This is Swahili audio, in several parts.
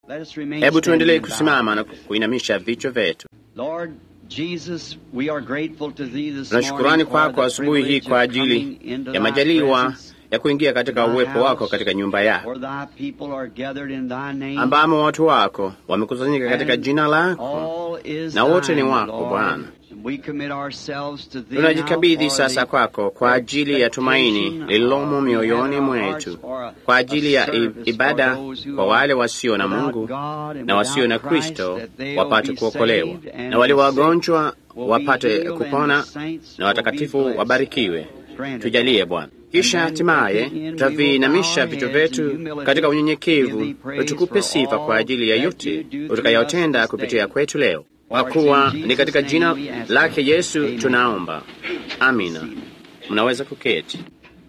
Let us remain Hebu tuendelee standing kusimama na bow. kuinamisha vichwa vyetu. Lord Jesus, we are grateful to thee this Tuna shukurani morning for kwako the asubuhi hii privilege kwa of coming ajili into ya thy majaliwa presence, ya kuingia katika thy uwepo wako house, katika nyumba yako where thy people are gathered in thy name. ambamo watu wako wamekusanyika katika And jina lako all is na wote ni thine, wako, Lord. Bwana. We commit ourselves to thee tunajikabidhi now for sasa the kwako kwa ajili ya tumaini expectation lililomo of mioyoni our mwetu, hearts for a- kwa ajili a ya i- service ibada for those who kwa are wale wasio na without Mungu God and na wasio na without Christ, Kristo that they'll wapate be kuokolewa, saved and na wale the sick wagonjwa will be wapate healed and kupona the saints na will be watakatifu blessed. wabarikiwe. Grant it, Tujalie Lord. Bwana. Kisha And then hatimaye at the end we tutaviinamisha will bow vichwa our heads in vyetu humility, katika give unyenyekevu, thee praise tukupe for sifa kwa all ajili ya that yote you do through utakayotenda us this kupitia day. kwetu leo, kwa For it's in kuwa Jesus' ni katika name jina we ask lake it. Yesu Amen. tunaomba, amina. Mnaweza kuketi.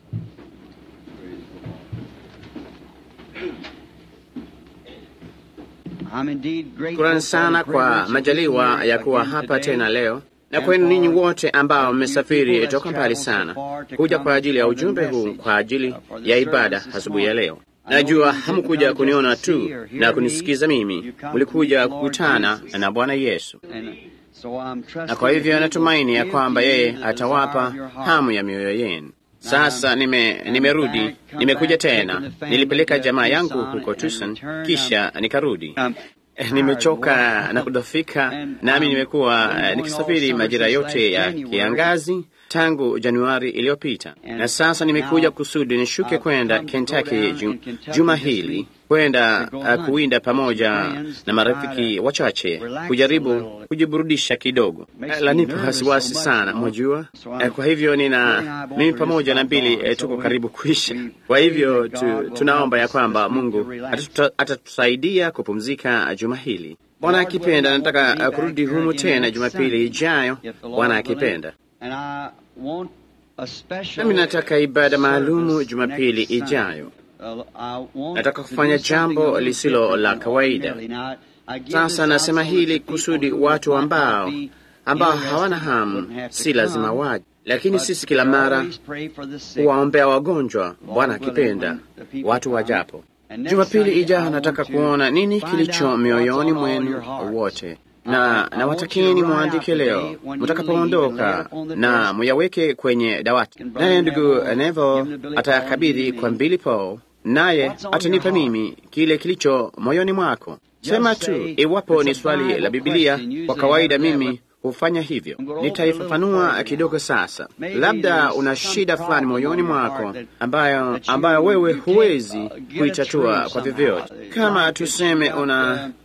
I'm indeed grateful Shukrani for sana the kwa privilege of majaliwa being here ya kuwa again hapa today. tena leo na And kwenu ninyi for wote ambao you mmesafiri people that's toka mbali traveled so sana far to kuja come kwa ajili ya for the ujumbe huu message, kwa ajili uh, for the ya service ibada this asubuhi ya morning. leo. I know Najua you didn't hamkuja come kuniona just to tu see or hear na me. kunisikiza mimi, You come to mlikuja meet the Lord kukutana Jesus. na Bwana Yesu, And so I'm trusting na kwa hivyo that he natumaini will ya give kwamba you yeye the desire atawapa of your heart. hamu ya mioyo yenu. Sasa nime, I'm nimerudi, back, come nimekuja back, tena, taking the family nilipeleka to jamaa yangu Tucson huko and Tucson, return. kisha nikarudi. Um, Eh, nimechoka tired, na kudhofika, And, nami um, nimekuwa been eh, going all nikisafiri summer majira since yote last ya January. kiangazi tangu Januari iliyopita, And na sasa nimekuja now kusudi nishuke I've kwenda come to go Kentucky down ju, in Kentucky juma this hili week kwenda to go uh, hunt kuwinda with pamoja some friends na to marafiki try to wachache relax a kujaribu little. kujiburudisha kidogo. Makes Eh, me Lanipa nervous wasiwasi so much, sana, you know. mwajua. So I'm Eh, Kwa hivyo really nina not mimi over pamoja na this Bili gone, eh, so tuko we- karibu kuisha. we Kwa pray hivyo that tu, God will tunaomba ya help us kwamba this week Mungu to relax. atatuta- atatusaidia kupumzika juma hili. Bwana Lord akipenda, willing, I nataka want to uh, be kurudi back here humu again tena next Jumapili Sunday, ijayo, if the Lord Bwana willing. akipenda. And I want a special Nami nataka ibada maalumu service Jumapili next Sunday. ijayo. Uh, I want Nataka to kufanya do something jambo a little lisilo different la than kawaida. ordinarily. Now, I give Sasa this out nasema so that hili the people kusudi who watu might ambao not be ambao interested hawana wouldn't hamu have to si lazima come. waje, lakini But sisi kila we mara always pray for the sick. huwaombea wagonjwa, Lord Bwana willing, akipenda, when the people watu come. wajapo. And next Jumapili Sunday, I ijayo want nataka to kuona nini find kilicho out what's mioyoni on all mwenu your hearts. wote, I- na I na want you watakeni to write mwandike out leo today when you leave and lay mtakapoondoka, it upon the na desk. muyaweke kwenye dawati. And Brother Naye ndugu Neville, Neville give the Billy Paul atayakabidhi and kwa me. Billy Paul, naye What's on atanipa your heart? mimi kile kilicho moyoni mwako. Just Sema say, tu iwapo it's ni a swali Bible la Biblia. question. Usually Kwa kawaida have that mimi with- hufanya hivyo. I'm gonna open a Nitaifafanua little kidogo further sasa. Maybe Labda there's una some shida fulani problem moyoni on your mwako heart that- ambayo that you- ambayo wewe you can't, huwezi uh, get kuitatua through kwa somehow. vyovyote. Kama Like tuseme it's got, una uh,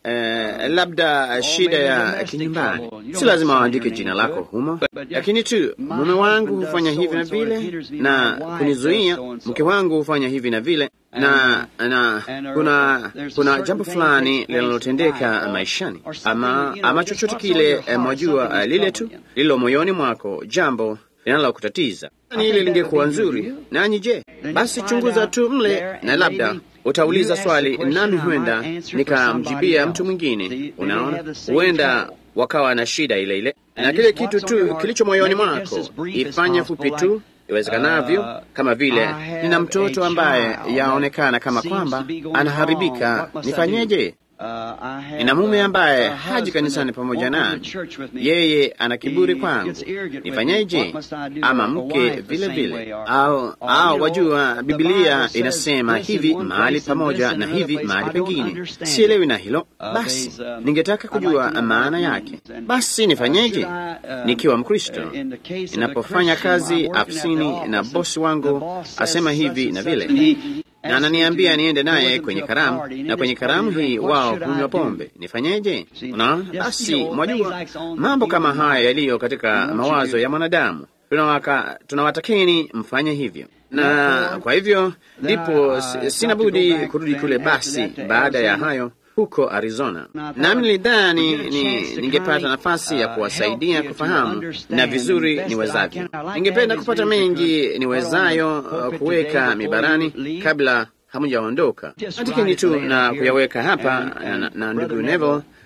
Eh, labda shida maybe ya domestic kinyumbani, trouble. You don't si lazima have to waandike sign jina your name lako to it. humo, But just, lakini tu my mume wangu husband hufanya does hivi so na and so, it vile hinders me, na my wife kunizuia, does so and so. mke wangu hufanya hivi na vile na na and there- kuna there's a kuna certain jambo thing fulani takes place in linalotendeka life, or- maishani or something, ama you know, ama just chochote what's on kile your eh, heart, mwajua something eh, lile tu troubling you. lilo moyoni mwako, jambo linalokutatiza. I Ni think hili that lingekuwa would be good nzuri to you. nanyi. Je, Then basi you chunguza find tu out mle there na and labda maybe utauliza you ask the swali question, nami I might huenda answer for nikamjibia somebody mtu else. mwingine. See, maybe Unaona, have the same huenda trouble. wakawa na shida ile ile, And na just kile kitu what's on your tu heart, kilicho moyoni make it just mwako as brief as ifanye possible, fupi tu like, iwezekanavyo, uh, kama vile I have nina a mtoto ambaye child yaonekana that kama seems kwamba to be going anaharibika, wrong. What must I nifanyeje? Uh, I have Nina mume a- ambaye a haji husband kanisani that pamoja won't come to nami, church with me. yeye ana kiburi He kwangu, gets arrogant with me. nifanyeje? What must I do? Ama Or a mke wife the vile same vile, way, or- au or, au you know, wajua, the Biblia Bible says inasema this in hivi one mahali place and pamoja this in na another hivi place. mahali I don't pengine, understand sielewi it. na hilo. Uh, Basi there's, um, ningetaka I'd like kujua to know maana what it yake. means. And, Basi uh, nifanyeje? should I, um, Nikiwa Mkristo uh, in the case of a ninapofanya Christian, kazi I'm working at the afisini na office, bosi and the wangu boss says asema such hivi and na such, vile, and he na asks me ananiambia to niende go naye with him kwenye to a karamu, party, and na in kwenye this party karamu drink. hii What wao should I hunywa do? pombe, nifanyeje? See, Unaona, just, basi you know, mwajua things like on the mambo kama human haya mind. yaliyo katika You want you mawazo to- ya mwanadamu tunawaka tunawatakeni mfanye hivyo, na Therefore, kwa hivyo then ndipo I- si- I sina got to go budi back kurudi then kule after basi that to baada ya Arizona. hayo huko Arizona. And I thought Nami nilidhani we'd get a ni, chance to ningepata kinda, nafasi ya uh, kuwasaidia help you to kufahamu understand na vizuri best that I niwezavyo. can. I like Ningependa to have kupata as many mengi as you could niwezayo put on the uh, pulpit kuweka today before mibarani you leave. kabla hamujaondoka. Just Andikeni write tu it na here. kuyaweka hapa And- na, and na Brother ndugu Neville, Neville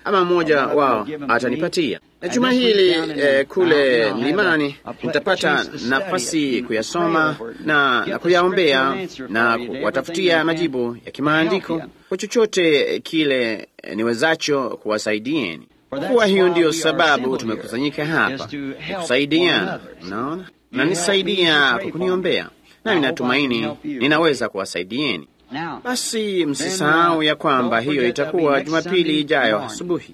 ama mmoja wao atanipatia. Na juma hili eh, kule mlimani nitapata nafasi kuyasoma na, na kuyaombea na kuwatafutia majibu ya kimaandiko kwa chochote kile niwezacho kuwasaidieni. Kuwa hiyo ndiyo sababu tumekusanyika hapa kusaidiana, unaona, na nisaidia kwa kuniombea, nami natumaini ninaweza kuwasaidieni. Basi msisahau ya kwamba hiyo itakuwa Jumapili ijayo asubuhi.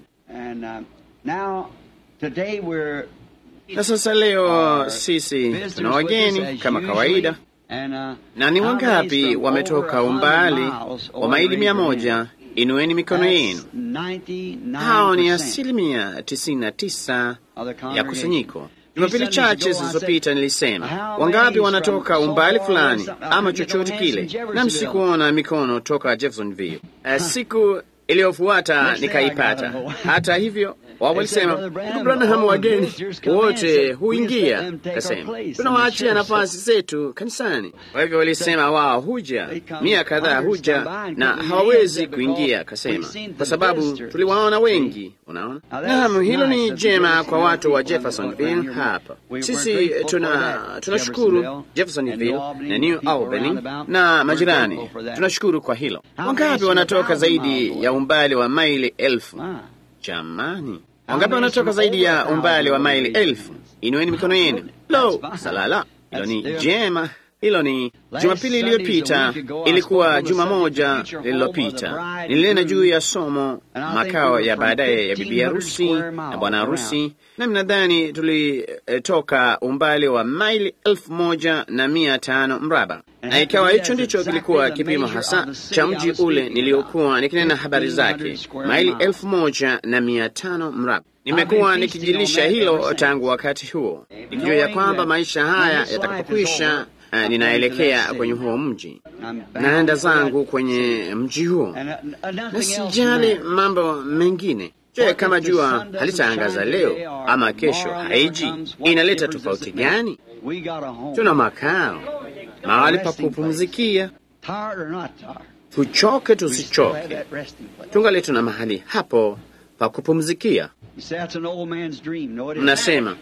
Na sasa leo sisi tuna wageni kama kawaida, na ni wangapi wametoka umbali wa maili mia moja? Inueni mikono yenu. Hao ni asilimia tisini na tisa ya kusanyiko. Jumapili chache zilizopita nilisema wangapi wanatoka umbali fulani ama chochote kile, na msikuona mikono toka Jeffersonville. Uh, siku iliyofuata nikaipata. Hata hivyo wao walisema ndugu Branham, wageni wote huingia. Kasema tunawaachia nafasi zetu kanisani. Kwa hivyo walisema wao huja mia kadhaa huja na hawawezi kuingia. Kasema kwa sababu tuliwaona wengi. Unaona, naam, hilo ni jema kwa watu wa Jeffersonville. Hapa sisi tuna tunashukuru Jeffersonville na New Albany na majirani, tunashukuru kwa hilo. Wangapi wanatoka zaidi ya umbali wa maili elfu? Jamani, wangapi wanatoka zaidi ya umbali wa maili elfu? Inueni mikono yenu. Lo, salala, hilo ni jema. Hilo ni Jumapili iliyopita, ilikuwa juma moja lililopita, nilinena juu ya somo makao ya baadaye ya bibi harusi na bwana harusi, nami nadhani tulitoka umbali wa maili elfu moja na mia tano mraba, na ikawa hicho ndicho kilikuwa kipimo hasa cha mji ule niliokuwa nikinena habari zake, maili elfu moja na mia tano mraba. Nimekuwa nikijilisha hilo tangu wakati huo, nikijua ya kwamba maisha haya yatakapokwisha Uh, ninaelekea kwenye huo mji, naenda zangu kwenye mji huo, na sijali mambo mengine. Je, kama jua halitaangaza leo ama kesho haiji, inaleta tofauti gani? Tuna makao, mahali pa kupumzikia, tuchoke tusichoke, tungali tuna mahali hapo pa kupumzikia. Mnasema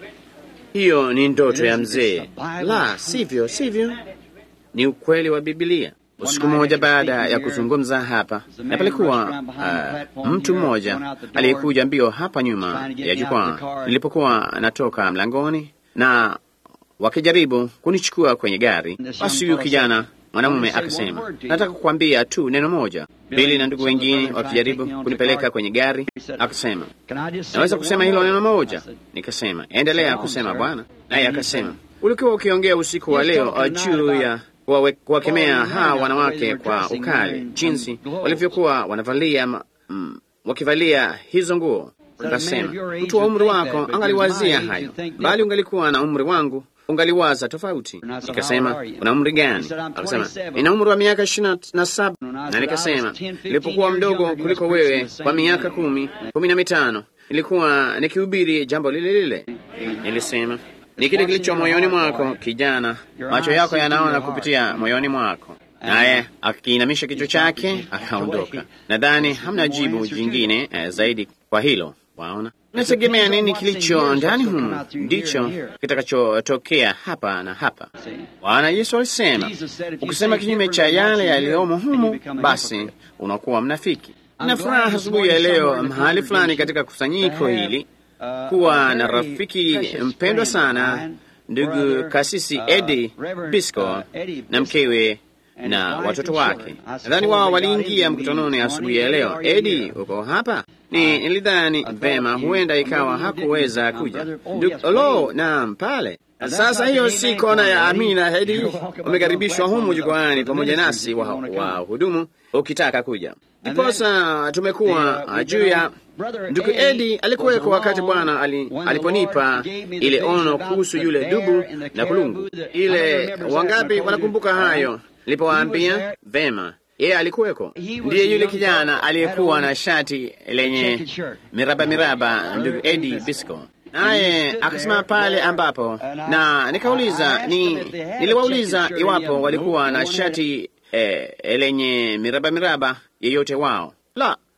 hiyo ni ndoto ya mzee. La, sivyo, sivyo, ni ukweli wa Biblia. Usiku mmoja baada ya kuzungumza hapa, na palikuwa uh, mtu mmoja aliyekuja mbio hapa nyuma ya jukwaa nilipokuwa natoka mlangoni, na wakijaribu kunichukua kwenye gari. Basi huyu kijana mwanamume akasema, nataka kukwambia tu neno moja. Bili na ndugu wengine wakijaribu kunipeleka kwenye gari, akasema, naweza kusema hilo neno moja? Nikasema, endelea kusema bwana. Naye akasema, ulikuwa ukiongea usiku wa leo juu ya kuwakemea hawa wanawake kwa ukali, jinsi walivyokuwa wanavalia mm, wakivalia hizo nguo. Akasema, mtu wa umri wako angaliwazia hayo, bali ungalikuwa na umri wangu ungaliwaza tofauti. Nikasema, una umri gani? Akasema, nina umri wa miaka ishirini na saba. Na nikasema, nilipokuwa mdogo kuliko wewe kwa miaka kumi kumi na mitano nilikuwa nikihubiri jambo lile lile. Nilisema, ni kile kilicho moyoni mwako, kijana, macho yako yanaona kupitia moyoni mwako. Naye akiinamisha kichwa chake akaondoka. Nadhani hamna jibu jingine eh, zaidi kwa hilo. Waona, nategemea nini kilicho ndani humu ndicho kitakachotokea hapa na hapa. Bwana Yesu alisema, ukisema kinyume cha yale yaliyomo humu, basi unakuwa mnafiki. Na furaha asubuhi ya leo mahali fulani katika kusanyiko hili kuwa na rafiki mpendwa sana, ndugu kasisi Eddie Bisco na mkewe na watoto wake. Nadhani wao waliingia mkutanoni asubuhi ya leo. Edi, uko hapa? Ni nilidhani vema, huenda ikawa hakuweza kuja. Lo, naam, pale sasa. Hiyo si kona ya Amina. Edi, umekaribishwa humu jukwani pamoja nasi wa wahudumu, ukitaka kuja. Ndiposa tumekuwa juu ya ndugu Edi alikuweko wakati Bwana ali, aliponipa ile ono kuhusu yule dubu na kulungu ile. Wangapi wanakumbuka hayo? Nilipowaambia vema, yeye alikuweko. Ndiye yule kijana aliyekuwa na shati lenye miraba miraba, ndugu Eddie Bisco, naye akasimama pale ambapo, na nikauliza ni, niliwauliza iwapo walikuwa na shati eh, lenye miraba miraba yeyote wao. La,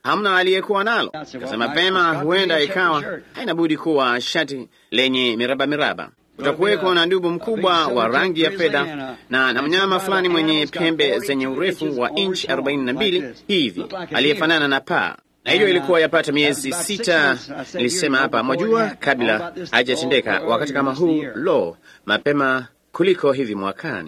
hamna aliyekuwa nalo. Kasema pema, huenda ikawa haina budi kuwa shati lenye miraba miraba. Kutakuweko na ndubu mkubwa wa rangi ya fedha na, na mnyama fulani mwenye pembe zenye urefu wa inchi arobaini na mbili hivi aliyefanana na paa na hiyo ilikuwa yapata miezi sita, nilisema hapa, mwajua, kabla haijatendeka wakati kama huu, lo, mapema kuliko hivi mwakani.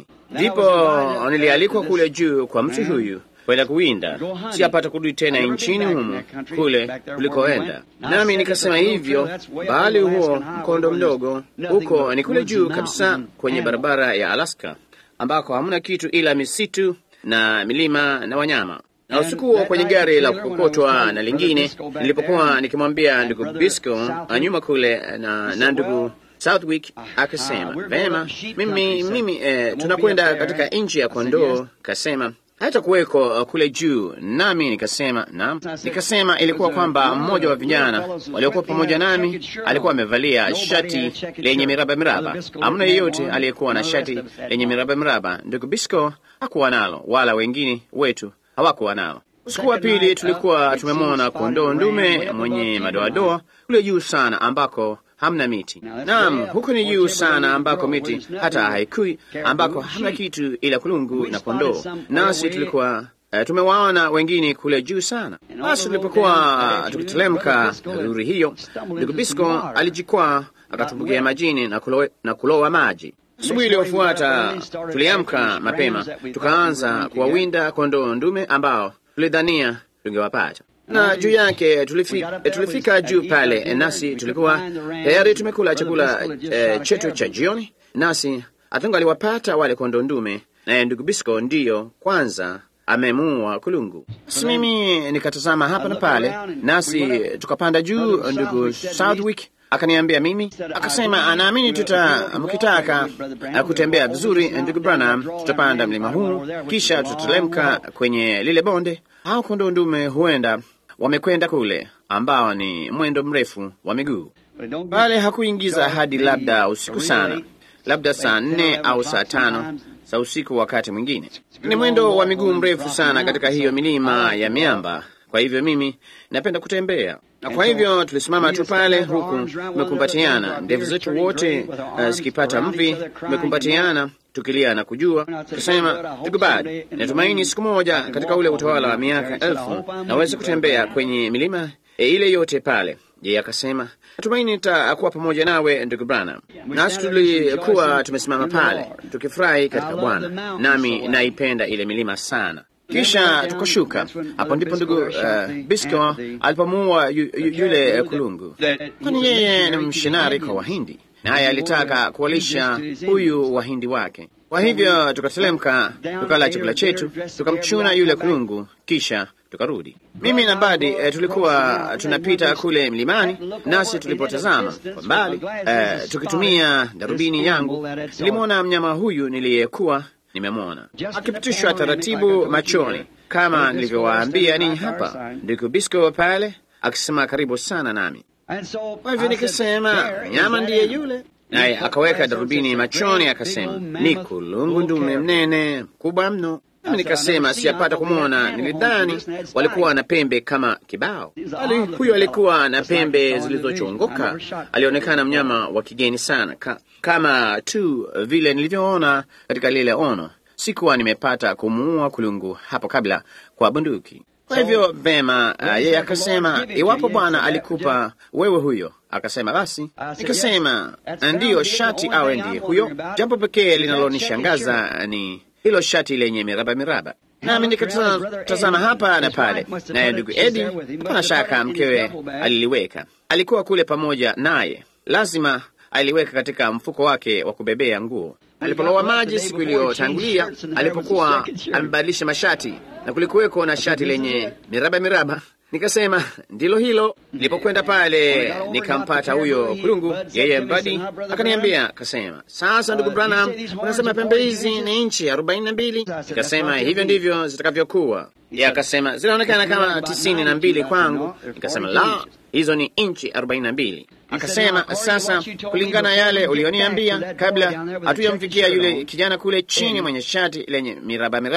Ndipo nilialikwa kule juu kwa mtu huyu kwenda kuwinda, siyapata kurudi tena nchini humu kule kulikoenda. Nami nikasema hivyo, bali huo mkondo mdogo huko ni kule juu kabisa kwenye barabara ya Alaska, ambako hamna kitu ila misitu na milima na wanyama na usiku huo kwenye gari la kukokotwa na lingine, nilipokuwa nikimwambia ndugu Bisco nyuma kule na, na ndugu Southwick akasema vema, mimi, mimi eh, tunakwenda katika nchi ya kondoo. Kasema hata kuweko uh, kule juu, nami nikasema naam. Nikasema ilikuwa kwamba mmoja wa vijana waliokuwa pamoja nami alikuwa amevalia shati lenye miraba miraba. Hamna yeyote aliyekuwa na shati lenye miraba miraba. Ndugu Bisco hakuwa nalo, wala wengine wetu hawakuwa nao. Usiku wa pili tulikuwa tumemwona kondoo ndume mwenye madoadoa kule juu sana ambako hamna miti. Naam, huko ni juu sana ambako miti hata haikui, ambako hamna kitu ila kulungu na kondoo. Nasi tulikuwa uh, tumewaona wengine kule juu sana. Basi tulipokuwa uh, tukitelemka duri hiyo, ndugu Bisco alijikwaa akatumbukia majini na, kulo, na kulowa maji. Asubuhi iliyofuata tuliamka mapema, tukaanza kuwawinda kondoo ndume ambao tulidhania tungewapata na juu yake tulifika, tulifika juu pale, nasi tulikuwa tayari tumekula chakula e, chetu cha jioni, nasi hatungaliwapata wale kondoo ndume, naye ndugu Bisco ndiyo kwanza amemuua kulungu. Basi mimi nikatazama hapa na pale, nasi tukapanda juu. Ndugu Southwick akaniambia mimi, akasema anaamini tuta mkitaka kutembea vizuri, ndugu Branham, tutapanda mlima huu kisha tutalemka kwenye lile bonde. Hao kondoo ndume huenda wamekwenda kule, ambao ni mwendo mrefu wa miguu pale. Hakuingiza hadi labda usiku sana, labda saa nne au saa tano za usiku. Wakati mwingine ni mwendo wa miguu mrefu sana katika hiyo milima ya miamba. Kwa hivyo mimi napenda kutembea, na kwa hivyo tulisimama tu pale, huku tumekumbatiana, ndevu zetu wote uh, zikipata mvi, tumekumbatiana tukilia na kujua, tukasema tukubali, natumaini siku moja katika ule utawala wa miaka elfu naweza kutembea kwenye milima e, ile yote pale. Yeye akasema natumaini nitakuwa pamoja nawe ndugu Branham. Nasi tulikuwa tumesimama pale tukifurahi katika Bwana, nami naipenda ile milima sana. Kisha tukashuka. Hapo ndipo ndugu uh, Bisco alipomuua yu, yu, yule kulungu, kwani yeye ni mshinari kwa Wahindi, naye alitaka kuwalisha huyu wahindi wake. Kwa hivyo tukatelemka, tukala chakula chetu, tukamchuna yule kulungu, kisha tukarudi. Mimi na Badi eh, tulikuwa tunapita kule mlimani, nasi tulipotazama kwa mbali eh, tukitumia darubini yangu, nilimwona mnyama huyu niliyekuwa nimemwona akipitishwa taratibu machoni, kama nilivyowaambia ninyi hapa, ndugu Bisco pale akisema karibu sana nami. Kwa hivyo nikasema nyama ndiye yule, naye akaweka darubini machoni akasema, ni kulungu ndume mnene mkubwa mno. Nami nikasema siyapata kumwona, nilidhani walikuwa na pembe kama kibao, bali huyo alikuwa na pembe zilizochongoka. Alionekana mnyama wa kigeni sana ka, kama tu vile nilivyoona katika lile ono. Sikuwa nimepata kumuua kulungu hapo kabla kwa bunduki. Kwa hivyo vema, uh, yeye akasema iwapo Bwana alikupa wewe huyo, akasema basi. Nikasema ndiyo, shati awe ndiye huyo. Jambo pekee linalonishangaza ni hilo shati lenye miraba miraba. Nami nikatazama hapa na pale, naye ndugu Edi, hapana shaka mkewe aliliweka, alikuwa kule pamoja naye, lazima aliweka katika mfuko wake wa kubebea nguo. Alipolowa maji siku iliyotangulia, alipokuwa amebadilisha mashati, na kulikuweko na shati lenye miraba miraba. Nikasema ndilo hilo. Nilipokwenda pale nikampata huyo kulungu, yeye Badi akaniambia, akasema, sasa ndugu Branham, unasema pembe hizi ni inchi arobaini na mbili. Nikasema hivyo ndivyo zitakavyokuwa. Yeye akasema zinaonekana kama tisini na mbili kwangu. Nikasema la, hizo ni inchi arobaini na mbili. Akasema sasa, kulingana yale ulioniambia kabla hatujamfikia yule kijana kule chini mwenye shati lenye miraba miraba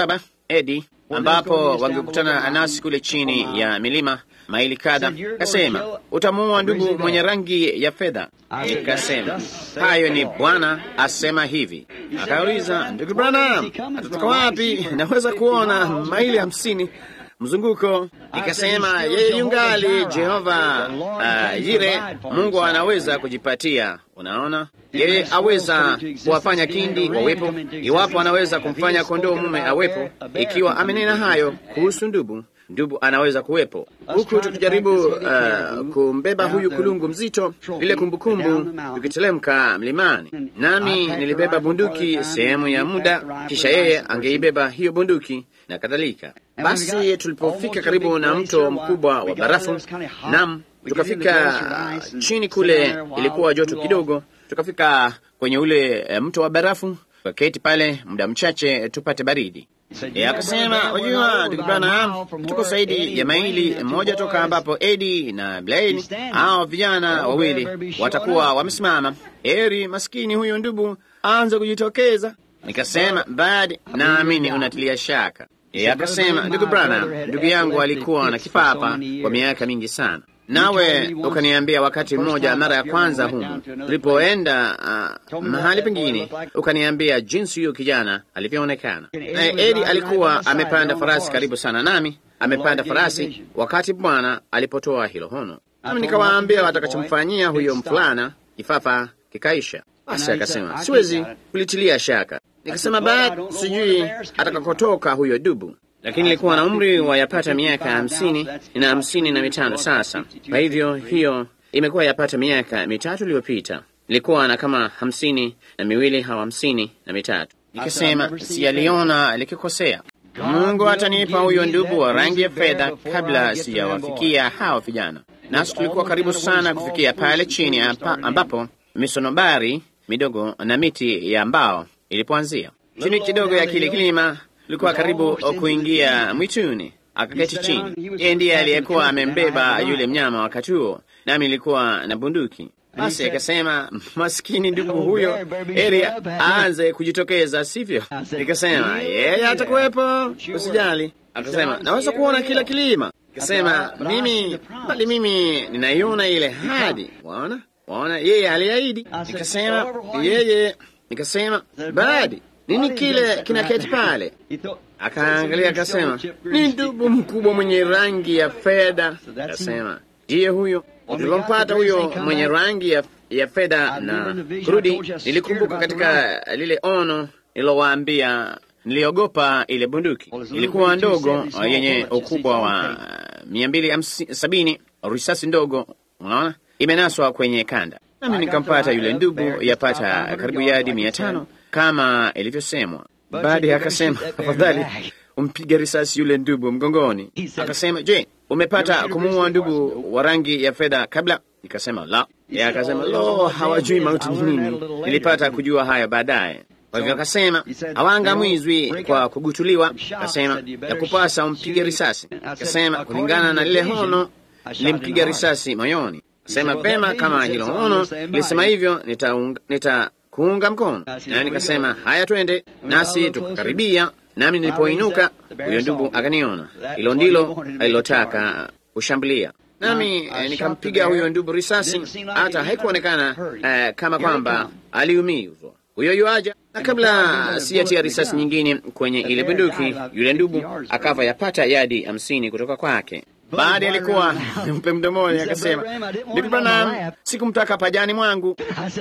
Edi, ambapo wangekutana nasi kule chini ya milima maili kadha. Kasema utamuua ndugu mwenye rangi ya fedha. Nikasema hayo ni Bwana asema hivi. Akauliza, ndugu Branham, atatoka wapi? Naweza kuona maili hamsini mzunguko. Nikasema yeye yungali Jehova uh, Yire, Mungu anaweza kujipatia. Unaona, yeye aweza kuwafanya kindi wawepo, iwapo anaweza kumfanya kondoo mume awepo. Ikiwa amenena hayo kuhusu ndubu, ndubu anaweza kuwepo, huku tukijaribu uh, kumbeba huyu kulungu mzito, ile kumbukumbu, tukitelemka mlimani, nami nilibeba bunduki sehemu ya muda, kisha yeye angeibeba hiyo bunduki na kadhalika. Basi tulipofika karibu na mto mkubwa wa barafu, nam tukafika chini kule, ilikuwa joto kidogo, tukafika kwenye ule e, mto wa barafu, tukaketi pale muda mchache tupate baridi. E, akasema wajua, ndugu Branham, tuko zaidi ya maili moja toka ambapo Edi na Blaine hao vijana wawili watakuwa wamesimama. Eri maskini huyo ndubu aanze kujitokeza. Nikasema badi, naamini unatilia shaka. E, akasema ndugu Branham, ndugu yangu alikuwa na kipapa kwa miaka mingi sana, nawe ukaniambia wakati mmoja, mara ya kwanza humu tulipoenda uh, mahali pengine, ukaniambia jinsi huyo kijana alivyoonekana. E, Edi alikuwa amepanda farasi karibu sana nami, amepanda farasi wakati Bwana alipotoa hilo hono, nami nikawaambia watakachomfanyia huyo mfulana, kifafa kikaisha. Basi akasema siwezi kulitilia shaka. Nikasema bado sijui atakakotoka huyo dubu, lakini ilikuwa na umri wa yapata miaka hamsini na hamsini na mitano sasa. Kwa hivyo hiyo imekuwa yapata miaka mitatu iliyopita, ilikuwa na kama hamsini na miwili au hamsini na mitatu. Nikasema siyaliona likikosea. Mungu atanipa huyo ndubu wa rangi ya fedha kabla sijawafikia hao vijana. Nasi tulikuwa karibu sana kufikia pale chini amba, ambapo misonobari midogo na miti ya mbao ilipoanzia chini kidogo ya kile kilima, ilikuwa karibu kuingia mwituni. Akaketi chini. Yeye ndiye aliyekuwa amembeba yule mnyama wakati huo, nami nilikuwa na bunduki. Basi akasema, maskini ndugu huyo heri aanze kujitokeza, sivyo? Nikasema yeye atakuwepo, usijali. Akasema naweza kuona kila kilima. Nikasema mimi, bali mimi ninaiona ile hadi, waona waona, yeye aliahidi. Nikasema yeye Nikasema badi nini kile kinaketi pale? Akaangalia akasema ni ndubu mkubwa mwenye rangi ya fedha. Akasema ndiye huyo. Tulipompata huyo mwenye rangi ya, ya fedha na kurudi, nilikumbuka katika lile ono nilowaambia, niliogopa ile bunduki. Ilikuwa ndogo yenye ukubwa wa mia mbili sabini, risasi ndogo, unaona, imenaswa kwenye kanda nami nikampata yule ndugu yapata karibu yadi mia tano kama ilivyosemwa. Baadaye akasema afadhali umpige risasi yule ndugu mgongoni. Akasema, je, umepata kumuua ndugu wa rangi ya fedha kabla? Nikasema la. Yeye akasema lo, hawajui mauti ni nini. Nilipata kujua haya baadaye. Kwa hivyo akasema hawaangamizwi kwa kugutuliwa. Akasema ya kupasa umpige risasi. Akasema kulingana na lile hono nilimpiga risasi moyoni. Sema pema kama hilo hono lisema hivyo, nitakuunga nita mkono. Na nikasema haya, twende. Nasi tukakaribia, nami nilipoinuka, huyo ndugu akaniona. Hilo ndilo alilotaka kushambulia, nami eh, nikampiga huyo ndugu risasi, hata haikuonekana eh, kama kwamba aliumizwa. Huyo yuaja, na kabla sijatia risasi nyingine kwenye ile bunduki, yule ndugu akafa yapata yadi hamsini kutoka kwake. Baada alikuwa mpe mdomoni, akasema ndugu Branham, sikumtaka pajani mwangu.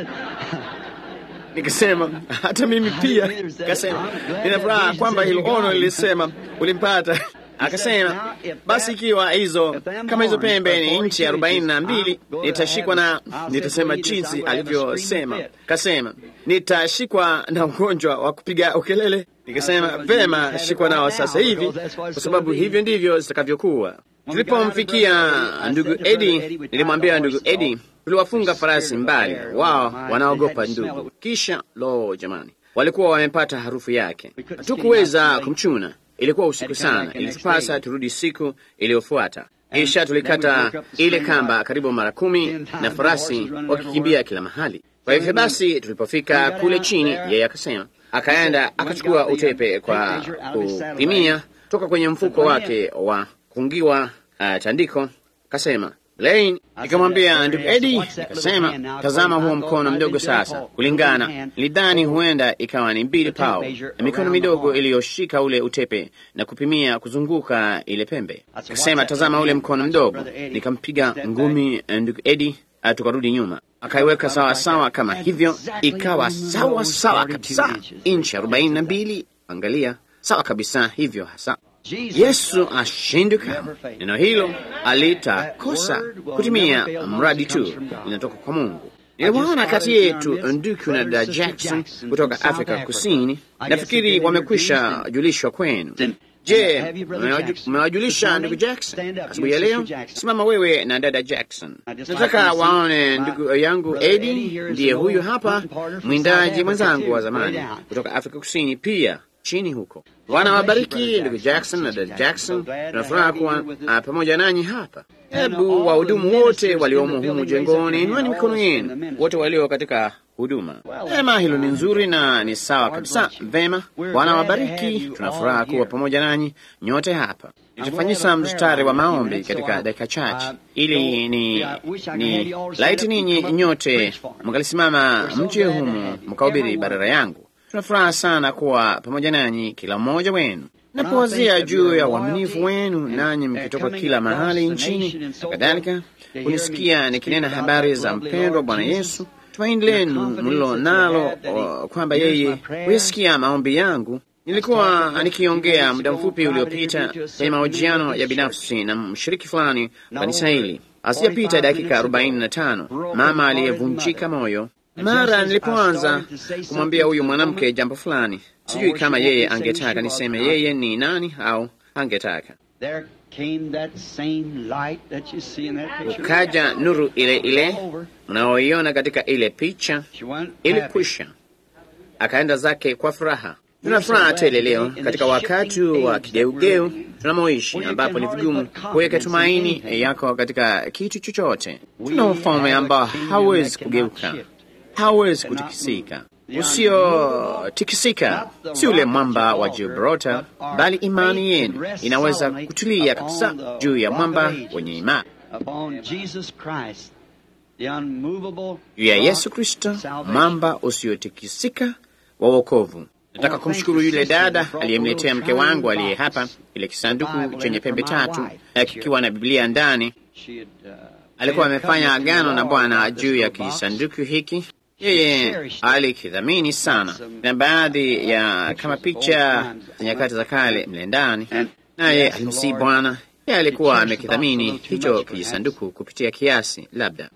Nikasema hata mimi pia. Nikasema nina furaha kwamba hilo ono lilisema ulimpata. Akasema basi, ikiwa hizo kama hizo pembe ni inchi arobaini na mbili nitashikwa na, nitasema jinsi alivyosema. Kasema nitashikwa na ugonjwa wa kupiga ukelele. Nikasema vema, shikwa nao sasa hivi, kwa sababu hivyo ndivyo zitakavyokuwa. Tulipomfikia ndugu Edi, nilimwambia ndugu Edi, tuliwafunga farasi mbali, wao wanaogopa ndugu. Kisha lo, jamani, walikuwa wamepata harufu yake, hatukuweza kumchuna. Ilikuwa usiku sana, ilitupasa turudi siku iliyofuata. Kisha tulikata ile kamba karibu mara kumi na farasi wakikimbia kila mahali. Kwa hivyo basi, tulipofika kule chini, yeye akasema akaenda akachukua utepe kwa kupimia toka kwenye mfuko wake wa kufungiwa uh, tandiko, kasema Lane, nikamwambia ndugu Edi, nikasema tazama huo mkono mdogo sasa. Kulingana nilidhani huenda ikawa ni mbili pao na mikono midogo iliyoshika ule utepe na kupimia kuzunguka ile pembe. Nikasema tazama ule mkono mdogo, nikampiga ngumi ndugu Edi, tukarudi nyuma, akaiweka sawa sawa kama hivyo, ikawa sawa sawa kabisa, inchi arobaini na mbili. Angalia, sawa kabisa hivyo hasa. Yesu ashinduka. Neno hilo alitakosa kutimia, mradi tu linatoka kwa Mungu. Niliwaona kati yetu nduku na da Jackson kutoka Afrika Kusini. Nafikiri wamekwisha julishwa kwenu. Je, umewajulisha ndugu Jackson asubuhi ya leo? Simama wewe na dada Jackson. Nataka waone ndugu yangu Edi, ndiye huyu hapa, mwindaji mwenzangu wa zamani kutoka Afrika Kusini pia chini huko. Bwana wabariki ndugu Jackson na dada Jackson. Tunafuraha kuwa uh, pamoja nanyi hapa. Hebu wahudumu wote waliomo humu jengoni, inueni mikono yenu, wote walio katika huduma. Vema, hilo ni nzuri na ni sawa kabisa. Vema, Bwana wabariki. Tunafuraha kuwa pamoja nanyi nyote hapa. Nitafanyisa mstari wa maombi katika dakika chache, ili ni, ni laiti ninyi nyote mkalisimama mche humu mkahubiri barara yangu. Tunafuraha sana kuwa pamoja nanyi kila mmoja wenu. Napowazia juu ya uaminifu wenu, nanyi mkitoka kila mahali nchini na kadhalika, kunisikia nikinena habari za mpendwa Bwana Yesu, tumaini lenu mlilo nalo kwamba yeye huyasikia maombi yangu. Nilikuwa nikiongea muda mfupi uliopita kwenye mahojiano ya binafsi na mshiriki fulani kanisa hili, asijapita dakika arobaini na tano, mama aliyevunjika moyo mara nilipoanza kumwambia huyu mwanamke jambo fulani, sijui kama yeye angetaka niseme yeye ni nani au angetaka. Ukaja nuru ile ile mnaoiona katika ile picha, ilikwisha. Akaenda zake kwa furaha. Tuna furaha tele leo katika wakati wa kigeugeu tunamoishi, ambapo ni vigumu kuweka tumaini yako katika kitu chochote. Tuna ufalme ambao hauwezi kugeuka hawezi kutikisika. Usiotikisika si ule mwamba wa Gibraltar, bali imani yenu inaweza kutulia kabisa juu ya mwamba wenye imani, juu ya Yesu Kristo, mwamba usiotikisika wa wokovu. Nataka kumshukuru yule dada aliyemletea mke wangu aliye hapa kile kisanduku chenye pembe tatu kikiwa na Biblia ndani. Alikuwa amefanya agano na Bwana juu ya kisanduku hiki yeye alikidhamini sana, na baadhi ya kama picha za nyakati za kale mle ndani, naye alimsii Bwana. Yeye alikuwa amekidhamini hicho kijisanduku kupitia kiasi, labda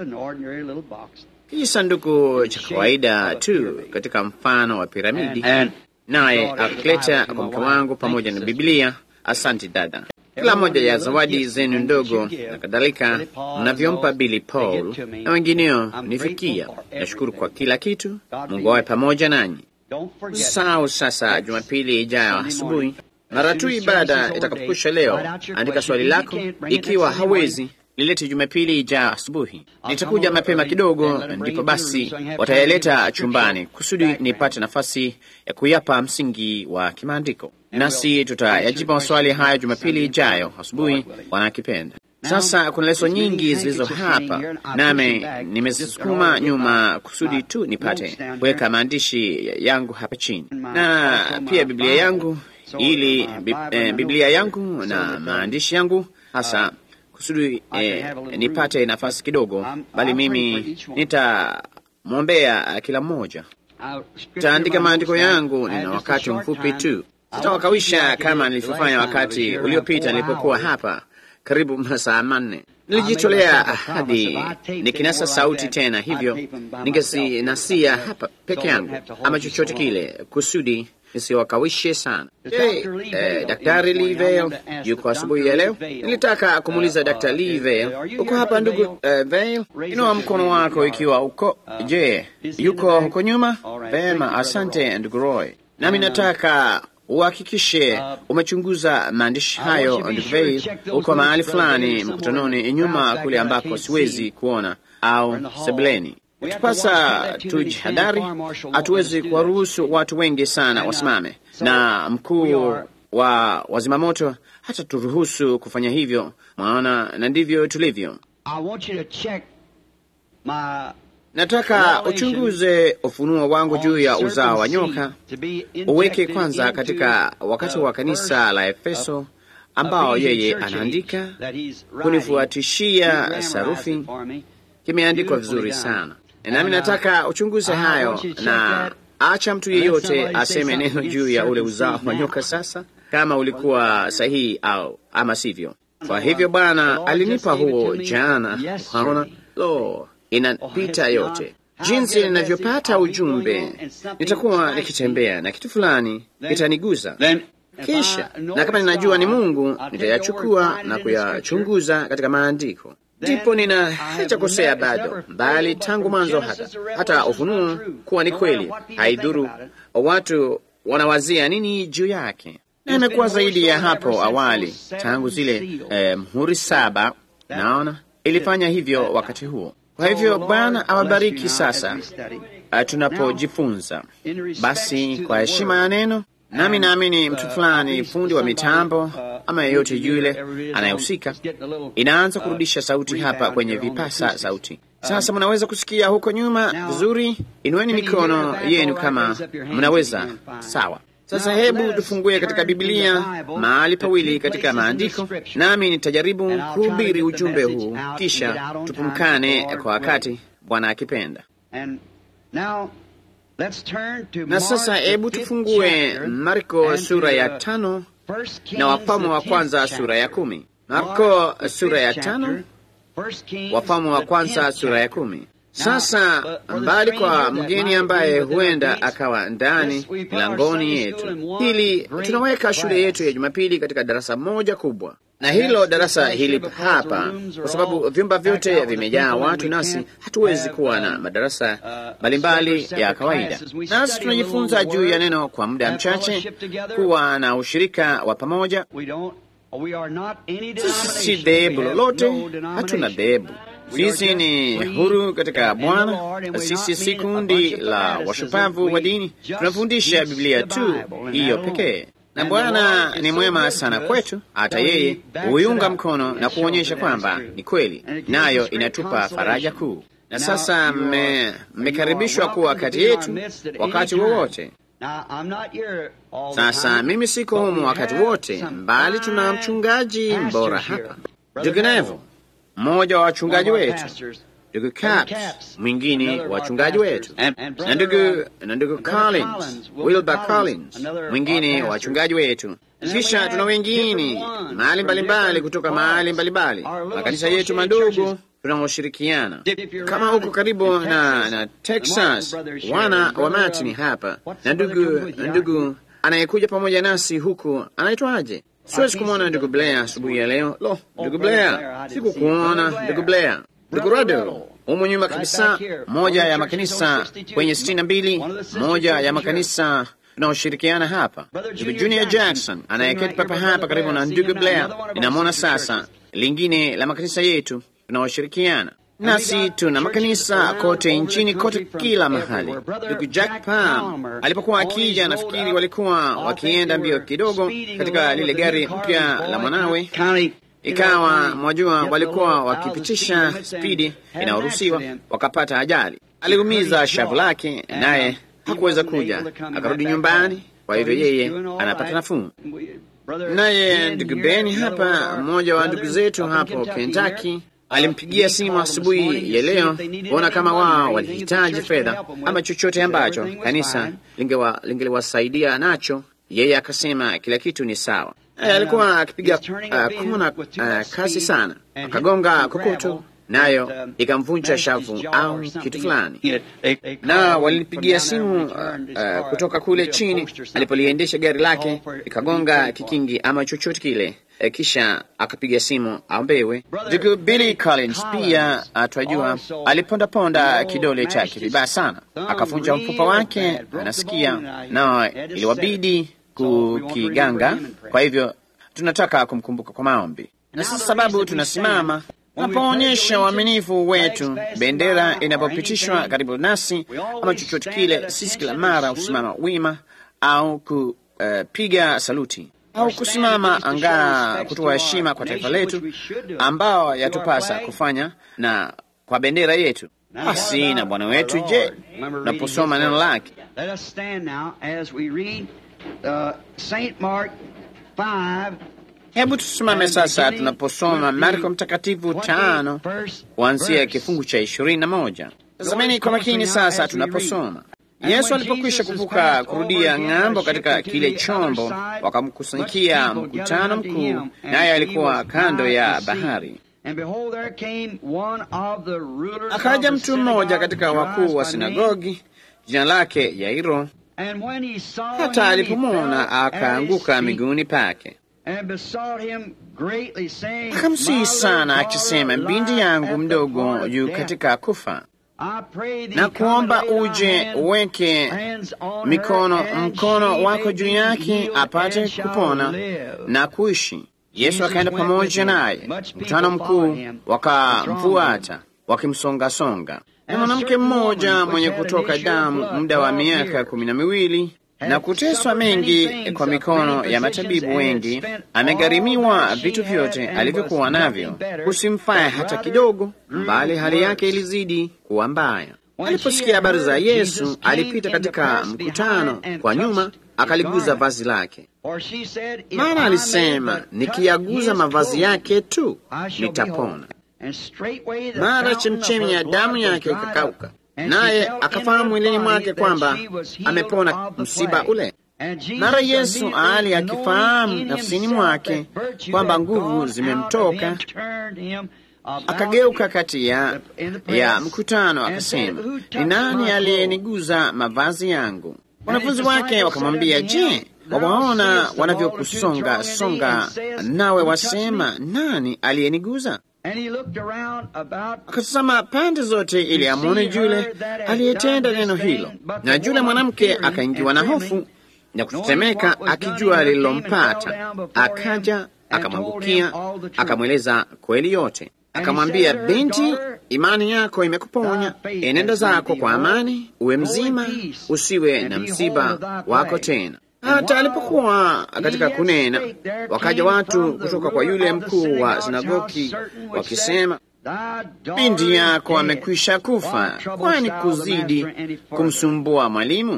kijisanduku cha kawaida tu katika mfano wa piramidi, naye akileta kwa mke wangu pamoja na Biblia. Asante dada kila moja ya zawadi zenu ndogo na kadhalika mnavyompa Billy Paul na wengineo nifikia. Nashukuru kwa kila kitu. Mungu awe pamoja nanyi. Sau sasa, Jumapili ijayo asubuhi, mara tu ibada itakapokwisha leo, andika swali lako. Ikiwa hawezi lilete Jumapili ijayo asubuhi, nitakuja mapema kidogo, ndipo basi watayaleta chumbani kusudi nipate nafasi ya kuyapa msingi wa kimaandiko nasi tutayajibu maswali haya Jumapili ijayo asubuhi, wanakipenda. Sasa kuna leso nyingi zilizo hapa, nami nimezisukuma nyuma kusudi tu nipate kuweka maandishi yangu hapa chini, na pia Biblia yangu, ili eh, Biblia yangu na maandishi yangu hasa kusudi eh, nipate nafasi kidogo, bali mimi nitamwombea kila mmoja. Nitaandika maandiko yangu, nina wakati mfupi tu sitawakawisha kama nilivyofanya wakati uliopita nilipokuwa hapa karibu masaa manne. Nilijitolea ahadi nikinasa sauti tena, hivyo ningesinasia hapa peke yangu ama chochote kile, kusudi nisiwakawishe sana. Je, eh, Daktari Livale yuko asubuhi ya leo? Nilitaka kumuuliza Daktari Livale, uko hapa ndugu eh, Vale? Inua mkono wako ikiwa uko. Je, yuko huko nyuma? Vema, asante ndugu Roy. Nami nataka uhakikishe umechunguza maandishi hayo ndugu Vale, uko mahali fulani mkutanoni nyuma kule ambako siwezi kuona au sebuleni. tupasa tujihadhari, hatuwezi kuwaruhusu watu wengi sana wasimame, na mkuu wa wazimamoto hata turuhusu kufanya hivyo, maana na ndivyo tulivyo. Nataka uchunguze ufunuo wangu juu ya uzao wa nyoka, uweke kwanza katika wakati wa kanisa la Efeso ambao yeye anaandika kunifuatishia sarufi. Kimeandikwa vizuri sana, nami nataka uchunguze hayo, na acha mtu yeyote aseme neno juu ya ule uzao wa nyoka sasa, kama ulikuwa sahihi au ama sivyo. Kwa hivyo Bwana alinipa huo jana. Unaona, lo, inapita yote jinsi ninavyopata ujumbe. Nitakuwa nikitembea na kitu fulani kitaniguza kisha na kama ninajua ni Mungu nitayachukua na kuyachunguza katika maandiko, ndipo nina hajakosea bado, bali tangu mwanzo hata hata ufunuo kuwa ni kweli. Haidhuru watu wanawazia nini juu yake, na imekuwa zaidi ya hapo awali, tangu zile eh, mhuri saba, naona ilifanya hivyo wakati huo. Kwa hivyo Bwana awabariki. Sasa tunapojifunza basi, kwa heshima ya neno nami naamini mtu fulani, fundi wa mitambo ama yeyote yule anayehusika, inaanza kurudisha sauti hapa kwenye vipasa sauti. Sasa mnaweza kusikia huko nyuma vizuri. Inueni mikono yenu kama mnaweza. Sawa. Sasa hebu tufungue katika Biblia mahali pawili katika maandiko, nami nitajaribu kuhubiri ujumbe huu, kisha tupumkane kwa wakati Bwana akipenda. Na sasa hebu tufungue Marko sura ya tano na Wafalme wa kwanza sura ya kumi. Marko sura ya tano, Wafalme wa kwanza sura ya kumi. Sasa mbali kwa mgeni ambaye huenda akawa ndani milangoni yetu, hili tunaweka shule yetu ya Jumapili katika darasa moja kubwa, na hilo darasa hili hapa, kwa sababu vyumba vyote vimejaa watu, nasi hatuwezi kuwa na madarasa mbalimbali ya kawaida. Nasi tunajifunza juu ya neno kwa muda mchache, kuwa na ushirika wa pamoja. Sisi si dhehebu lolote, hatuna dhehebu sisi ni huru katika Bwana. Sisi si kundi la washupavu wa dini, tunafundisha Biblia tu hiyo pekee, na Bwana ni mwema sana kwetu. Hata yeye huiunga mkono na kuonyesha kwamba ni kweli, nayo inatupa faraja kuu. Na sasa mmekaribishwa kuwa kati yetu wakati wowote. Sasa mimi siko humu wakati wote, mbali tuna mchungaji mbora hapa, ndugu Nevo mmoja wa wachungaji wetu, ndugu Caps, mwingine wa wachungaji wetu, na ndugu na ndugu Collins, Wilbur Collins, mwingine wa wachungaji wetu. Kisha tuna wengine mahali mbalimbali kutoka mahali mbalimbali, makanisa yetu madogo tunaoshirikiana. Kama huko karibu na, na Texas, wana wa Martin hapa na ndugu ndugu anayekuja pamoja nasi huku anaitwaje? Siwezi kumwona ndugu Blair asubuhi ya leo. Lo, ndugu Blair, sikukuona ndugu Blair. Ndugu Rado humu nyuma kabisa, moja ya makanisa kwenye sitini na mbili, moja ya makanisa tunaoshirikiana hapa. Ndugu Junior Jackson anayeketi papa hapa karibu na ndugu Blair, ninamwona sasa. Lingine la makanisa yetu tunaoshirikiana nasi tuna makanisa kote nchini kote, kila mahali. Ndugu Jack Palm alipokuwa akija, nafikiri walikuwa wakienda mbio kidogo katika lile gari mpya la mwanawe, ikawa mwajua, walikuwa wakipitisha spidi inayoruhusiwa, wakapata ajali. Aliumiza shavu lake, naye hakuweza kuja, akarudi nyumbani. Kwa hivyo yeye anapata nafuu. Naye ndugu Beni hapa, mmoja wa ndugu zetu hapo Kentucky alimpigia simu asubuhi ya leo kuona kama wao walihitaji fedha ama chochote ambacho kanisa lingeliwasaidia nacho. Yeye akasema kila kitu ni sawa. Alikuwa akipiga uh, kona uh, kasi sana, akagonga kokoto nayo ikamvunja shavu au kitu fulani, na walinipigia simu uh, uh, kutoka kule chini alipoliendesha gari lake, ikagonga kikingi ama chochote kile. E, kisha akapiga simu aombewe. Ndugu Billy Collins pia atwajua, alipondaponda kidole chake vibaya sana, akavunja mfupa wake, anasikia na iliwabidi kukiganga. Kwa hivyo tunataka kumkumbuka kwa maombi, na sasa sababu tunasimama Tunapoonyesha uaminifu wetu, bendera inapopitishwa karibu nasi ama chochote kile, sisi kila mara husimama wima au kupiga uh, saluti au kusimama angaa kutoa heshima kwa taifa letu ambao yatupasa kufanya na kwa bendera yetu. Basi na Bwana wetu, je, unaposoma neno lake Hebu tusimame sasa tunaposoma Marko Mtakatifu tano kuanzia kifungu cha ishirini na moja. Tazameni kwa makini sasa tunaposoma. Yesu alipokwisha kuvuka kurudia ng'ambo katika kile chombo, wakamkusanyikia mkutano mkuu, naye alikuwa kando ya bahari. Akaja mtu mmoja katika wakuu wa sinagogi, jina lake Yairo. Hata alipomwona akaanguka miguuni pake akamsihi sana akisema, binti yangu mdogo yu katika kufa, na kuomba uje uweke mikono mkono wako juu yake apate kupona na kuishi. Yesu akaenda pamoja naye, mkutano mkuu wakamfuata wakimsongasonga. Na mwanamke mmoja mwenye kutoka damu muda wa miaka kumi na miwili na kuteswa mengi kwa mikono ya matabibu wengi, amegharimiwa vitu vyote alivyokuwa navyo, kusimfaya hata kidogo, bali hali yake ilizidi kuwa mbaya. Aliposikia habari za Yesu, alipita katika mkutano kwa nyuma, akaliguza vazi lake, maana alisema, nikiyaguza mavazi yake tu nitapona. Mara chemchemi ya damu yake ikakauka naye akafahamu mwilini mwake kwamba amepona msiba ule. Mara Yesu ali akifahamu nafsini mwake kwamba nguvu zimemtoka, akageuka kati ya, ya mkutano akasema, ni nani aliyeniguza mavazi yangu? Wanafunzi wake wakamwambia, je, wawaona wanavyokusonga songa, nawe wasema nani aliyeniguza? Akatazama pande zote ili amwone yule aliyetenda neno hilo, na yule mwanamke akaingiwa na hofu na kutetemeka, akijua lililompata. Akaja akamwangukia, akamweleza kweli yote. Akamwambia, binti, imani yako imekuponya, enenda zako kwa amani, uwe mzima, usiwe na msiba wako tena. Hata alipokuwa katika kunena, wakaja watu kutoka kwa yule mkuu wa sinagogi wakisema, binti yako amekwisha kufa, kwani kuzidi kumsumbua mwalimu?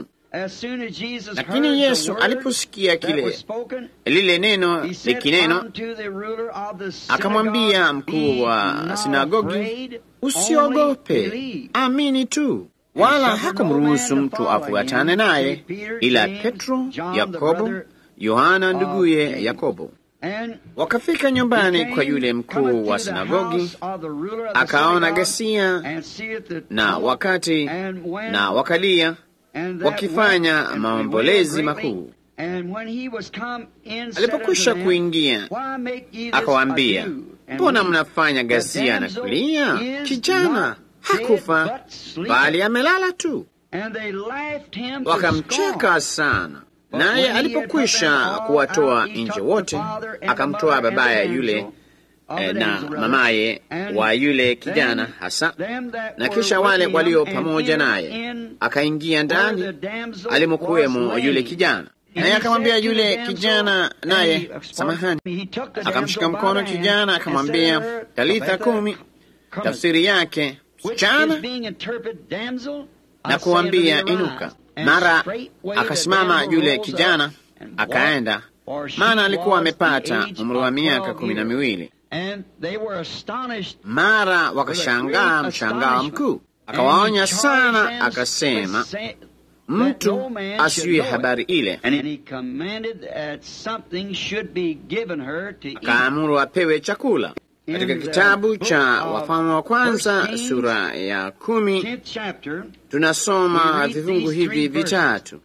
Lakini Yesu aliposikia kile lile neno likineno, akamwambia mkuu wa sinagogi, usiogope, amini tu wala hakumruhusu mtu afuatane naye ila Petro, Yakobo, Yohana nduguye Yakobo. Wakafika nyumbani kwa yule mkuu wa sinagogi, akaona ghasia na wakati na wakalia wakifanya maombolezi makuu. Alipokwisha kuingia, akawaambia, mbona mnafanya ghasia na kulia? Kijana hakufa bali amelala tu. Wakamcheka sana. Naye alipokwisha kuwatoa nje wote, akamtoa babaye yule eh, na mamaye wa yule kijana hasa, na kisha wale walio pamoja naye, akaingia ndani alimokuwemo yule kijana, naye akamwambia yule kijana, naye samahani, akamshika mkono kijana, akamwambia talitha kumi, tafsiri yake msichana, na kuambia inuka. Mara akasimama yule kijana akaenda, maana alikuwa amepata umri wa miaka kumi na miwili. Mara wakashangaa mshangao mkuu. Akawaonya sana, akasema mtu asiye habari ile, akaamuru apewe chakula. Katika kitabu cha Wafalme wa Kwanza sura ya kumi tunasoma vifungu hivi vitatu.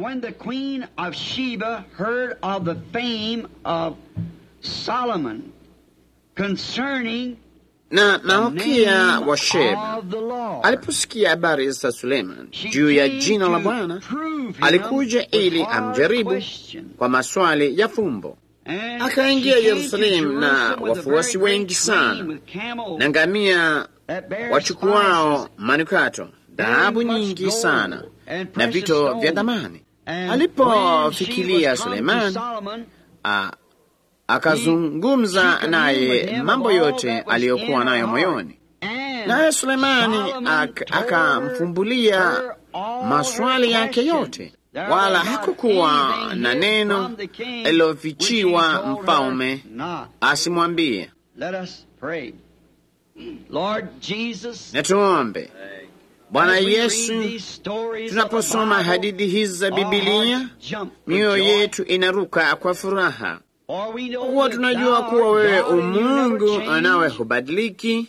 Na Malkia wa Sheba aliposikia habari za Suleiman juu ya jina la Bwana, alikuja ili amjaribu kwa maswali ya fumbo. akaingia Yerusalemu na wafuasi wengi sana na ngamia wachukuao manukato, dhahabu nyingi sana na vito vya thamani. Alipofikiria Sulemani, akazungumza naye mambo yote aliyokuwa nayo moyoni, naye Sulemani akamfumbulia maswali yake yote, wala hakukuwa na neno lilofichiwa mfalme asimwambie. Na tuombe. Bwana Yesu, tunaposoma hadithi hizi za Bibilia, mioyo yetu inaruka kwa furaha, kuwa tunajua kuwa wewe umungu anawe hubadiliki,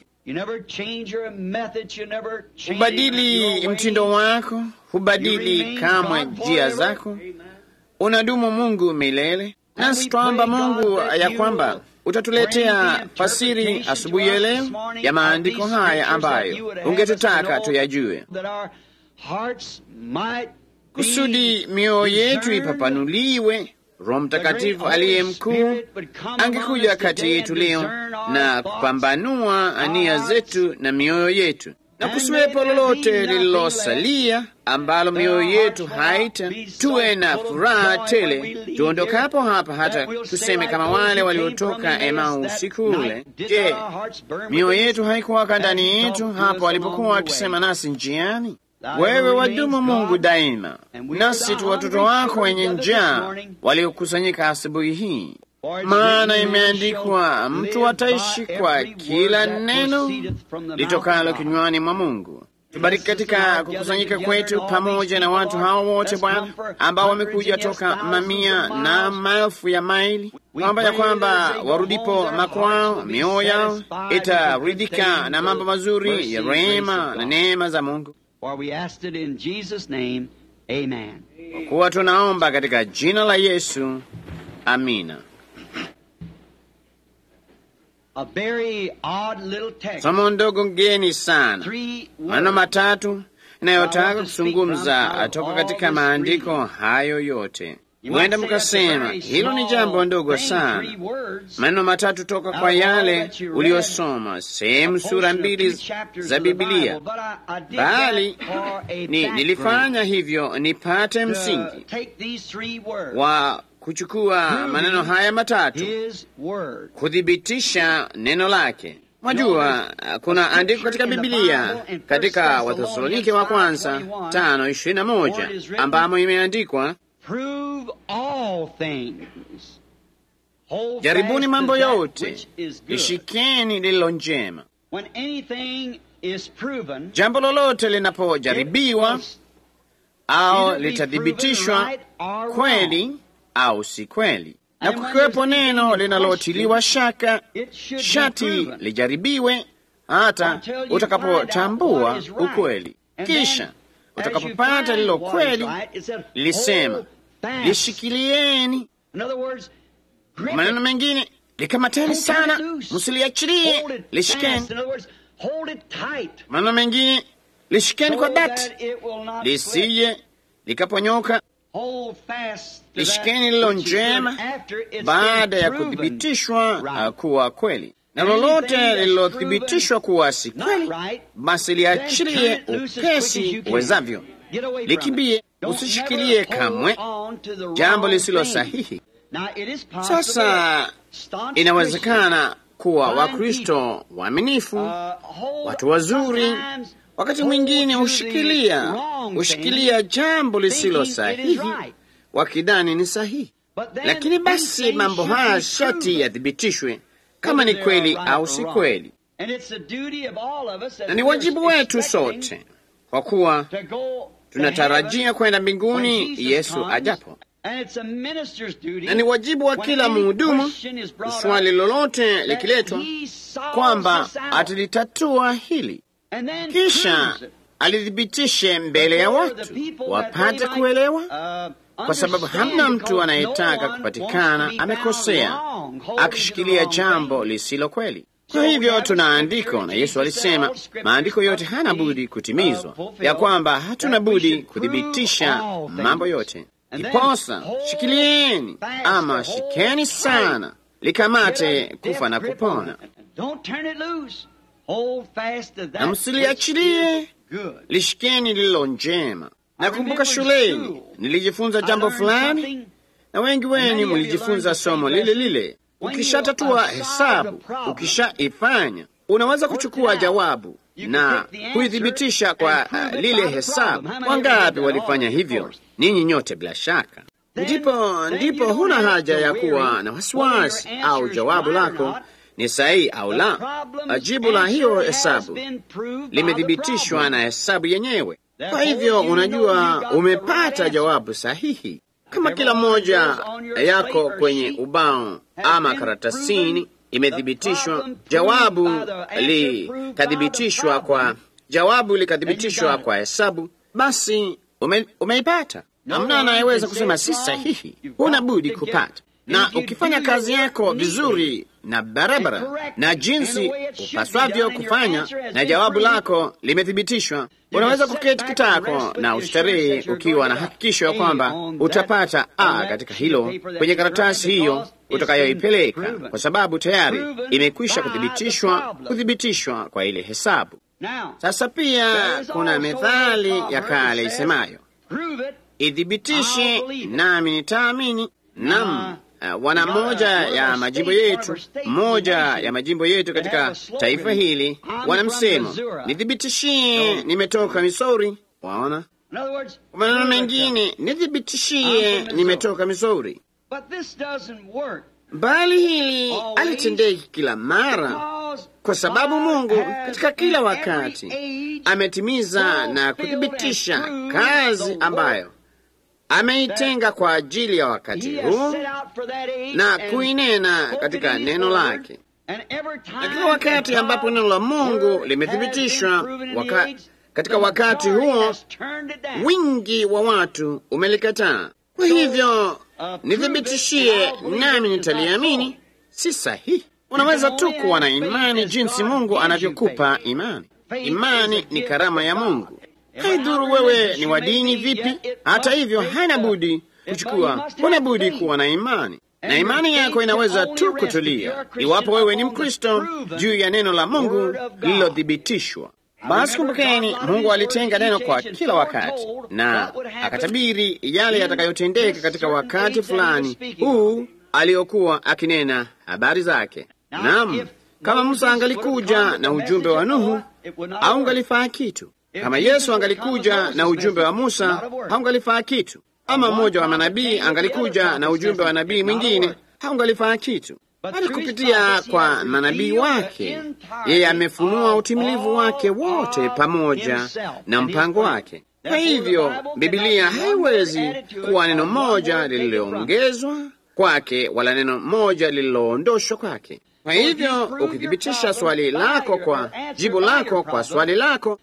hubadili mtindo wako, hubadili kamwe njia zako, unadumu Mungu milele. Nasi twaomba Mungu ya kwamba utatuletea fasiri asubuhi ya leo ya maandiko haya ambayo ungetutaka tuyajue, kusudi mioyo yetu ipapanuliwe. Roho Mtakatifu aliye mkuu angekuja kati yetu leo na kupambanua nia zetu na mioyo yetu, na kusiwepo lolote lililosalia ambalo mioyo yetu haita, tuwe na furaha tele tuondokapo hapa, hata tuseme kama wale waliotoka Emau usiku ule. Je, mioyo yetu haikuwaka ndani yetu hapo walipokuwa wakisema nasi njiani? Wewe wadumu Mungu daima, nasi tu watoto wako wenye njaa waliokusanyika asubuhi hii, maana imeandikwa, mtu ataishi kwa kila neno litokalo kinywani mwa Mungu. Tubariki katika kukusanyika kwetu pamoja na watu hao wote Bwana, ambao wamekuja toka mamia na maelfu ya maili, kwamba ya kwamba warudipo makwao mioyo yao itaridhika na mambo mazuri ya rehema na neema za Mungu. Kwa kuwa tunaomba katika jina la Yesu, amina. Somo ndogo ngeni sana, maneno matatu inayotaka kuzungumza toka katika maandiko hayo yote. Huenda mkasema hilo ni jambo ndogo sana, maneno matatu toka kwa yale uliyosoma sehemu sura mbili za Bibilia, bali ni nilifanya hivyo nipate msingi wa kuchukua maneno haya matatu kuthibitisha neno lake. Mwajua, kuna andiko katika Bibilia katika Wathesalonike wa kwanza tano ishirini na moja ambamo imeandikwa jaribuni mambo yote, lishikeni lililo njema. Jambo lolote linapojaribiwa au litathibitishwa kweli au si kweli, na kukiwepo neno linalotiliwa shaka, shati lijaribiwe hata utakapotambua ukweli. Kisha utakapopata lilo kweli, lilisema lishikilieni. Maneno mengine, likamateni sana, msiliachilie, lishikeni. Maneno mengine, lishikeni kwa dhati, lisije likaponyoka. Lishikeni lilo njema baada ya kuthibitishwa kuwa kweli, na lolote lililothibitishwa kuwa si kweli, basi liachilie upesi uwezavyo, likimbie. Usishikilie kamwe jambo lisilo sahihi. Sasa inawezekana kuwa Wakristo waaminifu, watu wazuri wakati mwingine hushikilia hushikilia jambo lisilo sahihi wakidhani ni sahihi, lakini basi mambo haya shati yathibitishwe kama ni kweli au si kweli, na ni wajibu wetu sote, kwa kuwa tunatarajia kwenda mbinguni Yesu ajapo, na ni wajibu wa kila mhudumu, swali lolote likiletwa, kwamba atalitatua hili kisha alithibitishe mbele ya watu wapate kuelewa, kwa sababu hamna mtu anayetaka kupatikana amekosea akishikilia jambo lisilo kweli. Kwa hivyo tuna andiko, na Yesu alisema maandiko yote hana budi kutimizwa, ya kwamba hatuna budi kuthibitisha mambo yote. Iposa shikilieni ama shikeni sana, likamate kufa na kupona, na msiliachilie, lishikeni lililo njema. Nakumbuka shuleni nilijifunza jambo fulani, na wengi wenu mlijifunza somo lile lile. Ukishatatua hesabu, ukishaifanya, unaweza kuchukua jawabu na kuithibitisha kwa uh, lile hesabu. Wangapi walifanya hivyo? Ninyi nyote bila shaka. Ndipo ndipo huna haja ya kuwa na wasiwasi au jawabu lako ni sahihi au la. Jibu la hiyo hesabu limethibitishwa na hesabu yenyewe. Kwa hivyo unajua umepata jawabu sahihi. Kama kila mmoja yako kwenye ubao ama karatasini imethibitishwa, jawabu likathibitishwa kwa jawabu likathibitishwa kwa hesabu, basi ume, umeipata. Hamna anayeweza kusema si sahihi, huna budi kupata. Na ukifanya kazi yako vizuri na barabara na jinsi upaswavyo kufanya, na jawabu lako limethibitishwa, unaweza kuketi kitako na ustarehe ukiwa na hakikisho ya kwamba utapata A katika hilo kwenye karatasi hiyo utakayoipeleka, kwa sababu tayari imekwisha kuthibitishwa, kuthibitishwa kwa ile hesabu. Sasa pia kuna methali ya kale isemayo, ithibitishe nami nitaamini. Nam Uh, wana moja ya majimbo yetu, moja ya majimbo yetu katika taifa hili wana msemo, nithibitishie nimetoka Missouri. Waona, kwa maneno mengine, nithibitishie nimetoka Missouri. Bali hili alitendeki kila mara, kwa sababu Mungu katika kila wakati ametimiza na kuthibitisha kazi ambayo ameitenga kwa ajili ya wakati huu na kuinena katika neno lake. Na kila wakati ambapo neno la Mungu limethibitishwa waka, katika wakati huo wingi wa watu umelikataa. Kwa hivyo nithibitishie, nami nitaliamini. Si sahihi. Unaweza tu kuwa na imani jinsi Mungu anavyokupa imani. Imani ni karama ya Mungu. Haidhuru wewe ni wa dini vipi. Hata hivyo, haina budi kuchukua, huna budi kuwa na imani, na imani yako inaweza tu kutulia iwapo wewe ni Mkristo juu ya neno la Mungu lililothibitishwa. Basi kumbukeni, Mungu alitenga neno kwa kila wakati na akatabiri yale yatakayotendeka katika wakati fulani huu aliyokuwa akinena habari zake. Naam, kama Musa angalikuja na ujumbe wa Nuhu, haungalifaa kitu. Kama Yesu angalikuja na ujumbe wa Musa, haungalifaa kitu. Ama mmoja wa manabii angalikuja na ujumbe wa nabii mwingine, haungalifaa kitu. Bali kupitia kwa manabii wake, yeye amefunua utimilivu wake wote pamoja na mpango wake. Kwa hivyo Bibilia haiwezi kuwa neno moja lililoongezwa kwake wala neno moja lililoondoshwa kwake. Kwa hivyo ukithibitisha swali lako kwa jibu lako kwa swali lako,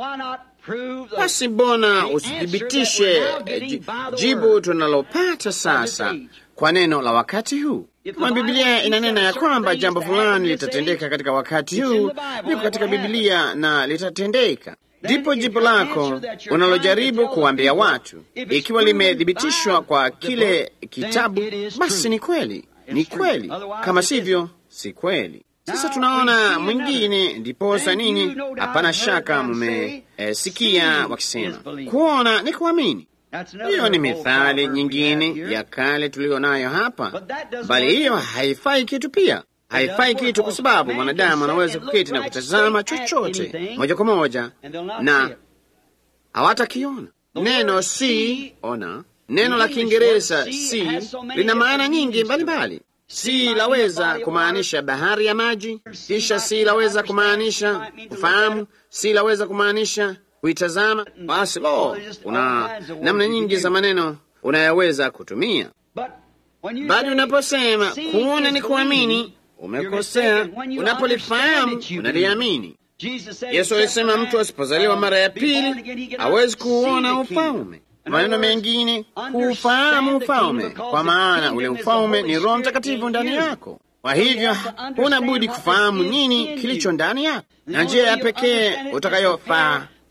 basi mbona usithibitishe jibu tunalopata sasa kwa neno la wakati huu? Kama Biblia inanena ya kwamba jambo fulani litatendeka katika wakati huu, liko katika Biblia na litatendeka, ndipo jibu lako unalojaribu kuambia watu, ikiwa limethibitishwa kwa kile kitabu, basi ni kweli, ni kweli. Kama sivyo, si kweli. Sasa tunaona mwingine, ndiposa nini? Hapana shaka mmesikia eh, wakisema kuona ni kuamini. Hiyo ni mithali nyingine ya kale tuliyo nayo hapa, bali hiyo haifai kitu pia haifai kitu, kwa sababu mwanadamu anaweza kuketi na kutazama chochote moja kwa moja na hawatakiona. Neno si ona, neno la Kiingereza si lina maana nyingi mbalimbali. Si laweza kumaanisha bahari ya maji, kisha si laweza kumaanisha kufahamu, si laweza kumaanisha kuitazama. Basi lo, kuna namna nyingi za maneno unayoweza kutumia, bali unaposema kuona ni kuamini umekosea. Unapolifahamu unaliamini. Yesu alisema mtu asipozaliwa mara ya pili hawezi kuuona ufalme. Maneno mengine, kuufahamu ufalme, kwa maana ule ufalme ni Roho Mtakatifu ndani yako. Kwa hivyo huna budi kufahamu nini kilicho ndani yako, na njia ya pekee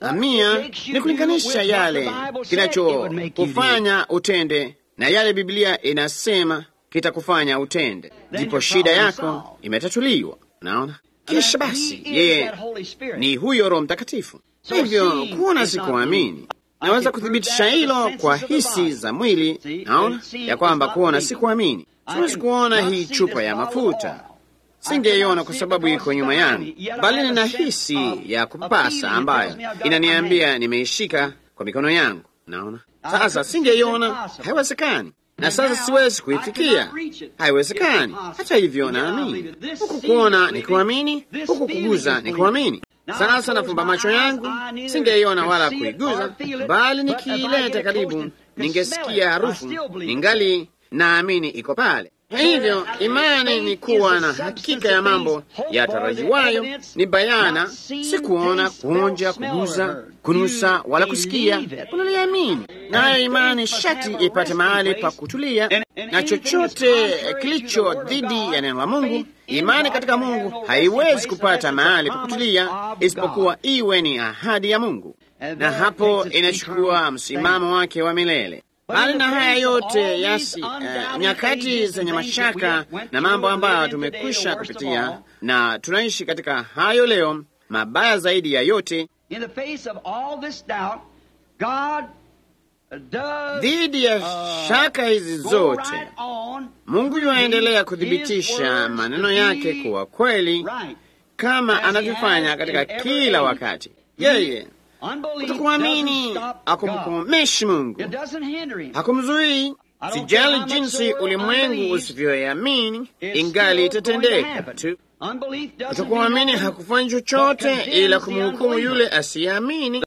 Mia ni kulinganisha yale kinachokufanya utende na yale Biblia inasema kitakufanya utende, ndipo shida yako imetatuliwa. Naona kisha basi, yeye ni huyo Roho Mtakatifu. Hivyo kuona si kuamini. Naweza kuthibitisha hilo kwa hisi za mwili. Naona ya kwamba kuona si kuamini. Siwezi kuona hii chupa ya mafuta, singeiona kwa sababu iko nyuma yangu, bali nina hisi ya kupasa ambayo inaniambia nimeishika kwa mikono yangu. Naona sasa, singeiona, haiwezekani na sasa siwezi kuifikia, haiwezekani. Hata hivyo naamini. Huku kuona ni kuamini, huku kuguza ni kuamini. Sasa nafumba macho yangu, singeiona wala kuiguza, bali nikiileta karibu, ningesikia harufu, ningali naamini iko pale. Hivyo imani ni kuwa na hakika ya mambo yatarajiwayo, ni bayana, si kuona, kuonja, kuguza, kunusa wala kusikia. Unaliamini nayo imani shati ipate mahali pa kutulia, na chochote kilicho dhidi ya neno la Mungu, imani katika Mungu haiwezi kupata mahali pa kutulia isipokuwa iwe ni ahadi ya Mungu, na hapo inachukua msimamo wake wa milele. Bali na haya yote yasi, uh, nyakati zenye mashaka na mambo ambayo tumekwisha kupitia na tunaishi katika hayo leo, mabaya zaidi ya yote, dhidi ya shaka hizi zote, Mungu yuaendelea kuthibitisha maneno yake kuwa kweli, kama anavyofanya katika kila wakati. Yeye kutokuamini hakumkomeshi Mungu, hakumzuii. Sijali jinsi ulimwengu usivyoamini, ingali itatendeka tu. Kutokuamini hakufanyi chochote ila kumhukumu yule asiyeamini.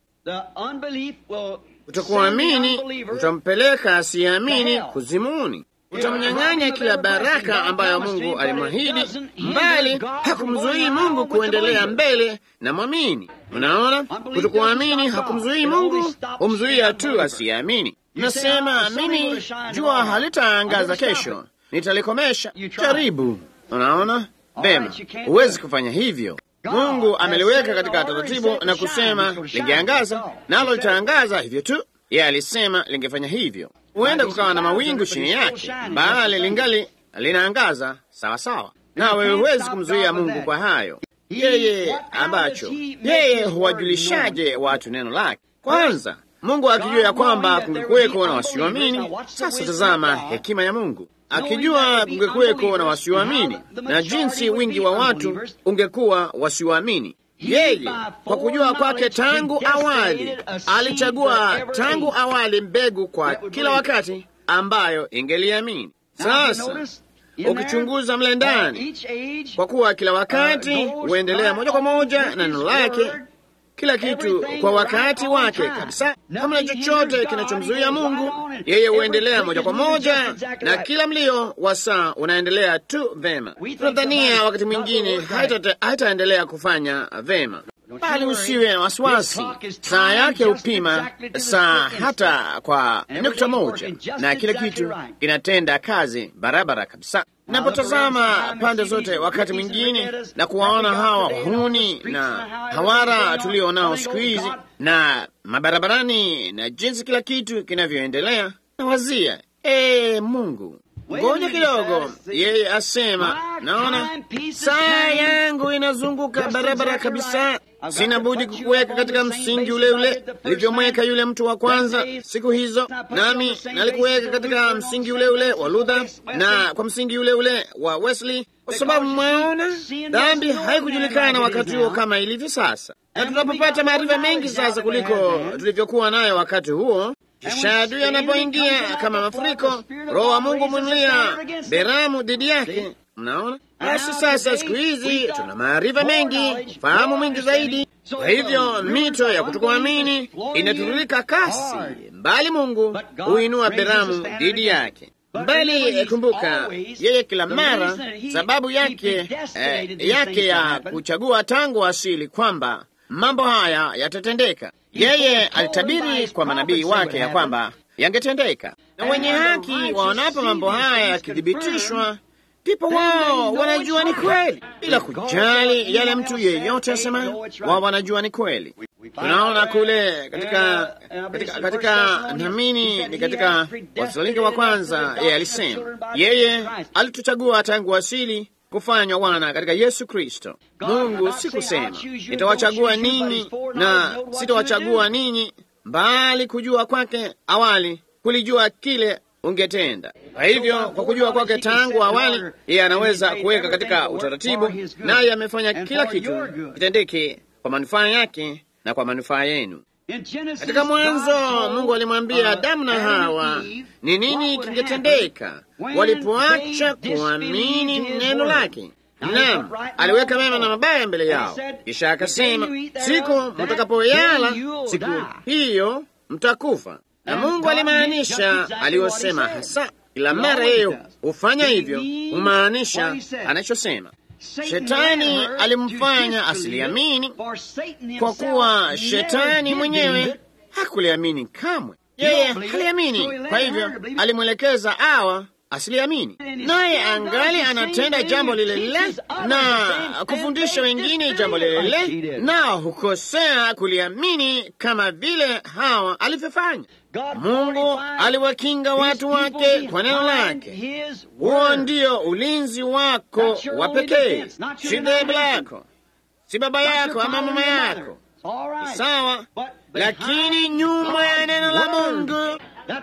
Kutokuamini utampeleka asiyeamini kuzimuni, utamnyang'anya kila baraka ambayo Mungu alimwahidi, mbali hakumzuii Mungu kuendelea mbele na mwamini. Unaona, kutokuamini hakumzuii Mungu, humzuia tu asiyeamini. Nasema mimi, jua halitaangaza kesho, nitalikomesha. Jaribu. Unaona vema, huwezi kufanya hivyo. Mungu ameliweka katika taratibu na kusema lingeangaza, nalo litaangaza hivyo tu. Yeye alisema lingefanya hivyo. Huenda kukawa na mawingu chini yake, bali lingali linaangaza sawa sawa, nawe huwezi kumzuia Mungu kwa hayo. Yeye ambacho yeye huwajulishaje watu neno lake? Kwanza Mungu akijua ya kwamba kungekuweko na wasioamini. Sasa tazama hekima ya Mungu, akijua kungekuweko na wasioamini na jinsi wingi wa watu ungekuwa wasioamini. Yeye kwa kujua kwake tangu awali alichagua tangu awali mbegu kwa kila wakati ambayo ingeliamini. Sasa ukichunguza mle ndani, kwa kuwa kila wakati huendelea moja kwa moja na neno lake, kila kitu kwa wakati wake kabisa. Hamna chochote kinachomzuia Mungu, yeye huendelea moja kwa moja, na kila mlio wa saa unaendelea tu vema. Tunadhania wakati mwingine haitaendelea kufanya vema, bali usiwe na wasiwasi. Saa yake hupima saa hata kwa nukta moja, na kila kitu kinatenda kazi barabara kabisa. Napotazama pande zote wakati mwingine na kuwaona hawa wahuni na hawara tulio nao siku hizi na mabarabarani na jinsi kila kitu kinavyoendelea, nawazia ee, Mungu, ngoja kidogo. Yeye asema, naona saa yangu inazunguka barabara kabisa, sina budi kukuweka katika msingi ule ule nilivyomweka yule mtu wa kwanza siku hizo, nami nalikuweka katika msingi ule ule wa Luther na kwa msingi ule ule wa Wesley, kwa sababu mwaona, dhambi haikujulikana wakati huo kama ilivyo sasa, na tunapopata maarifa mengi sasa kuliko tulivyokuwa nayo wakati huo kisha adui anapoingia kama mafuriko, Roho wa Mungu mwinulia beramu dhidi yake. Mnaona, basi sasa siku hizi tuna maarifa mengi, fahamu mwingi zaidi. Kwa hivyo mito ya kutokuamini inatiririka kasi, mbali Mungu huinua beramu dhidi yake. Mbali kumbuka, yeye kila mara sababu yake eh, yake ya kuchagua tangu asili kwamba mambo haya yatatendeka. Yeye alitabiri kwa manabii wake ya kwamba yangetendeka, na wenye haki waonapo mambo haya yakithibitishwa, ndipo wao wanajua ni kweli, bila kujali yale mtu yeyote asemayo, wao wanajua ni kweli. Tunaona kule katika katika, katika namini ni katika Wathesalonike wa kwanza, yeye alisema yeye alituchagua tangu asili kufanywa wana katika Yesu Kristo. Mungu si kusema nitawachagua ninyi na sitawachagua ninyi, mbali kujua kwake awali kulijua kile ungetenda. Kwa hivyo kwa kujua kwake tangu awali, yeye anaweza kuweka katika utaratibu, naye amefanya kila kitu kitendeke kwa manufaa yake na kwa manufaa yenu. Katika Mwanzo Mungu alimwambia Adamu na Hawa ni nini kingetendeka walipoacha kuamini neno lake. Naam, aliweka mema na mabaya mbele yao, kisha akasema, siku mtakapoyala siku hiyo mtakufa. Na Mungu alimaanisha aliyosema hasa. Kila mara yeye hufanya hivyo, humaanisha anachosema. Shetani alimfanya asiliamini, kwa kuwa shetani mwenyewe hakuliamini kamwe. Yeye haliamini, kwa hivyo alimwelekeza awa asiliamini, naye angali anatenda jambo lile lile na kufundisha wengine jambo lile lile, nao hukosea kuliamini kama vile Hawa alivyofanya. Mungu aliwakinga watu wake kwa neno lake. Huo ndio ulinzi wako wa pekee, si dhehebu lako, si baba yako ama mama yako, sawa. Lakini nyuma ya neno la Mungu,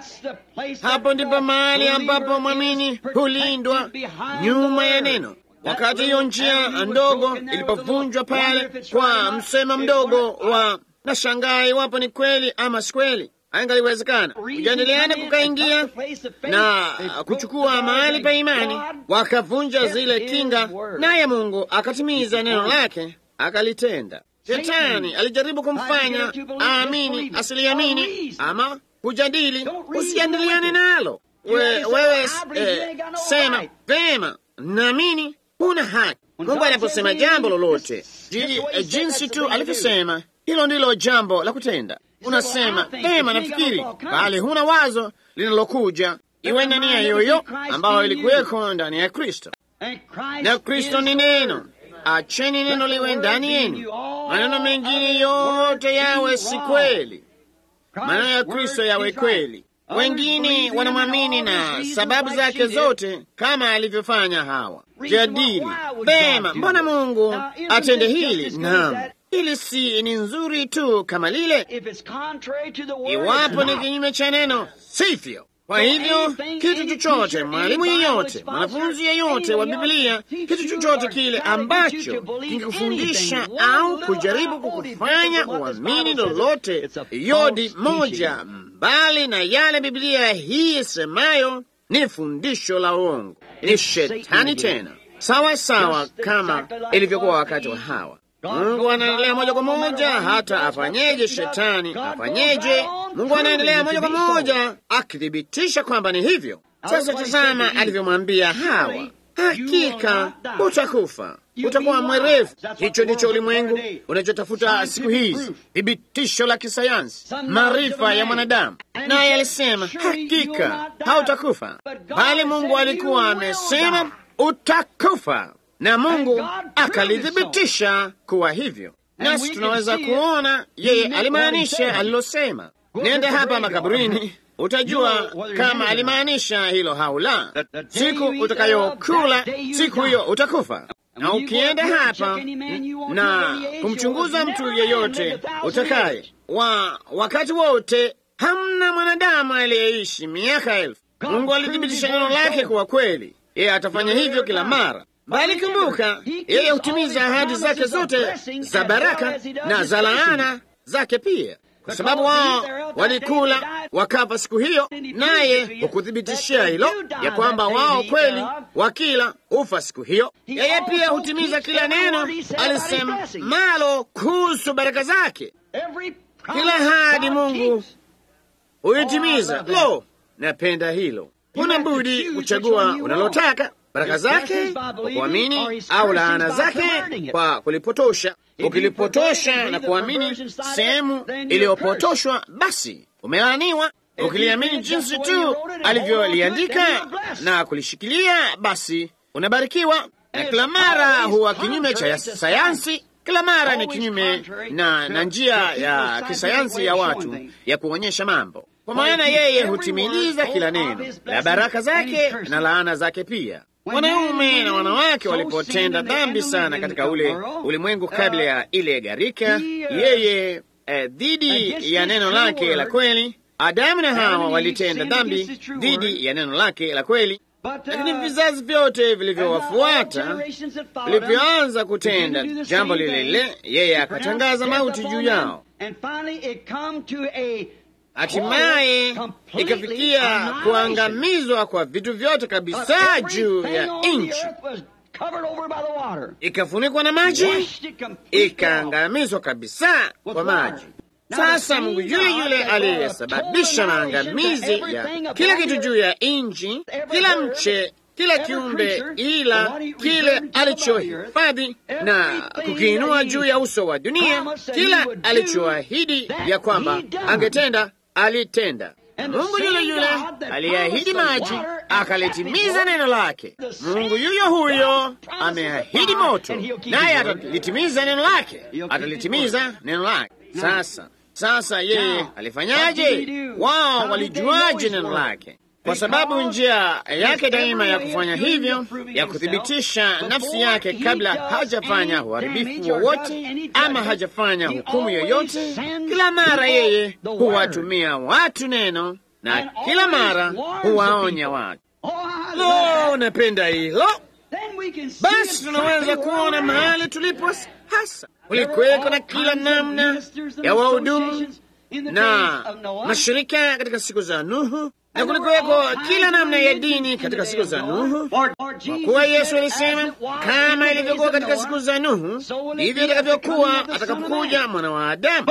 hapo ndipo mahali ambapo mwamini hulindwa, nyuma ya neno. Wakati hiyo njia ndogo ilipovunjwa pale kwa msema mdogo wa nashangaa iwapo ni kweli ama si kweli Angaliwezekana kujadiliana kukaingia na kuchukua mahali pa imani, wakavunja zile kinga, naye Mungu akatimiza neno lake akalitenda. Shetani alijaribu kumfanya aamini asiliamini, ama kujadili, usijadiliane nalo we, wewe eh, sema vema, naamini huna haki. Mungu anaposema jambo lolote jinsi tu alivyosema, hilo ndilo jambo la kutenda. Unasema pema, nafikiri, bali huna wazo linalokuja iwe na nia yoyo ambayo ilikuweko ndani ya Kristo, na Kristo ni neno. Acheni neno liwe ndani yenu, maneno mengine yote yawe si kweli, maneno ya Kristo yawe kweli. Wengine wanamwamini na sababu zake zote, kama alivyofanya Hawa. Jadili pema, mbona Mungu atende hili? Naam, hili si ni nzuri tu kama lile, iwapo ni kinyume cha neno, sivyo. Kwa hivyo kitu chochote, mwalimu yeyote, mwanafunzi yeyote wa Biblia, kitu chochote kile ambacho kingekufundisha au kujaribu kukufanya uamini lolote yodi moja mbali na yale Biblia hii isemayo, ni fundisho la uongo, ni shetani tena, sawa sawa kama ilivyokuwa wakati wa Hawa. Mungu anaendelea moja kwa moja, hata afanyeje shetani afanyeje, Mungu anaendelea moja kwa moja akithibitisha kwamba ni hivyo. Sasa tazama alivyomwambia Hawa, hakika utakufa, utakuwa mwerevu. Hicho ndicho ulimwengu unachotafuta siku hizi, thibitisho la kisayansi, maarifa ya mwanadamu. Naye alisema hakika hautakufa, bali Mungu alikuwa amesema utakufa na Mungu akalithibitisha kuwa hivyo. Nasi tunaweza kuona yeye alimaanisha alilosema. Nenda hapa makaburini, utajua kama alimaanisha hilo au la. Siku utakayokula siku hiyo utakufa. Na ukienda hapa na kumchunguza mtu yeyote utakaye, wa wakati wote, hamna mwanadamu aliyeishi miaka elfu. Mungu alithibitisha neno lake kuwa kweli, yeye atafanya hivyo kila mara bali kumbuka, yeye hutimiza ahadi zake zote za baraka na za laana zake pia, kwa sababu wao walikula wakafa siku hiyo, naye hukuthibitishia hilo ya kwamba wao kweli wakila ufa siku hiyo. Yeye pia hutimiza kila neno alisemalo kuhusu baraka zake. Kila ahadi Mungu huitimiza. Lo, napenda hilo. Huna budi kuchagua unalotaka baraka zake kwa kuamini au laana zake kwa kulipotosha. Ukilipotosha na kuamini sehemu iliyopotoshwa, basi umelaaniwa. Ukiliamini jinsi tu alivyoliandika na kulishikilia, basi unabarikiwa. Na kila mara huwa kinyume cha sayansi kila mara ni kinyume na, na njia ya kisayansi ya watu ya kuonyesha mambo, kwa maana yeye hutimiliza kila neno la baraka zake na laana zake pia. Wanaume na wanawake walipotenda dhambi sana katika ule ulimwengu kabla ya ile gharika, yeye eh, dhidi ya neno lake la kweli, Adamu na Hawa walitenda dhambi dhidi ya neno lake la kweli. Lakini vizazi vyote vilivyowafuata vilivyoanza kutenda jambo lile lile, yeye akatangaza mauti juu yao. Hatimaye ikafikia kuangamizwa kwa vitu vyote kabisa juu ya nchi, ikafunikwa na maji, ikaangamizwa kabisa kwa maji. Sasa Mungu yule yule aliyesababisha maangamizi ya kila kitu juu ya nchi, kila mche, kila kiumbe, ila kile alichohifadhi na kukiinua juu ya uso wa dunia, kila alichoahidi ya kwamba angetenda alitenda. Mungu yule yule aliyeahidi maji akalitimiza neno lake. Mungu yuyo huyo ameahidi moto, naye atalitimiza neno lake, atalitimiza neno lake. Sasa sasa yeye alifanyaje? Wao walijuaje neno lake? Kwa sababu njia yake daima ya kufanya hivyo, ya kuthibitisha nafsi yake kabla hajafanya uharibifu wowote ama hajafanya hukumu yoyote, kila mara yeye huwatumia watu neno na kila mara huwaonya watu. Lo, napenda hilo. Basi tunaweza kuona mahali tulipo hasa. Kulikuweko na kila namna ya wahudumu na mashirika katika siku za Nuhu, na kulikuweko kila namna ya dini katika siku za Nuhu, kwa kuwa Yesu alisema kama ilivyokuwa katika siku za Nuhu, ndivyo itakavyokuwa atakapokuja mwana wa Adamu.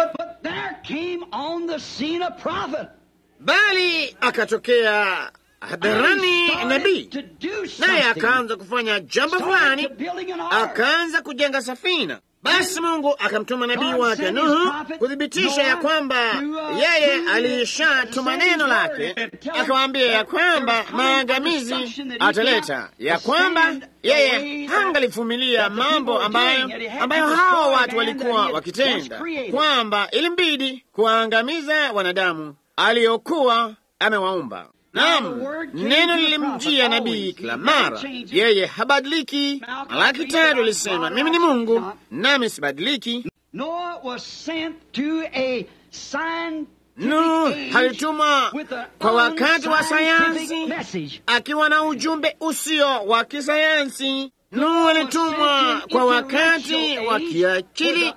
Bali akatokea hadharani nabii, naye akaanza kufanya jambo fulani, akaanza kujenga safina. Basi Mungu akamtuma nabii wake Nuhu kuthibitisha ya kwamba yeye alishatuma neno lake, akawaambia ya kwamba maangamizi ataleta, ya kwamba yeye hangalivumilia mambo ambayo ambayo hawa watu walikuwa wakitenda, kwamba ilimbidi kuwaangamiza wanadamu aliyokuwa amewaumba. Naam, neno lilimjia nabii kila mara, yeye habadiliki. Malaki tatu alisema mimi ni Mungu nami sibadiliki. Nuhu alitumwa kwa wakati wa sayansi akiwa na ujumbe usio wa kisayansi. Nuhu alitumwa kwa wakati wa kiakili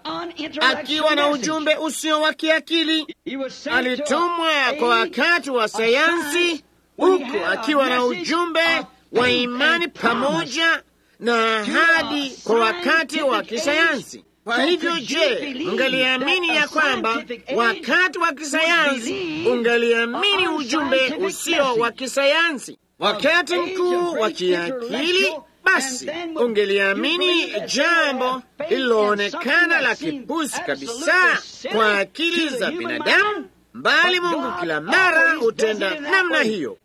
akiwa na ujumbe usio wa kiakili. Alitumwa kwa wakati wa sayansi huku akiwa na ujumbe wa imani pamoja na ahadi kwa wakati wa kisayansi. Kwa hivyo, je, ungaliamini ya kwamba wakati wa kisayansi ungaliamini ujumbe usio wa kisayansi? Wakati mkuu wa kiakili basi ungeliamini jambo lililoonekana la kipuzi kabisa kwa akili za binadamu, bali Mungu kila mara hutenda namna hiyo.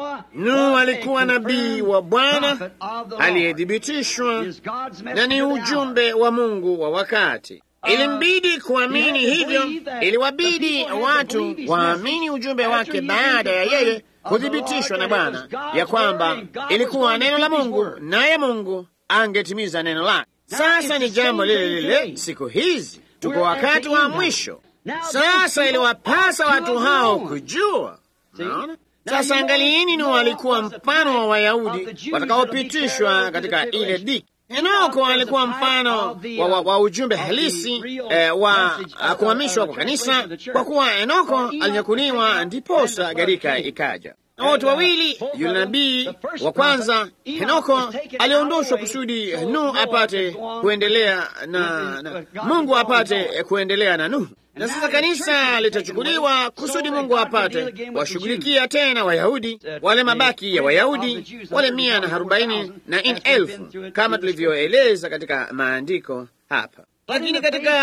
Nuhu alikuwa nabii wa Bwana aliyethibitishwa na ni ujumbe wa Mungu wa wakati. Ilimbidi kuamini hivyo, iliwabidi watu waamini ujumbe wake baada ya yeye kuthibitishwa na Bwana ya kwamba ilikuwa neno la Mungu, naye Mungu angetimiza neno lake. Sasa ni jambo lile lile siku hizi, tuko wakati wa mwisho. Sasa iliwapasa watu hao kujua. Naona sasa, angalieni, ni walikuwa mfano wa Wayahudi watakaopitishwa katika ile dhiki. Enoko alikuwa mfano wa, wa, wa ujumbe halisi eh, wa kuhamishwa kwa kanisa, kwa kuwa Enoko alinyakuliwa ndiposa gharika ikaja. Na wote wawili, yule nabii wa kwanza Henoko aliondoshwa kusudi Nuhu apate kuendelea na, na Mungu apate kuendelea na Nuhu, na sasa kanisa litachukuliwa kusudi Mungu apate washughulikia tena Wayahudi wale mabaki ya Wayahudi wale mia na arobaini na nne elfu kama tulivyoeleza katika maandiko hapa. Lakini katika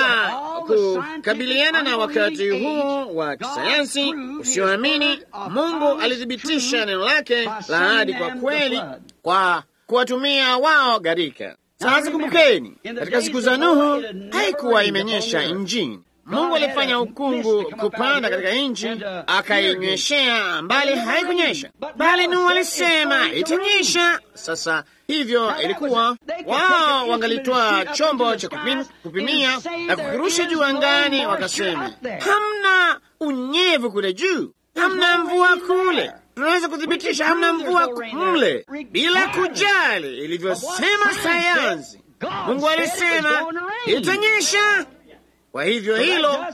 kukabiliana na wakati huu wa kisayansi usioamini, Mungu alithibitisha neno lake la ahadi kwa kweli kwa kuwatumia wao gharika. Sasa kumbukeni, katika siku za Nuhu haikuwa imenyesha nchini. Mungu alifanya ukungu kupanda katika nchi, akainyweshea mbali, haikunyesha bali Nuhu alisema itanyesha. Sasa hivyo ilikuwa wao wangalitoa chombo cha kupim, kupimia na kukirusha juu angani, wakasema hamna unyevu kule juu, hamna mvua kule, tunaweza kuthibitisha hamna mvua mle, bila kujali ilivyosema sayansi. Mungu alisema itanyesha. Kwa hivyo hilo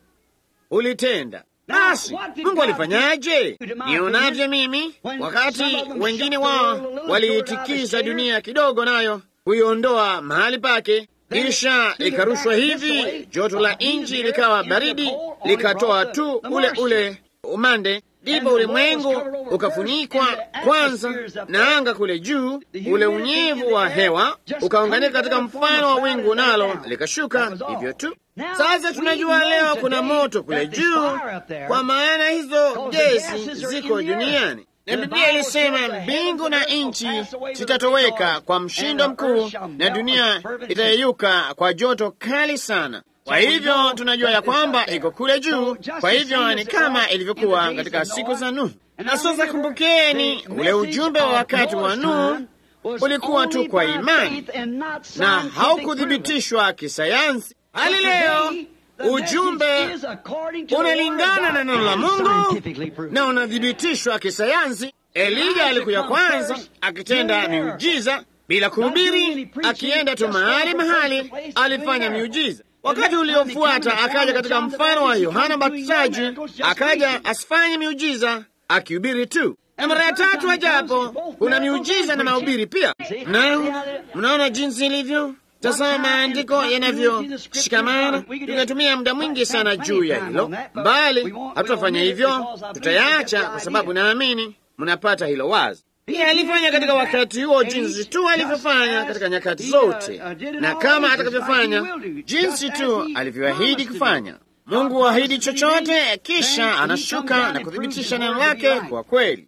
ulitenda. Basi Mungu alifanyaje? Nionavyo mimi, wakati wengine wao waliitikiza dunia kidogo, nayo kuiondoa mahali pake, kisha ikarushwa hivi, joto la nchi likawa baridi, likatoa tu ule ule umande, ndipo ulimwengu ukafunikwa kwanza na anga kule juu, ule unyevu wa hewa ukaunganika katika mfano wa wingu, nalo likashuka hivyo tu. Sasa tunajua leo kuna moto kule juu, kwa maana hizo gesi ziko duniani, na Biblia ilisema mbingu na nchi zitatoweka kwa mshindo mkuu, na dunia itayeyuka kwa joto kali sana. Kwa hivyo tunajua ya kwamba iko kule juu. Kwa hivyo ni kama ilivyokuwa katika siku za Nuhu. Na sasa kumbukeni, ule ujumbe wa wakati wa Nuhu ulikuwa tu kwa imani na haukuthibitishwa kisayansi. Hali leo ujumbe unalingana na neno la Mungu na unathibitishwa kisayansi. Elija alikuya kwanza akitenda miujiza bila kuhubiri, akienda tu mahali mahali alifanya miujiza. Wakati uliofuata akaja katika mfano wa Yohana Mbatizaji, akaja asifanye miujiza, akihubiri tu, na mara ya tatu ajapo kuna miujiza na mahubiri pia. Na mnaona jinsi ilivyo. Tazama maandiko yanavyoshikamana. Tunatumia muda mwingi sana juu ya hilo, bali hatutafanya hivyo, tutayaacha kwa sababu naamini mnapata hilo wazi. Pia alifanya katika wakati huo jinsi tu alivyofanya katika nyakati zote, na kama atakavyofanya jinsi tu alivyoahidi kufanya. Mungu huahidi chochote, kisha anashuka na kuthibitisha neno lake kwa kweli.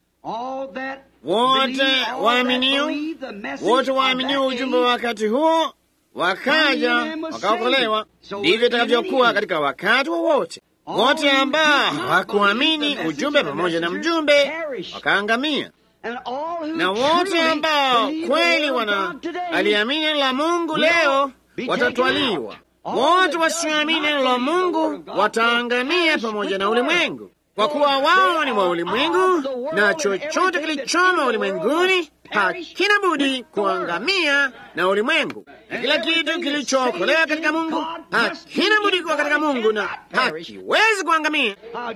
Wote waaminio, wote waaminio ujumbe wa wakati huo wakaja wakaokolewa. Ndivyo itakavyokuwa katika wakati wowote. Wote ambao hawakuamini ujumbe pamoja na mjumbe wakaangamia na wote ambao kweli wana aliamini neno la Mungu leo watatwaliwa. Wote wasioamini neno la Mungu wataangamia pamoja na ulimwengu, kwa kuwa wao ni wa ulimwengu, na chochote kilichomo ulimwenguni hakina budi kuangamia na ulimwengu, na kila kitu kilichookolewa katika Mungu hakina budi kuwa katika Mungu na hakiwezi kuangamia.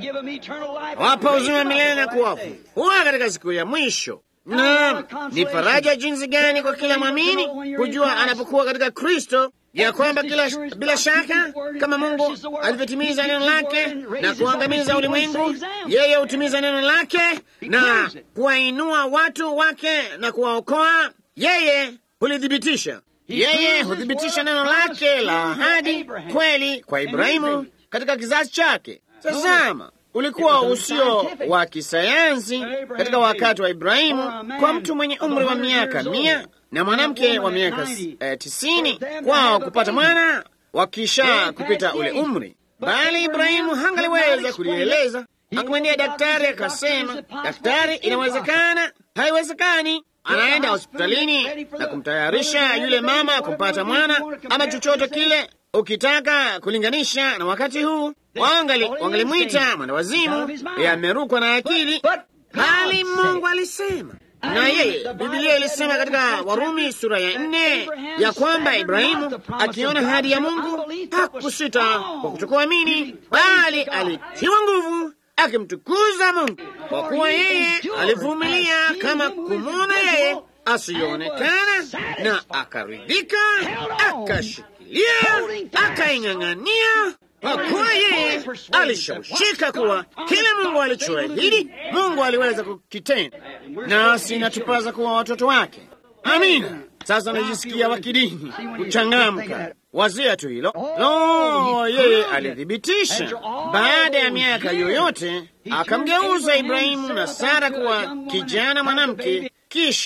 Wapa uzima milele na kuwafufua katika siku ya mwisho. Na ni faraja jinsi gani kwa kila mwamini kujua anapokuwa katika Kristo ya kwamba kila bila shaka kama Mungu alivyotimiza neno lake na kuangamiza ulimwengu, yeye hutimiza neno lake na kuwainua watu wake na kuwaokoa. Yeye hulithibitisha, yeye huthibitisha neno lake la ahadi kweli kwa Ibrahimu katika kizazi chake. Tazama, ulikuwa usio wa kisayansi katika wakati wa Ibrahimu kwa mtu mwenye umri wa miaka mia na mwanamke wa miaka eh, tisini kwao kupata mwana wakisha kupita ule umri, bali Ibrahimu hangaliweza kulieleza. Akamwendea daktari akasema, daktari, inawezekana? Haiwezekani. Anaenda hospitalini na kumtayarisha yule mama kumpata mwana ama chochote kile ukitaka kulinganisha na wakati huu wangalimwita mwendawazimu, yamerukwa na akili, bali Mungu alisema na yeye. Bibilia ilisema katika Warumi sura ya nne ya kwamba Ibrahimu akiona ahadi ya Mungu hakusita kwa kutokuamini, bali alitiwa nguvu akimtukuza Mungu, kwa kuwa yeye alivumilia kama kumwona yeye asiyoonekana, na akaridhika, akashikilia, akaing'ang'ania kwa kuwa yeye alishawishika kuwa kile Mungu alichoahidi Mungu aliweza kukitenda, nasi inatupaza kuwa watoto wake. Amina. Sasa najisikia wakidini kuchangamka, wazia tu hilo. Lo, yeye alithibitisha baada ya miaka yoyote, akamgeuza Ibrahimu na Sara kuwa kijana mwanamke, kisha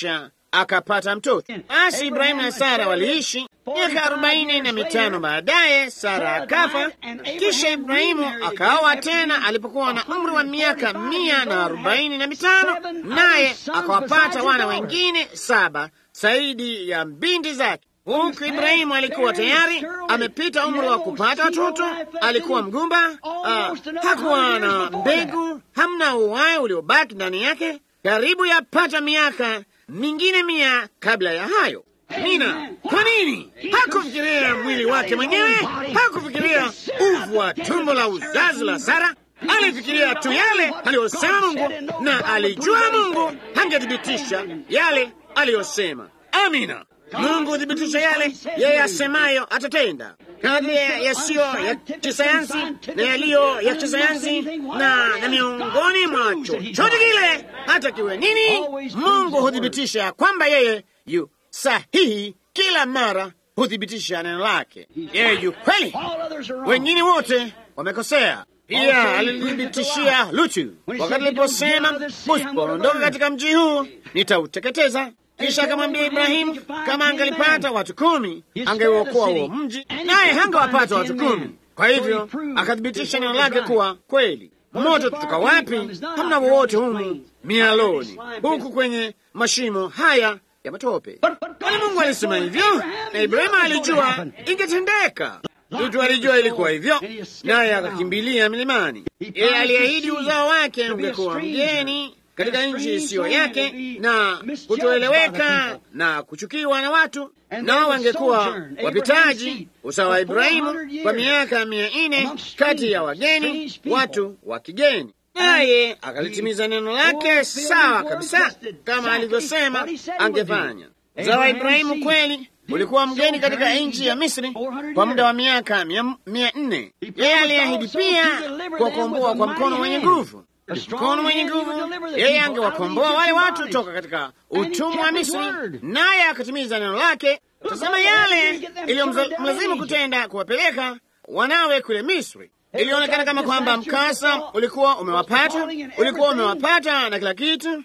akapata mtoto. Basi Ibrahimu na Sara waliishi miaka arobaini na mitano. Baadaye Sara akafa, kisha Ibrahimu akaoa tena alipokuwa na umri wa miaka mia na arobaini na mitano, naye akawapata wana wengine saba zaidi ya mbindi zake. Huku Ibrahimu alikuwa tayari amepita umri wa kupata watoto, alikuwa mgumba, uh, hakuwa na mbegu, hamna uhai uliobaki ndani yake, karibu yapata miaka mingine mia kabla ya hayo. Nina, kwa nini hakufikiria mwili wake mwenyewe? Hakufikiria uvu wa tumbo la uzazi la Sara? Alifikiria tu yale aliyosema Mungu, na alijua Mungu angethibitisha yale aliyosema. Amina. Mungu huthibitisha yale yeye asemayo atatenda, kadri yasiyo ya kisayansi na yaliyo ya kisayansi, na na miongoni mwa chochote kile, hata kiwe nini, Mungu huthibitisha kwamba yeye yu sahihi. Kila mara huthibitisha neno lake, yeye yu kweli. Wengine wote wamekosea. Pia alithibitishia Lutu wakati aliposema, usipoondoka katika mji huu nitauteketeza. Kisha akamwambia Ibrahimu kama angelipata watu kumi angeuokoa huo mji, naye hangewapata watu kumi. Kwa hivyo akathibitisha neno lake kuwa kweli. Moto tutoka wapi? Hamna wowote humu mialoni, huku kwenye mashimo haya ya matope. Bali Mungu alisema hivyo, na Ibrahimu alijua ingetendeka. Lutu alijua ilikuwa hivyo, naye akakimbilia milimani. Yeye aliahidi uzao wake ungekuwa mgeni katika nchi isiyo yake na kutoeleweka na kuchukiwa na watu, nao wangekuwa wapitaji usawa wa Ibrahimu kwa miaka mia nne kati ya wageni, watu wa kigeni. Naye akalitimiza neno lake sawa kabisa kama alivyosema angefanya. Uzao wa Ibrahimu kweli ulikuwa mgeni katika nchi ya Misri kwa muda wa miaka mia nne. Yeye aliahidi pia kuwakomboa kwa mkono wenye nguvu mkono mwenye nguvu. Yeye angewakomboa wale watu toka katika utumwa wa Misri, naye akatimiza neno lake. Tazama yale iliyomlazimu kutenda, kuwapeleka wanawe kule Misri. Ilionekana kama kwamba mkasa ulikuwa umewapata, ulikuwa umewapata na kila kitu.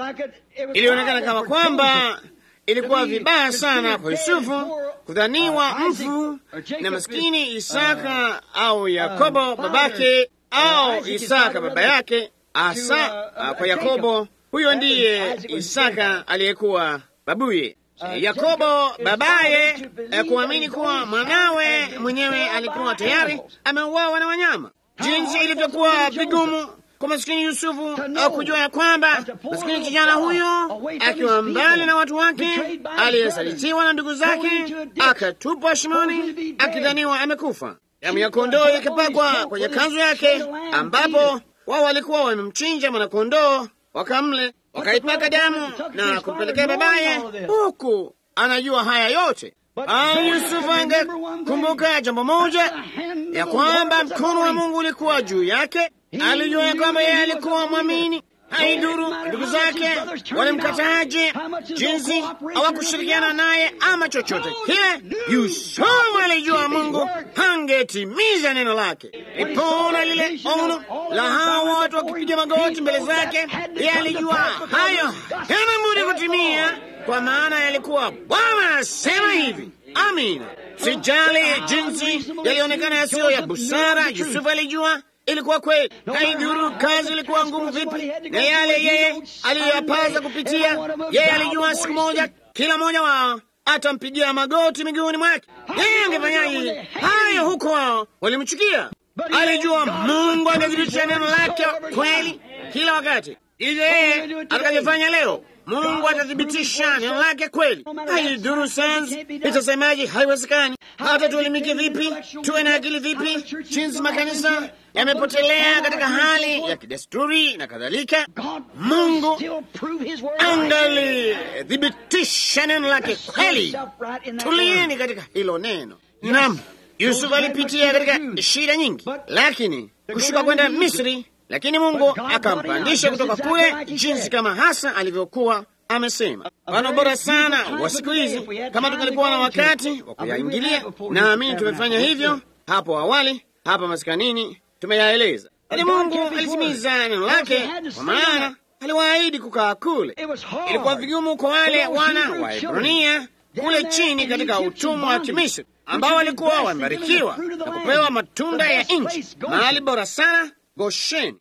Ilionekana kama kwamba ilikuwa vibaya sana kwa Yusufu kudhaniwa mfu na maskini Isaka au Yakobo babake au Isaka baba yake. Asa kwa Yakobo, huyo ndiye Isaka aliyekuwa babuye. Yakobo babaye kuamini kuwa mwanawe mwenyewe alikuwa tayari ameuawa na wanyama. Jinsi ilivyokuwa vigumu kwa maskini Yusufu kujua ya kwamba maskini kijana huyo akiwa mbali na watu wake, aliyesalitiwa na ndugu zake, akatupwa shimoni akidhaniwa amekufa. Damu ya kondoo ikapakwa kwenye kanzu yake, ambapo wao walikuwa wamemchinja mwanakondoo, wakamle, wakaipaka damu na kumpelekea babaye, huku anajua haya yote. Bali Yusufu angekumbuka jambo moja, ya kwamba mkono wa Mungu ulikuwa juu yake. Alijua ya kwamba yeye alikuwa mwamini. Haiduru ndugu zake walimkataje, jinsi hawakushirikiana naye ama chochote kile, Yusufu alijua Mungu hangetimiza neno lake. Ipona lile ono la hawa watu wakipiga magoti mbele zake, yeye alijua hayo hana budi kutimia, kwa maana yalikuwa Bwana asema hivi. Amina. Sijali jinsi yalionekana yasiyo ya busara, Yusufu alijua ilikuwa kweli. Haidhuru kazi ilikuwa ngumu vipi, na yale yeye aliyoyapaza kupitia, yeye alijua siku moja kila mmoja wao atampigia magoti miguuni mwake. Yeye angefanyaje hayo huko wao walimchukia? Alijua Mungu angethibitisha neno lake kweli kila wakati. Hivyo yeye atakavyofanya leo, Mungu atathibitisha neno lake kweli. Haidhuru sayansi itasemaje, haiwezekani. Hata tuelimike vipi, tuwe na akili vipi, jinsi makanisa yamepotelea katika hali ya kidesturi na kadhalika, Mungu angalithibitisha neno lake kweli. Tulieni katika hilo neno. Naam, Yusufu alipitia katika shida nyingi, lakini kushuka kwenda Misri lakini Mungu akampandisha kutoka kule, jinsi kama hasa alivyokuwa amesema. Mfano bora sana wa siku hizi, kama tungalikuwa na wakati wa kuyaingilia, naamini tumefanya hivyo hapo awali hapa maskanini, tumeyaeleza. Lakini Mungu alitimiza neno lake, kwa maana aliwaahidi kukaa kule. Ilikuwa vigumu kwa wale wana wa Ibrania kule chini katika utumwa wa Kimisri ambao walikuwa wamebarikiwa na kupewa matunda ya nchi, mahali bora sana Gosheni,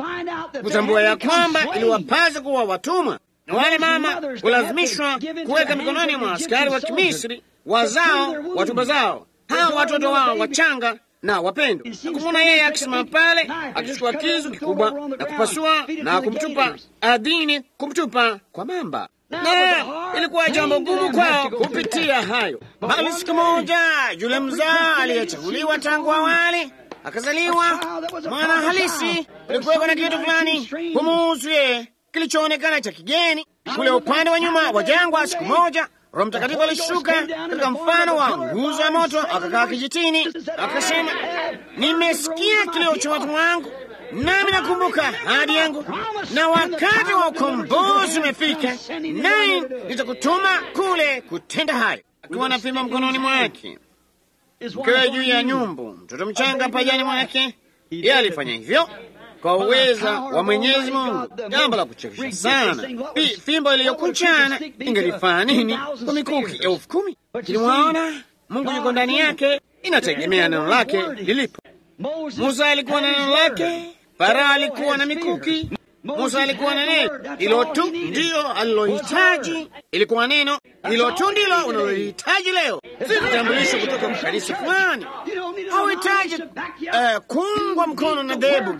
kutambua ya kwamba iliwapasa kuwa watumwa, na wale mama kulazimishwa kuweka mikononi mwa askari wa Kimisri wazao watuba zao hawa watoto wao wachanga na wapendo, na kumwona yeye akisimama pale akichukua kisu kikubwa na kupasua na kumtupa ardhini, kumtupa kwa mamba na ilikuwa jambo gumu kwao kupitia hayo. Bali siku moja yule mzaa aliyechaguliwa tangu awali akazaliwa mwana halisi. Kulikuweko na kitu fulani kumuhusu yeye kilichoonekana cha kigeni kule upande wa nyuma wa jangwa. Siku moja Roho Mtakatifu alishuka katika mfano wa nguzo ya moto, akakaa kijitini, akasema, nimesikia kilio cha watu wangu nami nakumbuka ahadi yangu, na wakati wa ukombozi umefika, naye nitakutuma kule kutenda hayo. Akiwa na fimbo mkononi mwake, mkewe juu ya nyumbu, mtoto mchanga pajani mwake, yeye alifanya hivyo kwa uweza wa Mwenyezi Mungu. Jambo la kuchekesha sana, fimbo iliyokunjana ingelifanya nini kwa mikuki elfu kumi? Lakini mwaona, Mungu yuko ndani yake, inategemea neno lake lilipo. Musa alikuwa na neno lake, Farao alikuwa na mikuki, Musa alikuwa na neno. Hilo tu ndilo alilohitaji, ilikuwa neno. Hilo tu ndilo unalohitaji leo, si vitambulisho kutoka kwa kanisa fulani. Hauhitaji uh, kuungwa mkono na dhehebu,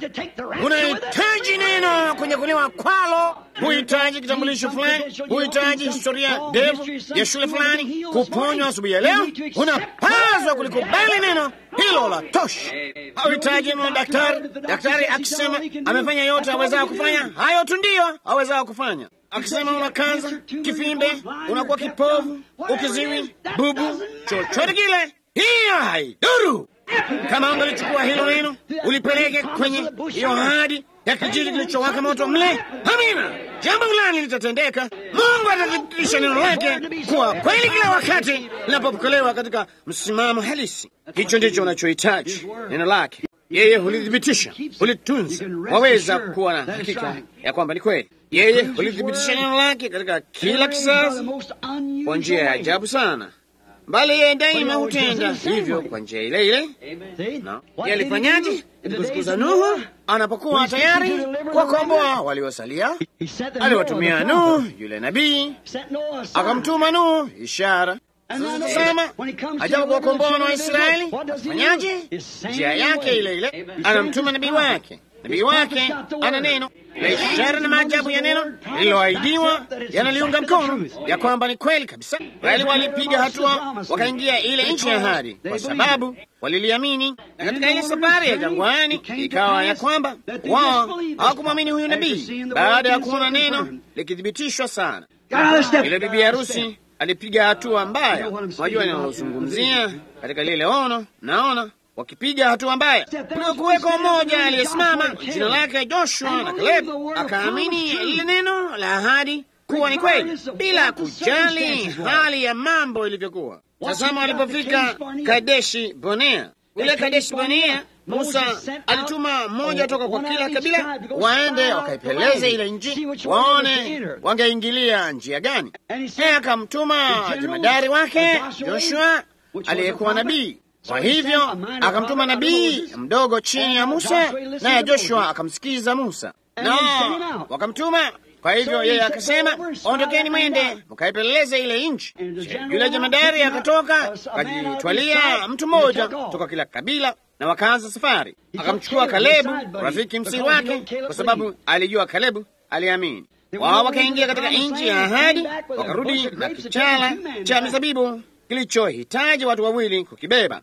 unahitaji neno kunyakuliwa kwalo. Huhitaji kitambulisho fulani, huhitaji historia ndefu ya shule fulani kuponywa asubuhi ya leo. Unapaswa kulikubali neno hilo la tosha. Hauhitaji neno daktari, daktari akisema amefanya yote awezao kufanya, hayo tu ndiyo awezao kufanya. Akisema una kansa, kifimbe, unakuwa kipovu, ukiziwi, bubu, chochote kile, hiyo haiduru. Kama ungalichukua hilo neno ulipeleke kwenye hiyo ahadi ya kijiji kilichowaka moto mle, amina, jambo fulani litatendeka. Mungu atathibitisha neno lake kuwa kweli kila wakati linapopokelewa katika msimamo halisi. Hicho ndicho unachohitaji, neno lake. Yeye hulithibitisha, hulitunza, waweza kuwa na hakika ya kwamba ni kweli. Yeye hulithibitisha neno lake katika kila kizazi kwa njia ya ajabu sana bali yeye daima hutenda hivyo kwa njia ile ile. No. Yeye alifanyaje? Ilikuza Nuhu anapokuwa tayari kuwakomboa waliosalia, aliwatumia Nuhu yule nabii, akamtuma Nuhu ishara. Sasa ajabu kuwakomboa na Waisraeli, afanyaje? Njia yake ile ile, anamtuma nabii wake. Nabii wake ana neno na ishara na maajabu ya neno lililoahidiwa yanaliunga mkono ya kwamba ni kweli kabisa. Bali walipiga hatua wakaingia ile nchi ya ahadi kwa sababu waliliamini. Na katika ile safari ya jangwani ikawa ya kwamba wao hawakumwamini huyu nabii baada ya kuona neno likithibitishwa sana. Ile bibi harusi alipiga hatua mbaya. Unajua ninalozungumzia katika lile ono, naona wakipiga hatua mbaya. Kulikuweko mmoja aliyesimama jina lake Joshua na Caleb, akaamini lile neno la ahadi kuwa ni kweli bila kujali hali ya mambo ilivyokuwa. Tazama walipofika Kadeshi Bonea, ule Kadeshi Bonea, Musa alituma mmoja toka kwa kila kabila waende wakaipeleze ile nchi, waone wangeingilia njia gani. Naye akamtuma jemadari wake Joshua aliyekuwa nabii kwa hivyo akamtuma nabii mdogo chini ya Musa, naye Joshua akamsikiza Musa na wakamtuma. Kwa hivyo yeye akasema, ondokeni mwende mkaipeleleze ile nchi. Yule jemadari akatoka akajitwalia mtu mmoja toka kila kabila, na wakaanza safari. Akamchukua Kalebu rafiki msiri wake, kwa sababu alijua Kalebu aliamini. Wao wakaingia katika nchi ya ahadi, wakarudi na kichala cha mizabibu kilichohitaji watu wawili kukibeba.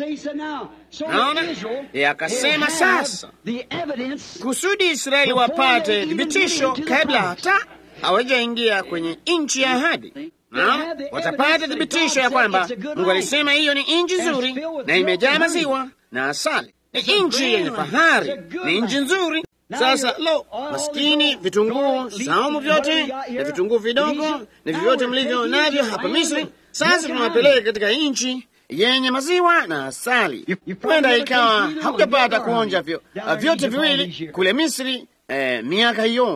Naona ye akasema sasa, kusudi Israeli wapate thibitisho kabla hata hawajaingia kwenye nchi ya ahadi. Naona watapata thibitisho ya kwamba Mungu alisema hiyo ni nchi nzuri na imejaa maziwa na asali, ni nchi yenye fahari, ni nchi nzuri. Sasa lo, maskini, vitunguu saumu vyote na vitunguu vidogo na vyovyote mlivyo navyo hapa Misri, sasa tunawapeleka katika nchi yenye maziwa na asali. Huenda ikawa hakutapata kuonja vyo, vyote viwili kule Misri eh, miaka yote.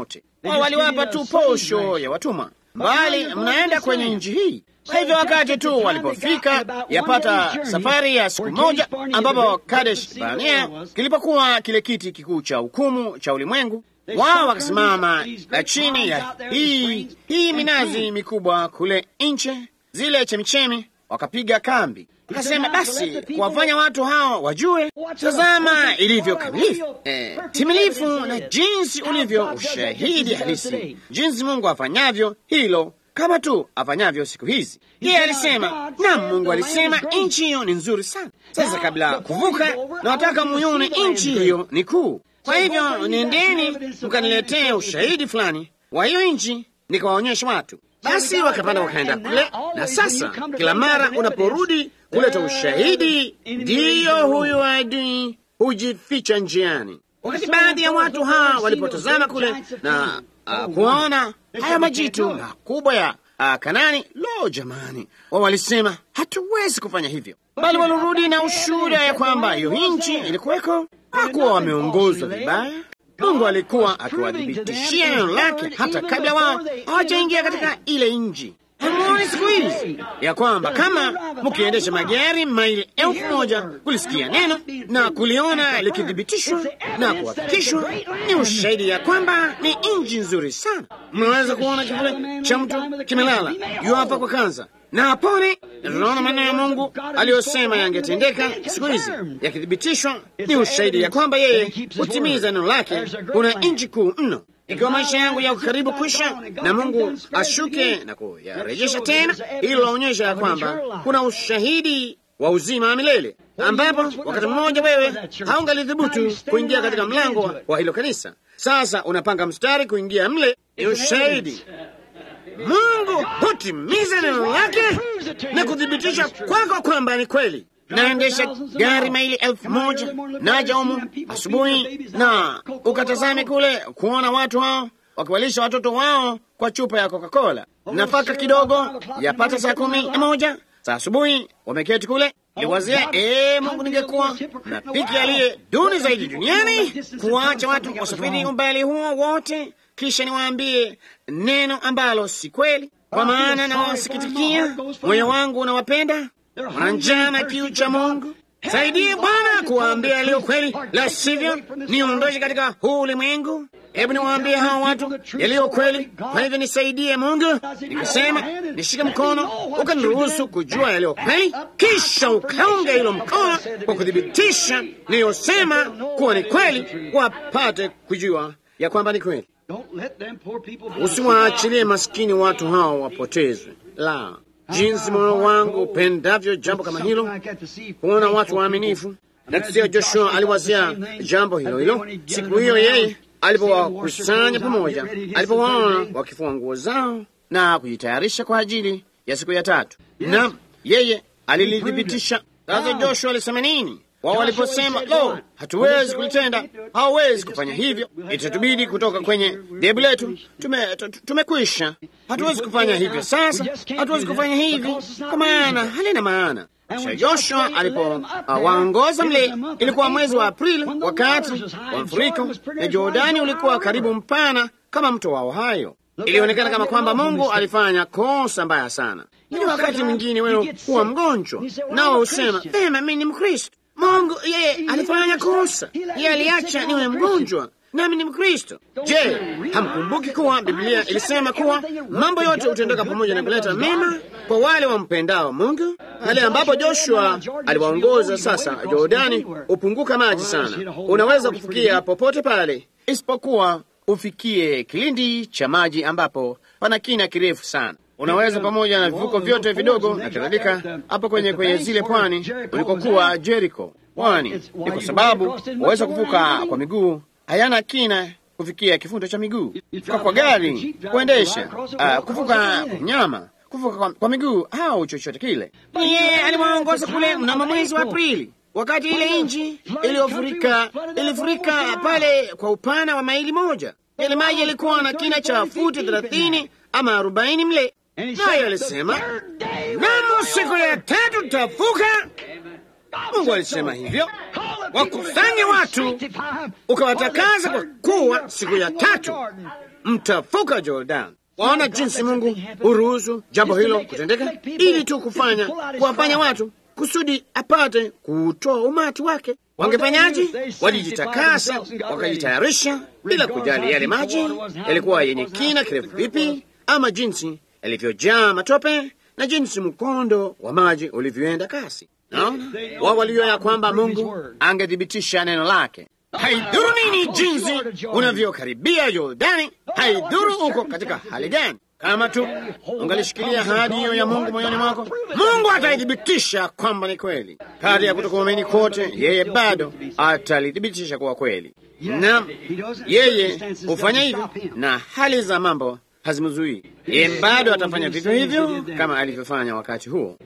wao waliwapa tu posho ya watumwa, bali mnaenda kwenye nchi hii. Kwa hivyo wakati tu walipofika, yapata safari ya siku moja, ambapo Kadesh Barnea kilipokuwa kile kiti kikuu cha hukumu cha ulimwengu, wao wakasimama chini ya hii hii minazi mikubwa kule nche, zile chemichemi, wakapiga kambi. Akasema basi kuwafanya watu hao wajue, tazama ilivyo kamilifu, eh, timilifu na jinsi ulivyo ushahidi halisi, jinsi Mungu afanyavyo hilo kama tu afanyavyo siku hizi. Yeye alisema na Mungu alisema nchi hiyo ni nzuri sana. Sasa kabla kuvuka, nawataka muyone nchi hiyo ni kuu. Kwa hivyo nendeni mkaniletee ushahidi fulani wa hiyo nchi, nikawaonyesha watu. Basi wakapanda wakaenda kule, na sasa kila mara unaporudi kuleta ushahidi, ndiyo huyo adui hujificha njiani. Wakati baadhi ya watu hawa walipotazama kule na uh, kuona haya majitu makubwa ya uh, Kanani, lo jamani, wao walisema hatuwezi kufanya hivyo, bali walirudi na ushuhuda ya kwamba hiyo nchi ilikuweko. Hakuwa wameongozwa vibaya. Mungu alikuwa akiwadhibitishia neno lake hata kabla wao hawajaingia katika ile nchi. Hamuoni siku hizi ya kwamba kama mkiendesha magari maili elfu moja kulisikia neno na kuliona likithibitishwa na kuhakikishwa, ni ushahidi ya kwamba ni nchi nzuri sana. Mnaweza kuona kivule cha mtu kimelala yu hapa kwa kanza na apone. Tunaona maneno ya Mungu aliyosema yangetendeka siku hizi yakithibitishwa, ni ushahidi ya kwamba yeye hutimiza neno lake. Kuna nchi kuu mno. Ikiwa maisha yangu yako karibu kwisha na Mungu ashuke na kuyarejesha tena, hilo laonyesha ya kwamba kuna ushahidi wa uzima wa milele, ambapo wakati mmoja wewe haungalidhubutu kuingia katika mlango wa hilo kanisa. Sasa unapanga mstari kuingia mle, ni ushahidi Mungu hutimiza neno lake na kuthibitisha kwako kwamba ni kweli. Naendesha gari maili elfu moja naja humu asubuhi na ukatazame kule kuona watu hao wakiwalisha watoto wao kwa chupa ya Coca-Cola, nafaka kidogo, yapata saa kumi na moja saa asubuhi, wameketi kule. Niwazia, ee Mungu, ningekuwa na piki aliye duni zaidi duniani kuwacha watu wasafiri umbali huo wote, kisha niwaambie neno ambalo si kweli, kwa maana nawasikitikia, moyo wangu unawapenda wana njaa na kiu cha Mungu. Saidie Bwana kuwaambia yaliyo kweli, la sivyo niondoshe katika huu ulimwengu. Hebu niwaambie hawa watu yaliyo kweli. Kwa hivyo nisaidie Mungu. Nikasema nishike mkono, ukaniruhusu kujua yaliyo kweli, kisha ukaunga hilo mkono kwa kuthibitisha niliyosema kuwa ni kweli, wapate kujua ya kwamba ni kweli. Usiwaachilie maskini watu hao wapotezwe, la jinsi moyo wangu upendavyo jambo kama hilo, kuona watu waaminifu. Na tusia Joshua aliwazia jambo hilo hilo siku hiyo, yeye alipowakusanya pamoja, alipowaona wakifua nguo zao na kujitayarisha kwa ajili ya siku ya tatu, na yeye alilithibitisha. Sasa Joshua alisema nini? Wao waliposema lo, hatuwezi kulitenda, hawawezi kufanya hivyo, itatubidi kutoka kwenye dhehebu letu, tumekwisha, hatuwezi kufanya hivyo sasa, hatuwezi kufanya hivi kwa maana halina maana. Kisha Joshua alipowaongoza uh, mle, ilikuwa mwezi wa Aprili, wakati wa mfuriko, na Jordani ulikuwa karibu mpana kama mto wa Ohio. Ilionekana kama kwamba Mungu alifanya kosa mbaya sana. Ili wakati mwingine wewe huwa mgonjwa, nao husema vema, mimi ni Mkristo. Mungu yeye alifanya kosa, yeye aliacha niwe mgonjwa nami ni Mkristo. Je, hamkumbuki kuwa Biblia ilisema kuwa mambo yote hutendeka pamoja na kuleta mema kwa wale wampendao Mungu? Pale ambapo Joshua aliwaongoza sasa, Jordani hupunguka maji sana, unaweza kufikia popote pale isipokuwa ufikie kilindi cha maji ambapo pana kina kirefu sana unaweza pamoja na vivuko vyote vidogo na kadhalika, hapo kwenye kwenye zile pwani ulikokuwa Jericho. Pwani ni kwa sababu waweza kuvuka kwa miguu, hayana kina kufikia kifundo cha miguu. Kuvuka kwa gari, kuendesha, uh, kuvuka kwa mnyama, kuvuka kwa, kwa miguu au chochote kile. Yeye aliwaongoza kule mnamo mwezi wa Aprili, wakati ile nchi iliyofurika ilifurika pale kwa upana wa maili moja. Ile maji yalikuwa na kina cha futi thelathini ama arobaini mle naye alisema namo siku ya tatu tutavuka. Mungu alisema hivyo, wakusanye watu ukawatakasa, kwa kuwa siku ya tatu mtavuka Jordan. Waona jinsi Mungu huruhusu jambo hilo kutendeka, ili tu kufanya kuwafanya watu kusudi apate kuutoa umati wake. Wangefanyaje? Walijitakasa, wakajitayarisha bila kujali yale maji yalikuwa yenye kina kirefu vipi, ama jinsi yalivyojaa matope na jinsi mkondo wa maji ulivyoenda kasi. Naona wao walijua ya kwamba Mungu angethibitisha neno lake. Haidhuru nini jinsi unavyokaribia Yordani, haidhuru uko katika hali gani. Kama tu ungalishikilia ahadi hiyo ya Mungu moyoni mwako, Mungu ataithibitisha kwamba ni kweli. Kati ya kutokuamini kote, yeye bado atalithibitisha kuwa kweli, na yeye hufanya hivyo, na hali za mambo hazimzuii yeye. Bado atafanya vivyo hivyo kama alivyofanya wakati huo.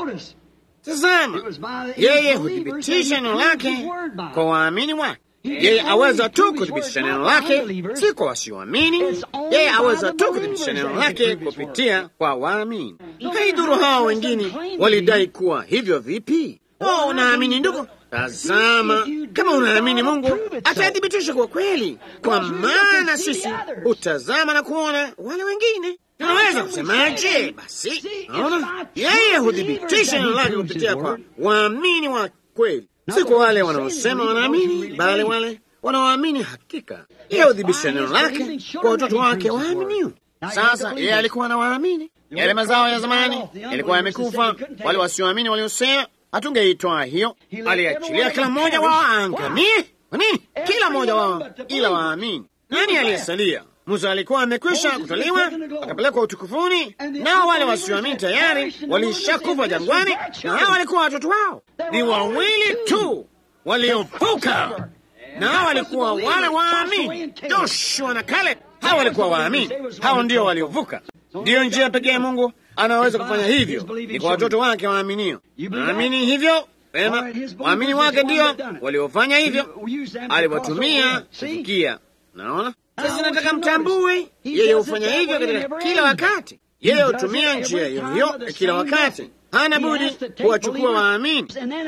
Tazama, yeye huthibitisha neno lake kwa waamini wake. Yeye aweza tu kuthibitisha neno lake, si kwa wasioamini. Yeye aweza tu kuthibitisha neno lake kupitia kwa waamini. Haidhuru hao wengine walidai kuwa hivyo vipi. Oh, unaamini ndugu? Tazama, kama unaamini Mungu atathibitisha kwa kweli, kwa maana sisi hutazama na kuona wale wengine. Tunaweza kusemaje? Basi naona yeye huthibitisha neno lake kupitia kwa waamini wa kweli, si kwa wale wanaosema wanaamini, bali wale wanaoamini hakika. Yeye huthibitisha neno lake kwa watoto wake waaminio. Sasa yeye alikuwa na waamini. Yale mazao ya zamani yalikuwa yamekufa, wale wasioamini waliosema hatungeitwaa hiyo, aliachilia kila mmoja wao aangamie. Kwa nini? Kila mmoja wao ila waamini. Nani aliyesalia? Musa alikuwa amekwisha kutoliwa akapelekwa utukufuni, nao wale wasioamini tayari walishakufa jangwani, na hao walikuwa watoto wao. Ni wawili tu waliovuka, na hao walikuwa wale waamini, Joshua na Caleb. Hao walikuwa waamini, hao ndio waliovuka. Ndiyo njia pekee Mungu anaweza kufanya hivyo, ni kwa watoto wake waaminio. Naamini hivyo Pema, waamini wake ndio waliofanya hivyo, aliwatumia kufikia. Naona sasa, nataka mtambue, yeye hufanya hivyo katika kila wakati. Yeye hutumia njia hiyo hiyo kila wakati, hana budi kuwachukua waamini,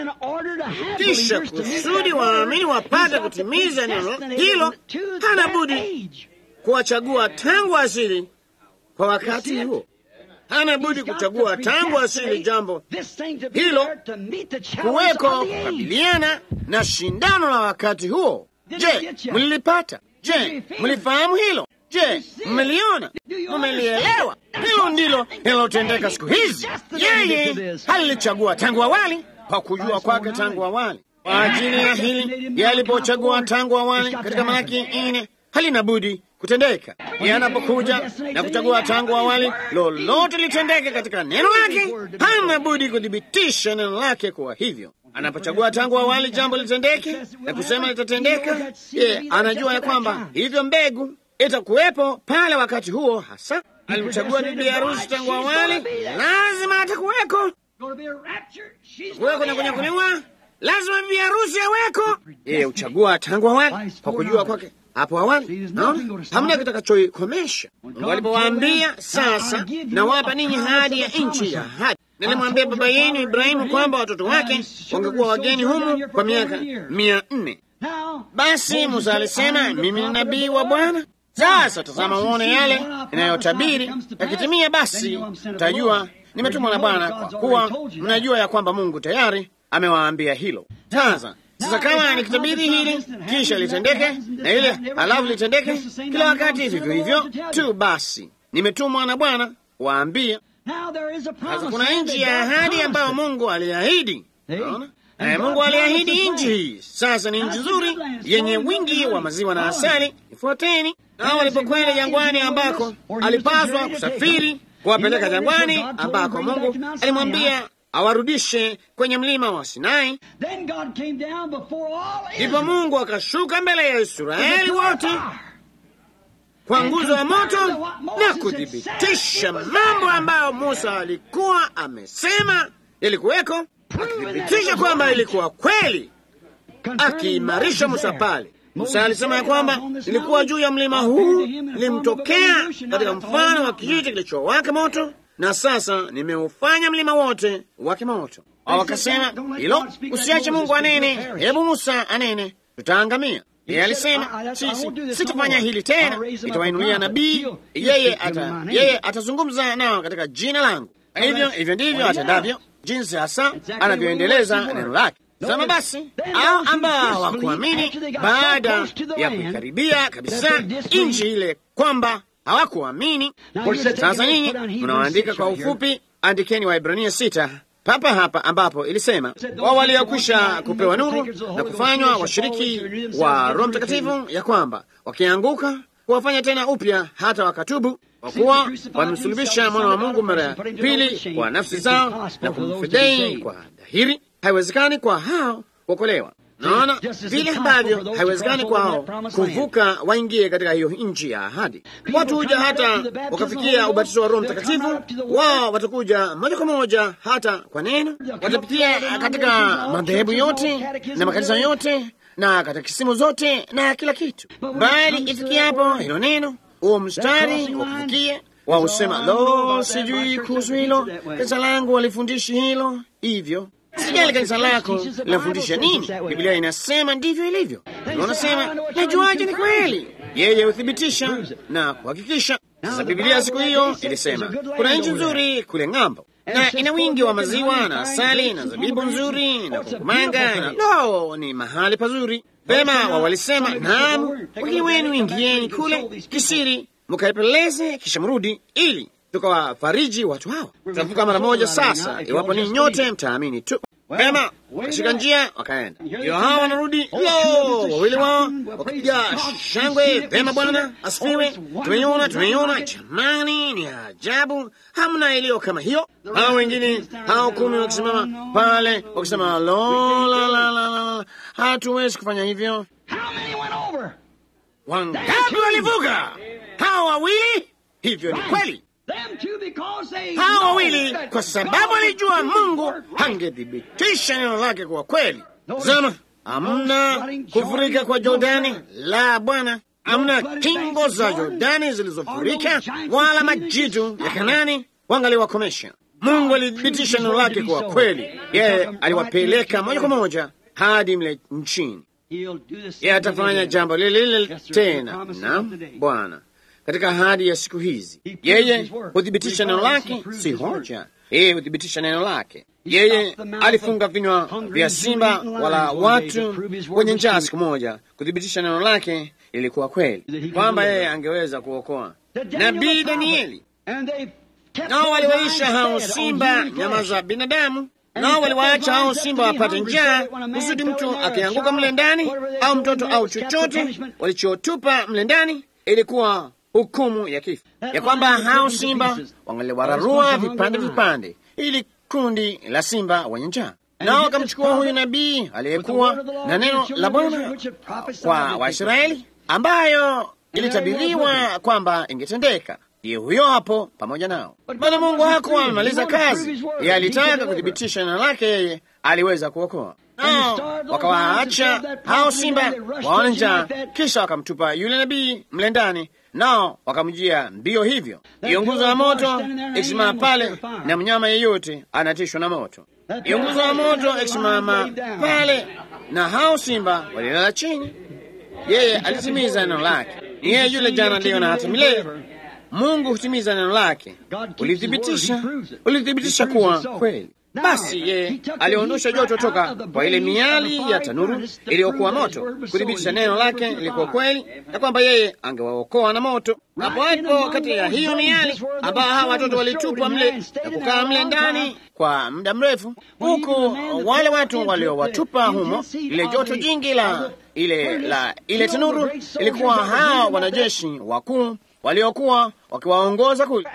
kisha kusudi waamini wapate kutimiza neno hilo, hana budi kuwachagua tangu asili kwa wakati huo hana budi kuchagua tangu asili jambo hilo kuweko kukabiliana na shindano la wakati huo. Je, mlilipata? Je, mlifahamu hilo? Je, mmeliona? Mmelielewa? Hilo ndilo linalotendeka siku hizi. Yeye halilichagua tangu awali, kwa kujua kwake tangu awali. Kwa ajili ya hili, yalipochagua tangu awali katika Malaki nne, halina budi kutendeka. Yeye anapokuja na kuchagua tangu awali, lolote litendeke katika neno lake, hana budi kuthibitisha neno lake kuwa hivyo. Anapochagua tangu awali jambo litendeke na kusema litatendeka, yeye anajua ya kwamba hivyo mbegu itakuwepo pale wakati huo. Hasa alimchagua bibi harusi tangu awali, lazima atakuweko kuweko na kunyakuliwa, lazima bibi harusi aweko. Yeye huchagua tangu awali kwa kujua kwake hapo awali. Naona hamna kitakachoikomesha. Mungu alipowaambia sasa, nawapa ninyi hadi ya nchi ya ahadi, nilimwambia baba yenu Ibrahimu kwamba watoto wake wangekuwa wageni humu kwa miaka mia nne. Basi Musa alisema, mimi ni nabii wa Bwana. Sasa tazama, uone yale inayotabiri yakitimia, basi mtajua nimetumwa na Bwana, kwa kuwa mnajua ya kwamba Mungu tayari amewaambia hilo. Sasa sasa kama nikitabiri hili kisha litendeke na ile halafu litendeke kila wakati vivyo hivyo tu, basi nimetumwa na Bwana waambia. Sasa kuna nchi ya ahadi ambayo Mungu aliahidi. Naona eh, Mungu aliahidi nchi hii. Sasa ni nchi nzuri yenye wingi wa maziwa na asali. Ifuateni nao walipokwenda jangwani, ambako alipaswa kusafiri kuwapeleka jangwani, ambako Mungu alimwambia awarudishe kwenye mlima wa Sinai. Ndipo Mungu akashuka mbele ya Israeli wote kwa nguzo ya moto na kuthibitisha mambo ambayo Musa alikuwa amesema yalikuweko, akithibitisha kwamba ilikuwa kweli, akiimarisha Musa pale. Musa alisema ya kwamba ilikuwa juu ya mlima huu, nilimtokea katika mfano wa kijiti kilichowaka moto na sasa nimeufanya mlima wote wake moto. Wao wakasema hilo, usiache Mungu anene, hebu Musa anene, tutaangamia. Yeye alisema sisi sitafanya hili tena, nitawainulia nabii, yeye ata yeye atazungumza nao katika jina langu. Hivyo hivyo ndivyo atendavyo, jinsi hasa anavyoendeleza neno lake. Sema basi, au ambao hawakuamini baada ya kuikaribia kabisa nchi ile, kwamba hawakuamini. Sasa nyinyi mnaoandika kwa ufupi, andikeni Waibrania sita papa hapa ambapo ilisema wao waliokwisha kupewa nuru na kufanywa washiriki wa Roho Mtakatifu, ya kwamba wakianguka kuwafanya tena upya hata wakatubu, kwa kuwa wamemsulubisha mwana wa Mungu mara ya pili kwa nafsi zao na kumfidhei kwa dhahiri. Haiwezekani kwa hao kuokolewa. Naona vile ambavyo haiwezekani kwao kuvuka waingie katika hiyo nchi ya ahadi. Watu huja hata wakafikia ubatizo wa Roho Mtakatifu, wao watakuja moja kwa moja hata kwa neno, watapitia katika madhehebu yote na makanisa yote na katekisimu zote na kila kitu, bali ifikiapo hilo neno, huo mstari wa kufikia wao husema, lo, sijui kuhusu hilo, kanisa langu walifundishi hilo hivyo Sijali kanisa lako linafundisha nini. Biblia inasema ndivyo ilivyo. Wanasema najuaje ni kweli? Yeye huthibitisha na kuhakikisha. Sasa Biblia siku hiyo ilisema kuna nchi nzuri kule ng'ambo, na ina wingi wa maziwa na asali na zabibu nzuri na kukumanga na no, ni mahali pazuri pema. Wa walisema naam, wengine wenu ingieni kule kisiri mkaipeleze, kisha mrudi ili tukawafariji watu hawa. Tutavuka mara moja sasa, iwapo ni nyote mtaamini tu. Pema wakashika njia wakaenda, ndio hawa wanarudi. Lo, wawili wao wakipiga shangwe, pema, Bwana asifiwe, tumeiona, tumeiona. Jamani, ni ajabu, hamna iliyo kama hiyo. Hao wengine hao kumi wakisimama pale wakisema, lo, la, la, la, la, hatuwezi kufanya hivyo. Wangapi walivuka? Hao wawili. Hivyo ni kweli hawa wawili kwa sababu alijua Mungu angethibitisha neno lake kwa kweli. Zama amna kufurika kwa Jordani la Bwana, amna kingo za Jordani zilizofurika, wala majitu ya Kanani wangaliwakomesha. Mungu alithibitisha neno lake kwa kweli. Yeye aliwapeleka moja kwa moja hadi mle nchini. Yeye atafanya jambo lile lile tena na Bwana katika ahadi ya siku hizi. Yeye huthibitisha neno lake, si hoja. Yeye huthibitisha neno lake. Yeye alifunga vinywa vya simba wala watu wenye njaa siku moja, kuthibitisha neno lake ilikuwa kweli, kwamba yeye angeweza kuokoa. Nabii Danieli nao waliwaisha hao simba nyama za binadamu, nao waliwaacha hao simba wapate njaa, kusudi mtu akianguka mle ndani au mtoto au chochote walichotupa mle ndani ilikuwa hukumu ya kifo, ya kwamba hao simba wangaliwararua vipande vipande, ili kundi la simba wenye njaa. Nao wakamchukua huyu nabii aliyekuwa na neno la Bwana kwa Waisraeli, ambayo ilitabiriwa kwamba ingetendeka. Ndiye huyo hapo pamoja nao. Bwana Mungu hakuwa amemaliza kazi, yeye alitaka kuthibitisha neno lake, yeye aliweza kuokoa nao wakawaacha hao simba waone njaa, kisha wakamtupa yule nabii mle ndani, nao wakamjia mbio. Hivyo hiyo nguzo ya moto ikisimama pale, na mnyama yeyote anatishwa na moto. Hiyo nguzo ya moto ikisimama pale, na hao simba walilala chini. Yeye alitimiza neno lake. Ni yeye yule jana, leo na hata milele. Mungu hutimiza neno lake, ulithibitisha, ulithibitisha kuwa kweli. Basi yeye aliondosha joto toka kwa ile miali ya tanuru iliyokuwa moto, kuthibitisha neno lake lilikuwa kweli, na kwamba yeye angewaokoa na moto. Hapo hapo kati ya hiyo miali ambao hawa watoto walitupwa mle na kukaa mle ndani kwa muda mrefu, huku wale watu waliowatupa humo, lile joto jingi la ile la ile tanuru ilikuwa hawa wanajeshi wakuu waliokuwa wakiwaongoza kule.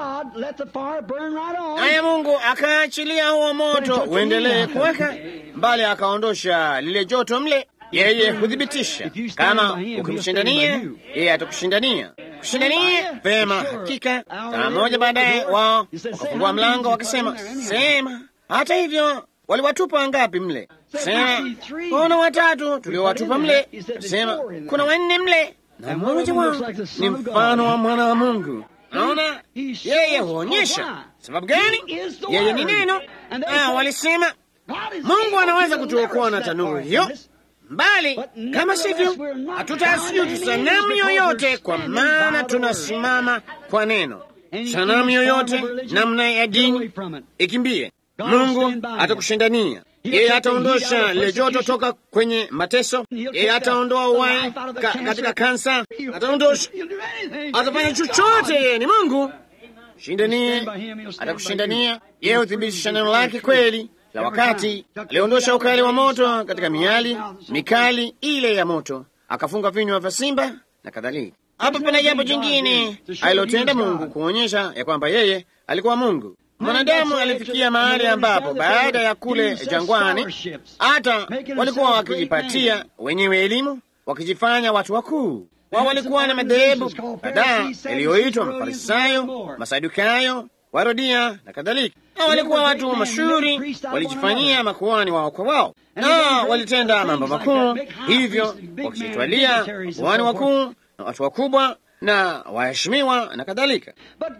Naye Mungu akaachilia huo moto uendelee kuweka mbali, akaondosha lile joto mle. Yeye huthibitisha. Kama ukimshindania yeye atakushindania. Kushindania vema, hakika. Saa moja baadaye, wao wakafungua mlango wakisema, sema. Hata hivyo waliwatupa ngapi mle? Sema kuna watatu tuliowatupa mle. Sema kuna wanne mle na mmoja wao ni mfano wa mwana wa Mungu. Naona yeye huonyesha sababu gani? Yeye ni neno. Ah, walisema Mungu anaweza kutuokoa na tanuru hiyo, mbali kama sivyo, hatutasujudu sanamu yoyote, kwa maana tunasimama kwa neno. Sanamu yoyote namna ya dini ikimbie, Mungu atakushindania. Yeye ataondosha lile joto toka kwenye mateso. Yeye ataondoa uhai ka, katika kansa, ataondosha, atafanya chochote. Yeye ni Mungu. Shindanie, atakushindania. Yeye huthibitisha neno lake kweli la wakati. Aliondosha ukali wa moto katika miali mikali ile ya moto, akafunga vinywa vya simba na kadhalika. Hapa pana jambo jingine alilotenda Mungu kuonyesha ya kwamba yeye alikuwa Mungu. Mwanadamu alifikia mahali ambapo baada ya kule jangwani, hata walikuwa wakijipatia wenyewe elimu, wakijifanya watu wakuu. Wao walikuwa na madhehebu kadhaa yaliyoitwa Mafarisayo, Masadukayo, Warodia na kadhalika. Na walikuwa watu mashuhuri, walijifanyia makuhani wao kwa wao, na walitenda mambo makuu, hivyo wakijitwalia makuhani wakuu na watu wakubwa na waheshimiwa na kadhalika.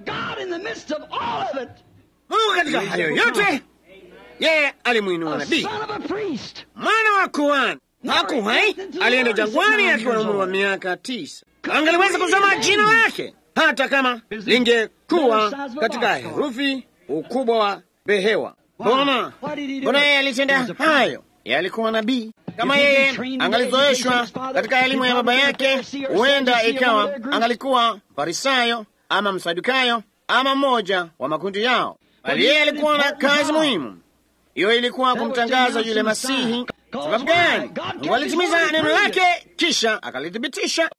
Mungu katika hayo yote, yeye alimwinua nabii, mwana wa kuhani. Hakuhai alienda jangwani akiwa na umri wa miaka tisa. Angaliweza kusoma jina lake hata kama lingekuwa katika herufi ukubwa wa behewa. Mbona mbona yeye alitenda hayo? Yeye alikuwa nabii. Kama yeye angalizoeshwa katika elimu ya baba yake, huenda ikawa angalikuwa Farisayo ama Msadukayo ama mmoja wa makundi yao, bali yeye alikuwa na kazi muhimu. Hiyo ilikuwa kumtangaza yule Masihi. Sababu gani? Mungu alitimiza neno lake, kisha akalithibitisha.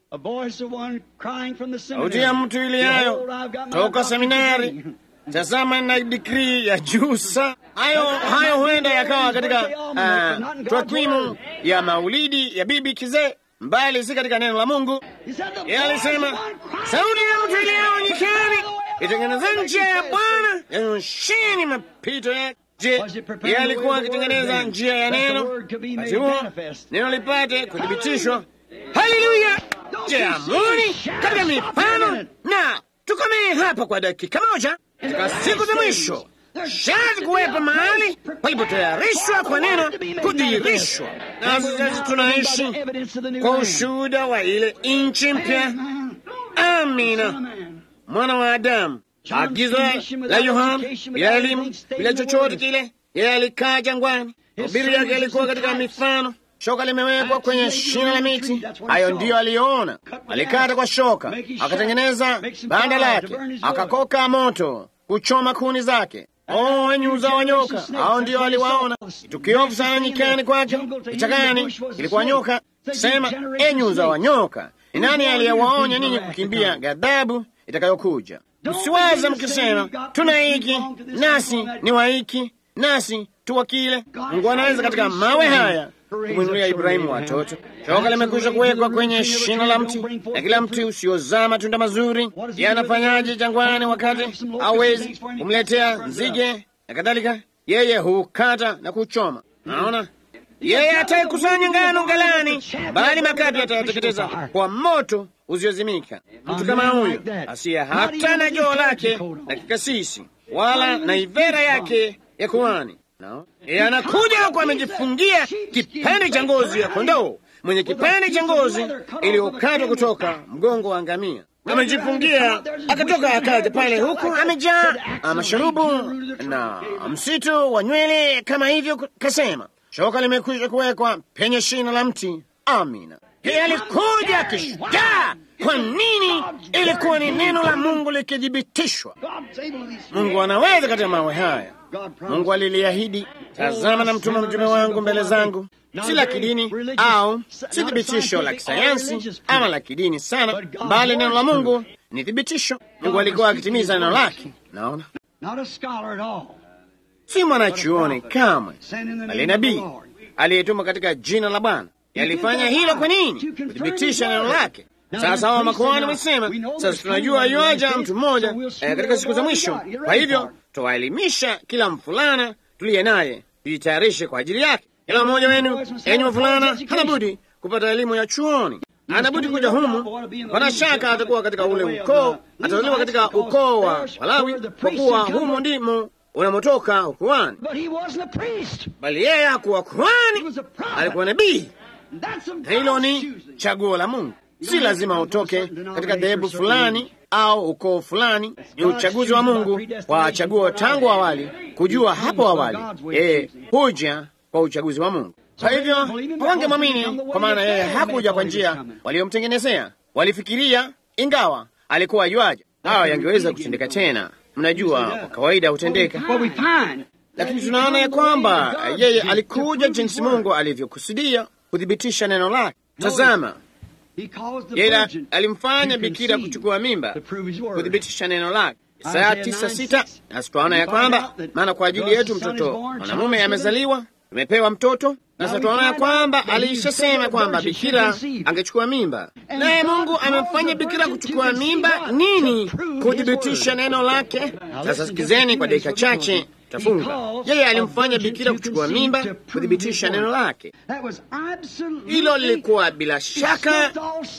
Sauti ya mtu iliayo toka seminari, tazama na digrii ya juu sa hayo hayo, huenda yakawa katika uh, takwimu ya maulidi ya bibi kizee, mbali si katika neno la Mungu. Yeye alisema sauti ya mtu iliayo nyikani, itengenezeni njia ya Bwana, yanyosheni mapito yake. Je, yeye alikuwa akitengeneza njia ya neno wakati huo neno lipate kuthibitishwa? Haleluya! Je, amuni katika mifano, na tukomee hapa kwa dakika moja. Katika siku za mwisho sharti kuwepo mahali palipotayarishwa kwa neno kudhihirishwa, na sasa tunaishi kwa ushuhuda wa ile nchi mpya. Amina, mwana wa Adamu Agizo la Yohana bila elimu, bila chochote kile, yeye alikaa jangwani. Hubiri yake alikuwa katika mifano. Shoka limewekwa kwenye shina la miti, hayo ndiyo aliyoona. Alikata kwa shoka, akatengeneza banda lake, akakoka moto kuchoma kuni zake. Oh, wenye uzao wa nyoka, hao ndio aliwaona. Kitu kiovu sana nyikani kwake, kichakani kilikuwa nyoka. Sema, enyi uzao wa nyoka, ni nani aliyewaonya ninyi kukimbia ghadhabu itakayokuja? Msiwaze mkisema tuna hiki nasi ni wa hiki nasi tuwa kile. Mungu anaweza katika mawe haya kumwinulia Ibrahimu watoto. Shoka limekwisha kuwekwa kwenye shina la mti, na kila mti usiozaa matunda mazuri. Yeye anafanyaje jangwani wakati hawezi kumletea nzige na kadhalika? Yeye hukata na kuchoma. Naona yeye ataikusanya ngano ghalani, bali makapi atayateketeza kwa moto usiozimika. Mtu kama huyo asiye hata na joo lake la kikasisi wala na ivera yake ya kuhani no. Yeye anakuja huku amejifungia kipande cha ngozi ya kondoo, mwenye kipande cha ngozi iliyokatwa kutoka mgongo wa ngamia, amejifungia akatoka, akaja pale, huku amejaa masharubu na msitu wa nywele kama hivyo. Kasema shoka limekwisha kuwekwa penye shina la mti. Amina. Yeye alikuja kishujaa. Kwa nini? Ilikuwa ni neno la Mungu likithibitishwa. Mungu anaweza katika mawe haya. Mungu aliliahidi, tazama na mtuma mtume wangu mbele zangu, si la kidini au si thibitisho la kisayansi ama la kidini sana, bali neno la Mungu ni thibitisho. Mungu alikuwa akitimiza neno lake. Naona si mwanachuoni kamwe, bali nabii aliyetuma katika jina la Bwana. Yalifanya hilo kwa nini? Kuthibitisha neno lake. Sasa hawa makuhani wamesema, sasa tunajua yuaja mtu mmoja eh, katika siku za mwisho. Kwa hivyo tuwaelimisha kila mfulana tuliye naye, tujitayarishe kwa ajili yake. Kila mmoja wenu, enyi wavulana, hana budi kupata elimu ya chuoni. anabudi kuja humu. Pana shaka atakuwa katika ule ukoo, atazaliwa katika ukoo wa Walawi, kwa kuwa humu ndimo unamotoka ukuhani. Bali yeye hakuwa kuhani, alikuwa nabii. Na hilo ni chaguo la Mungu. Si lazima utoke katika dhehebu fulani au ukoo fulani. Ni uchaguzi wa Mungu wa chaguo tangu awali, kujua hapo awali yeye huja kwa uchaguzi wa Mungu. Kwa hivyo hawangemwamini kwa maana yeye hakuja kwa njia waliomtengenezea. Walifikiria ingawa alikuwa yuaja, hawa yangeweza kutendeka tena. Mnajua, kwa kawaida hutendeka, lakini tunaona ya kwamba yeye alikuja jinsi Mungu alivyokusudia kuthibitisha neno lake. Tazama, yeye alimfanya bikira kuchukua mimba kuthibitisha neno lake. Isaya tisa sita nasi twaona ya kwamba maana kwa ajili yetu mtoto mwanamume amezaliwa, tumepewa mtoto. Sasa twaona ya kwamba alishasema kwamba bikira angechukua mimba, naye Mungu amemfanya bikira kuchukua mimba nini? Kuthibitisha neno lake. Sasa sikizeni kwa dakika chache tafunga. Yeye alimfanya bikira kuchukua mimba kuthibitisha neno lake. Hilo lilikuwa bila shaka,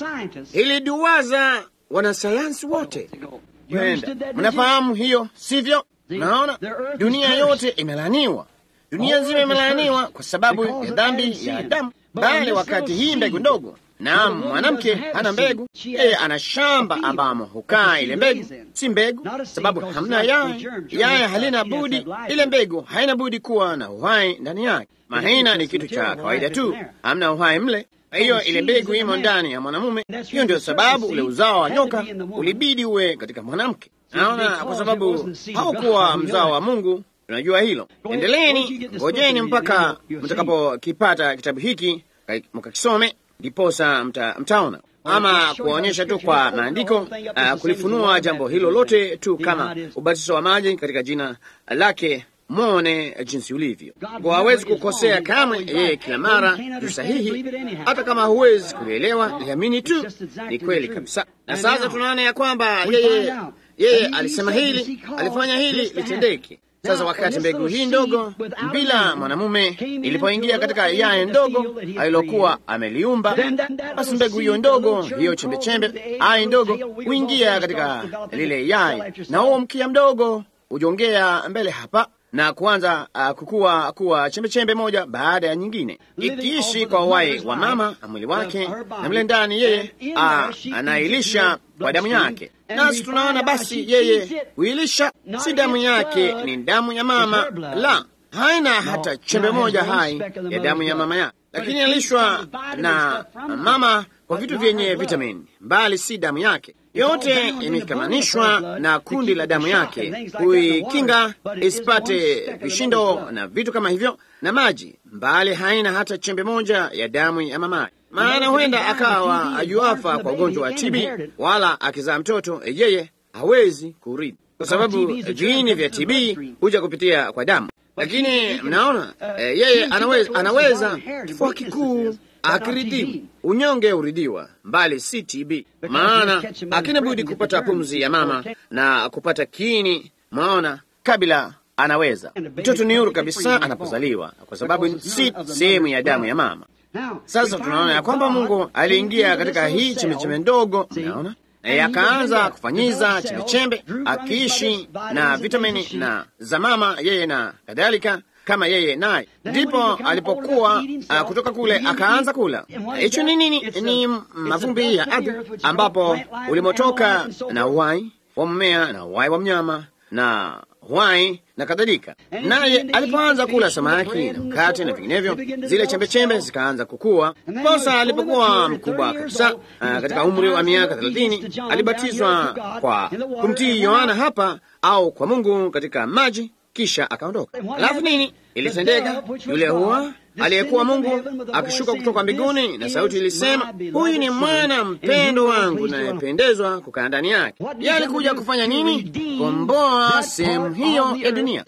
iliduwaza wanasayansi wote. Yenda, mnafahamu hiyo, sivyo? Naona dunia yote imelaniwa, dunia nzima imelaniwa kwa sababu ya dhambi ya Adamu. Bali wakati hii mbegu ndogo Naam, mwanamke hana mbegu, yeye ana shamba ambamo hukaa ile mbegu. Si mbegu, sababu hamna yai. Yai halina budi, ile mbegu haina budi kuwa na uhai ndani yake. Mahina ni kitu cha kawaida tu, hamna uhai mle. Kwa hiyo ile mbegu imo ndani ya mwanamume. Hiyo ndio sababu ule uzao wa nyoka ulibidi uwe katika mwanamke. Naona kwa sababu haukuwa mzao wa Mungu. Tunajua hilo. Endeleeni, ngojeni mpaka mtakapokipata kitabu hiki mkakisome ndiposa mta, mtaona ama kuonyesha tu kwa maandiko uh, kulifunua jambo hilo lote tu kama ubatizo wa maji katika jina lake, mwone jinsi ulivyo. Kwa hawezi kukosea kamwe, yeye kila mara ni sahihi, hata kama huwezi kulielewa, liamini tu, ni kweli kabisa. Na sasa tunaona ya kwamba yeye yeye alisema hili, alifanya hili litendeke. Sasa wakati mbegu hii ndogo bila mwanamume ilipoingia katika yai ndogo alilokuwa ameliumba, basi mbegu hiyo ndogo, hiyo chembechembe, ai ndogo huingia katika lile yai, na huo mkia mdogo hujongea mbele hapa na kuanza uh, kukua kuwa chembechembe moja baada ya nyingine, ikiishi kwa uhai wa mama na mwili wake, na mle ndani yeye uh, anailisha kwa damu yake. Nasi tunaona basi yeye huilisha, si damu yake, ni damu ya mama, la haina hata chembe moja hai ya damu ya mama yake, lakini alishwa na mama kwa vitu vyenye vitamini, mbali si damu yake yote imekamanishwa na kundi la damu yake kuikinga isipate vishindo na vitu kama hivyo na maji, mbali haina hata chembe moja ya damu ya mamaye. Maana huenda akawa ajuafa kwa ugonjwa wa TB, wala akizaa mtoto yeye hawezi kurithi, kwa sababu viini vya TB huja kupitia kwa damu. Lakini mnaona eh, yeye anaweza, anaweza kifua kikuu akiridhiwa unyonge uridiwa, mbali si TB, maana akina budi kupata pumzi ya mama na kupata kiini. Mwaona, kabla anaweza mtoto ni huru kabisa anapozaliwa, kwa sababu si sehemu ya damu ya mama. Sasa tunaona ya kwamba Mungu aliingia katika hii chembechembe ndogo, mnaona naye akaanza kufanyiza chembechembe, akiishi na vitamini na za mama yeye na kadhalika kama yeye naye, ndipo alipokuwa uh, kutoka kule akaanza kula. Hicho ni nini? Ni mavumbi ya ardhi ambapo ulimotoka na uhai wa mmea na uhai wa mnyama na uhai na kadhalika. Naye alipoanza kula samaki na mkate na vinginevyo, zile chembechembe zikaanza kukua. Kosa alipokuwa mkubwa kabisa, uh, katika umri wa miaka thelathini, alibatizwa kwa kumtii Yohana hapa au kwa Mungu katika maji kisha akaondoka. Alafu nini ilitendeka? Yule huwa aliyekuwa Mungu akishuka kutoka mbinguni, na sauti ilisema, huyu ni mwana mpendo wangu nayependezwa kukaa ndani yake. Yeye alikuja kufanya nini? Komboa sehemu hiyo ya dunia,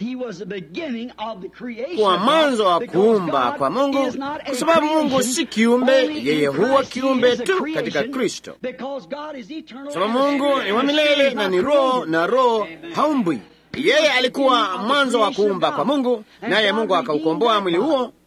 kwa mwanzo wa kuumba kwa Mungu, kwa sababu Mungu si kiumbe, yeye huwa kiumbe tu katika Kristo, kwa sababu Mungu ni wa milele na ni roho, na roho haumbwi yeye alikuwa mwanzo wa kuumba kwa Mungu, naye Mungu akaukomboa mwili huo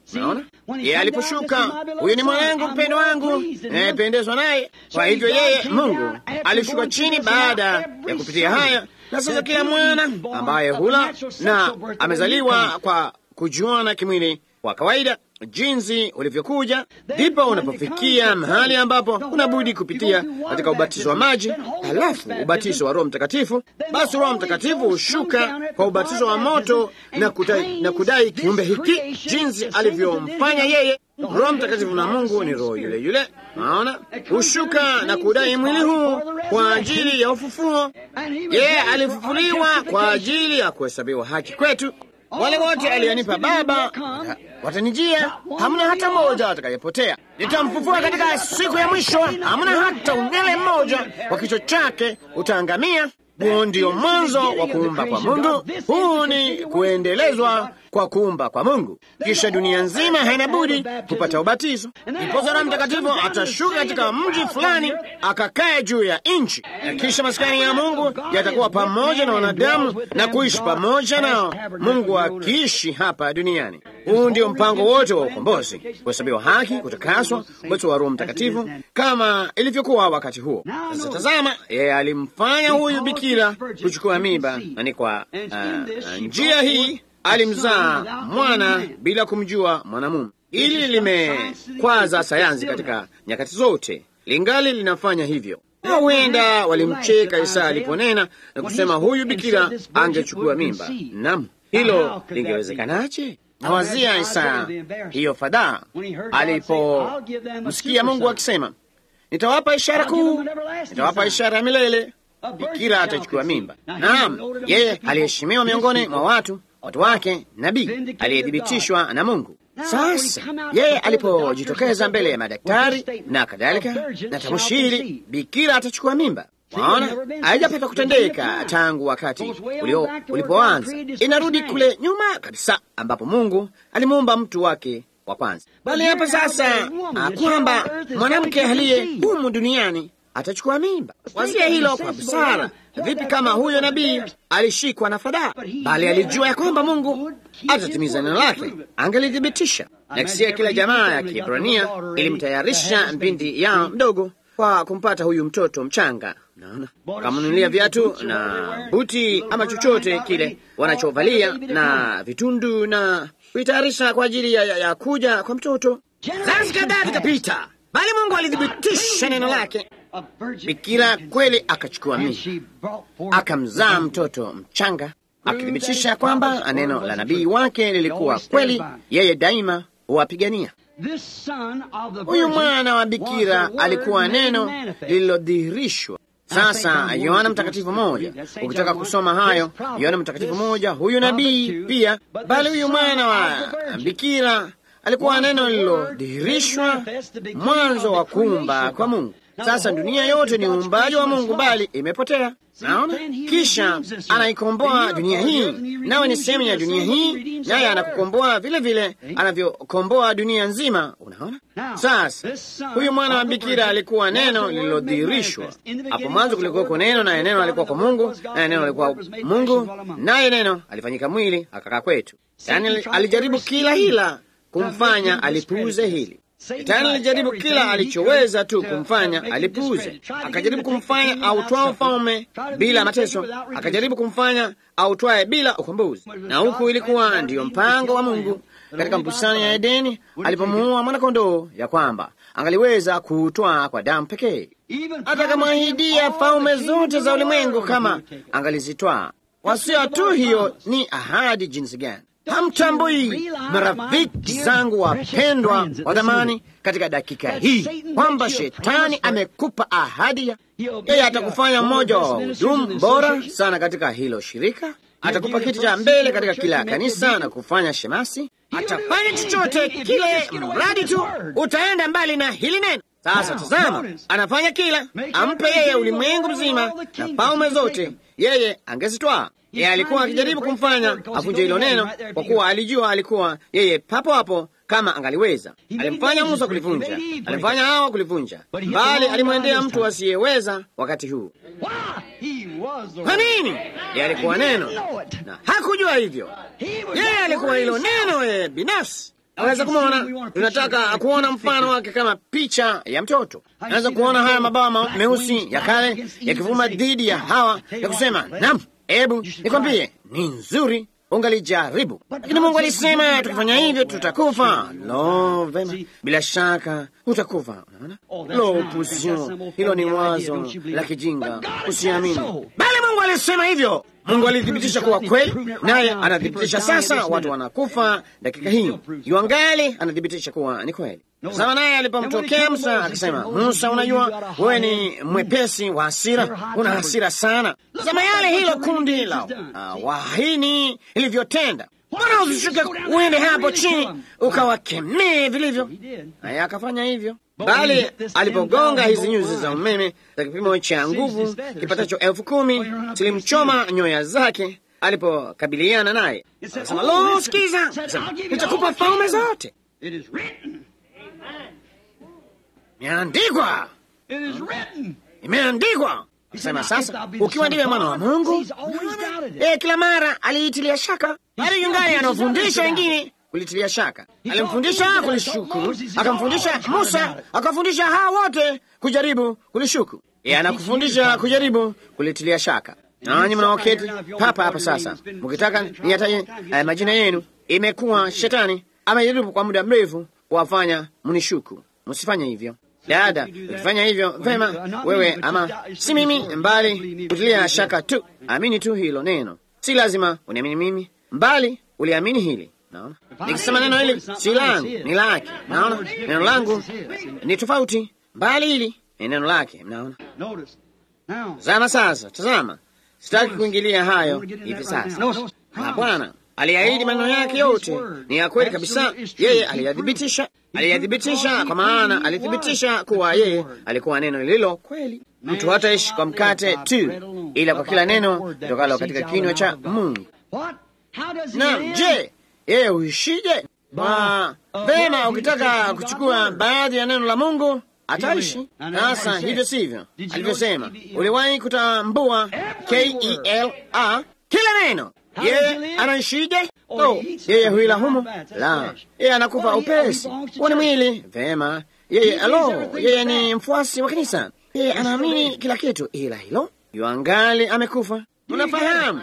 Naona yeye aliposhuka, huyu ni mwanangu mpendo wangu nayependezwa naye. Kwa hivyo yeye Mungu alishuka chini baada ya kupitia haya, na sasa kila mwana ambaye hula na amezaliwa kwa kujuana kimwili kwa kawaida jinsi ulivyokuja, ndipo unapofikia mahali ambapo unabudi kupitia katika ubatizo wa maji, halafu ubatizo wa Roho Mtakatifu. Basi Roho Mtakatifu hushuka kwa ubatizo wa moto na kudai, na kudai kiumbe hiki jinsi alivyomfanya yeye. Roho Mtakatifu na Mungu ni roho yule yule, naona hushuka na kudai mwili huu kwa ajili ya ufufuo. Yeye alifufuliwa kwa ajili ya kuhesabiwa haki kwetu. Wale wote alionipa Baba watanijia, hamna hata mmoja atakayepotea. Nitamfufua katika siku ya mwisho, hamna hata unywele mmoja wa kichwa chake utaangamia. Huo ndio mwanzo wa kuumba kwa Mungu. Huu ni kuendelezwa kwa kuumba kwa Mungu. Kisha dunia nzima haina budi kupata ubatizo. Ndiposa Roho Mtakatifu atashuka katika mji fulani akakae juu ya nchi, na kisha maskani ya Mungu yatakuwa pamoja na wanadamu na kuishi pamoja nao, Mungu akiishi hapa duniani. Huu ndio mpango wote wa ukombozi, kuhesabiwa haki, kutakaswa, uwezo wa Roho Mtakatifu kama ilivyokuwa wakati huo. Sasa tazama, yeye alimfanya huyu bikira kuchukua mimba, na ni kwa uh, njia hii alimzaa mwana bila kumjua mwanamume. Hili limekwaza sayansi katika nyakati zote, lingali linafanya hivyo. Na huenda walimcheka Isaya aliponena na kusema huyu bikira angechukua mimba. Naam, hilo lingewezekanaje? Nawazia Isaya hiyo fadhaa alipomsikia Mungu akisema, nitawapa ishara kuu, nitawapa ishara ya milele, bikira atachukua mimba. Naam, yeye aliheshimiwa miongoni mwa watu watu wake, nabii aliyethibitishwa na Mungu. Sasa yeye alipojitokeza mbele ya madaktari na kadhalika na tamshi hili, bikira atachukua mimba, waona, haijapata kutendeka tangu wakati ulio ulipoanza. Inarudi kule nyuma kabisa, ambapo Mungu alimuumba mtu wake wa kwanza, bali hapa sasa kwamba mwanamke aliye humu duniani atachukua mimba. Wazia hilo kwa busara. Vipi kama huyo nabii alishikwa na fadhaa, bali alijua ya kwamba Mungu atatimiza neno lake, angelithibitisha. Na kisia kila jamaa ya Kiebrania ilimtayarisha mpindi yao mdogo kwa kumpata huyu mtoto mchanga. Naona wakamnunulia viatu na buti ama chochote kile wanachovalia na vitundu na kuitayarisha kwa ajili ya, ya, ya kuja kwa mtoto. Zazi kadhaa zikapita, bali Mungu alithibitisha neno lake. Bikira kweli akachukua mimba akamzaa mtoto mchanga, akithibitisha kwamba neno la nabii wake lilikuwa kweli. Yeye daima huwapigania. Huyu mwana wa bikira alikuwa neno lililodhihirishwa. Sasa Yohana Mtakatifu moja, ukitaka kusoma hayo, Yohana Mtakatifu moja, huyu nabii pia, bali huyu mwana wa bikira alikuwa neno lililodhihirishwa, mwanzo wa kuumba kwa Mungu. Sasa dunia yote ni uumbaji wa Mungu, bali imepotea. Naona, kisha anaikomboa dunia hii, nawe ni sehemu ya dunia hii, naye anakukomboa vile vile anavyokomboa dunia nzima. Unaona, sasa huyu mwana wa bikira alikuwa neno lililodhihirishwa. Hapo mwanzo kulikuwako neno, naye neno alikuwa kwa Mungu, naye neno alikuwa Mungu, naye neno alifanyika mwili akakaa kwetu. Yaani alijaribu kila hila kumfanya alipuuze hili. Shetani alijaribu kila alichoweza tu kumfanya alipuuze. Akajaribu kumfanya autwae ufalme bila mateso, akajaribu kumfanya autwae bila ukombozi. Na huku ilikuwa ndiyo mpango wa Mungu katika bustani ya Edeni alipomuua mwanakondoo, ya kwamba angaliweza kuutwaa kwa damu pekee, hata akamwahidia falme zote za ulimwengu kama angalizitwaa. Wasio tu hiyo, ni ahadi jinsi gani! Hamtambui marafiki zangu wapendwa wa dhamani, katika dakika hii kwamba shetani amekupa ahadi ya yeye atakufanya mmoja wa wahudumu bora sana katika hilo shirika. Atakupa kiti cha mbele katika kila kanisa na kufanya shemasi. Atafanya chochote kile, mradi tu utaenda mbali na hili neno. Sasa tazama, anafanya kila, ampe yeye ulimwengu mzima na falme zote, yeye angezitwaa yeye alikuwa akijaribu kumfanya avunje hilo neno, kwa kuwa alijua alikuwa yeye papo hapo kama angaliweza. Alimfanya Musa kulivunja, alimfanya Hawa kulivunja, bali alimwendea mtu asiyeweza wakati huu. Kwa nini? Yeye alikuwa neno na hakujua hivyo. Yeye alikuwa hilo neno yeye binafsi. Aweza kumwona, tunataka kuona mfano wake kama picha ya mtoto. Naweza kuona haya mabawa meusi ya kale yakivuma dhidi ya hawa ya kusema, naam, hebu nikwambie, ni nzuri ungalijaribu lakini Mungu alisema tukifanya hivyo tutakufa. Lo, vema, bila shaka utakufa. Unaona, lo, pusio hilo ni wazo la kijinga, usiamini. Bali Mungu alisema hivyo. Mungu alithibitisha kuwa kweli, naye anathibitisha sasa. Watu wanakufa dakika hii, yuangali anathibitisha kuwa ni kweli. Sawa naye alipomtokea Musa akasema, Musa, unajua wewe ni mwepesi wa hasira, una hasira sana. Tazama yale hilo kundi la uh, wahini ilivyotenda. Mbona usishuke uende hapo chini ukawakemee vilivyo? Naye akafanya hivyo, bali alipogonga hizi nyuzi za umeme za kipimo cha nguvu kipatacho elfu kumi zilimchoma nyoya zake alipokabiliana naye. Akasema, lo, sikiza, nitakupa falme zote Imeandikwa, imeandikwa. Sema sasa, ukiwa ndiwe mwana wa Mungu. E, kila mara aliitilia shaka, bali yungali anaofundisha wengine kulitilia shaka. Alimfundisha kulishukuru, akamfundisha Musa, akafundisha hawa wote kujaribu kulishuku. E, anakufundisha kujaribu kulitilia shaka. Nanyi mnaoketi papa hapa sasa, mkitaka niyataje eh, majina yenu, imekuwa shetani amejaribu kwa muda mrefu kuwafanya mnishuku. Msifanye hivyo. Dada, ukifanya hivyo vema, wewe ama si mimi, mbali kutilia shaka tu. Amini tu hilo neno, si lazima uniamini mimi, mbali uliamini hili. Naona nikisema neno hili si langu, ni lake. Naona neno langu ni tofauti, mbali hili ni neno lake. Mnaona zama sasa. Tazama, sitaki kuingilia hayo hivi sasa. Na Bwana aliahidi maneno yake yote ni ya kweli kabisa. Yeye aliyathibitisha, aliyathibitisha kwa maana alithibitisha kuwa yeye alikuwa neno lililo kweli. Mtu hataishi kwa mkate tu, ila kwa kila neno litokalo katika kinywa cha Mungu. Na je, yeye huishije? Kwa vema, ukitaka kuchukua baadhi ya neno la Mungu ataishi. Sasa hivyo sivyo alivyosema. Uliwahi kutambua K E L A kila neno yeye anaishije? Oh, yeye huila humo? La, yeye anakufa upesi. Huo ni mwili. Vema, yeye alo, yeye ni mfuasi wa kanisa, yeye anaamini kila kitu, ila hilo yuangali amekufa. Unafahamu,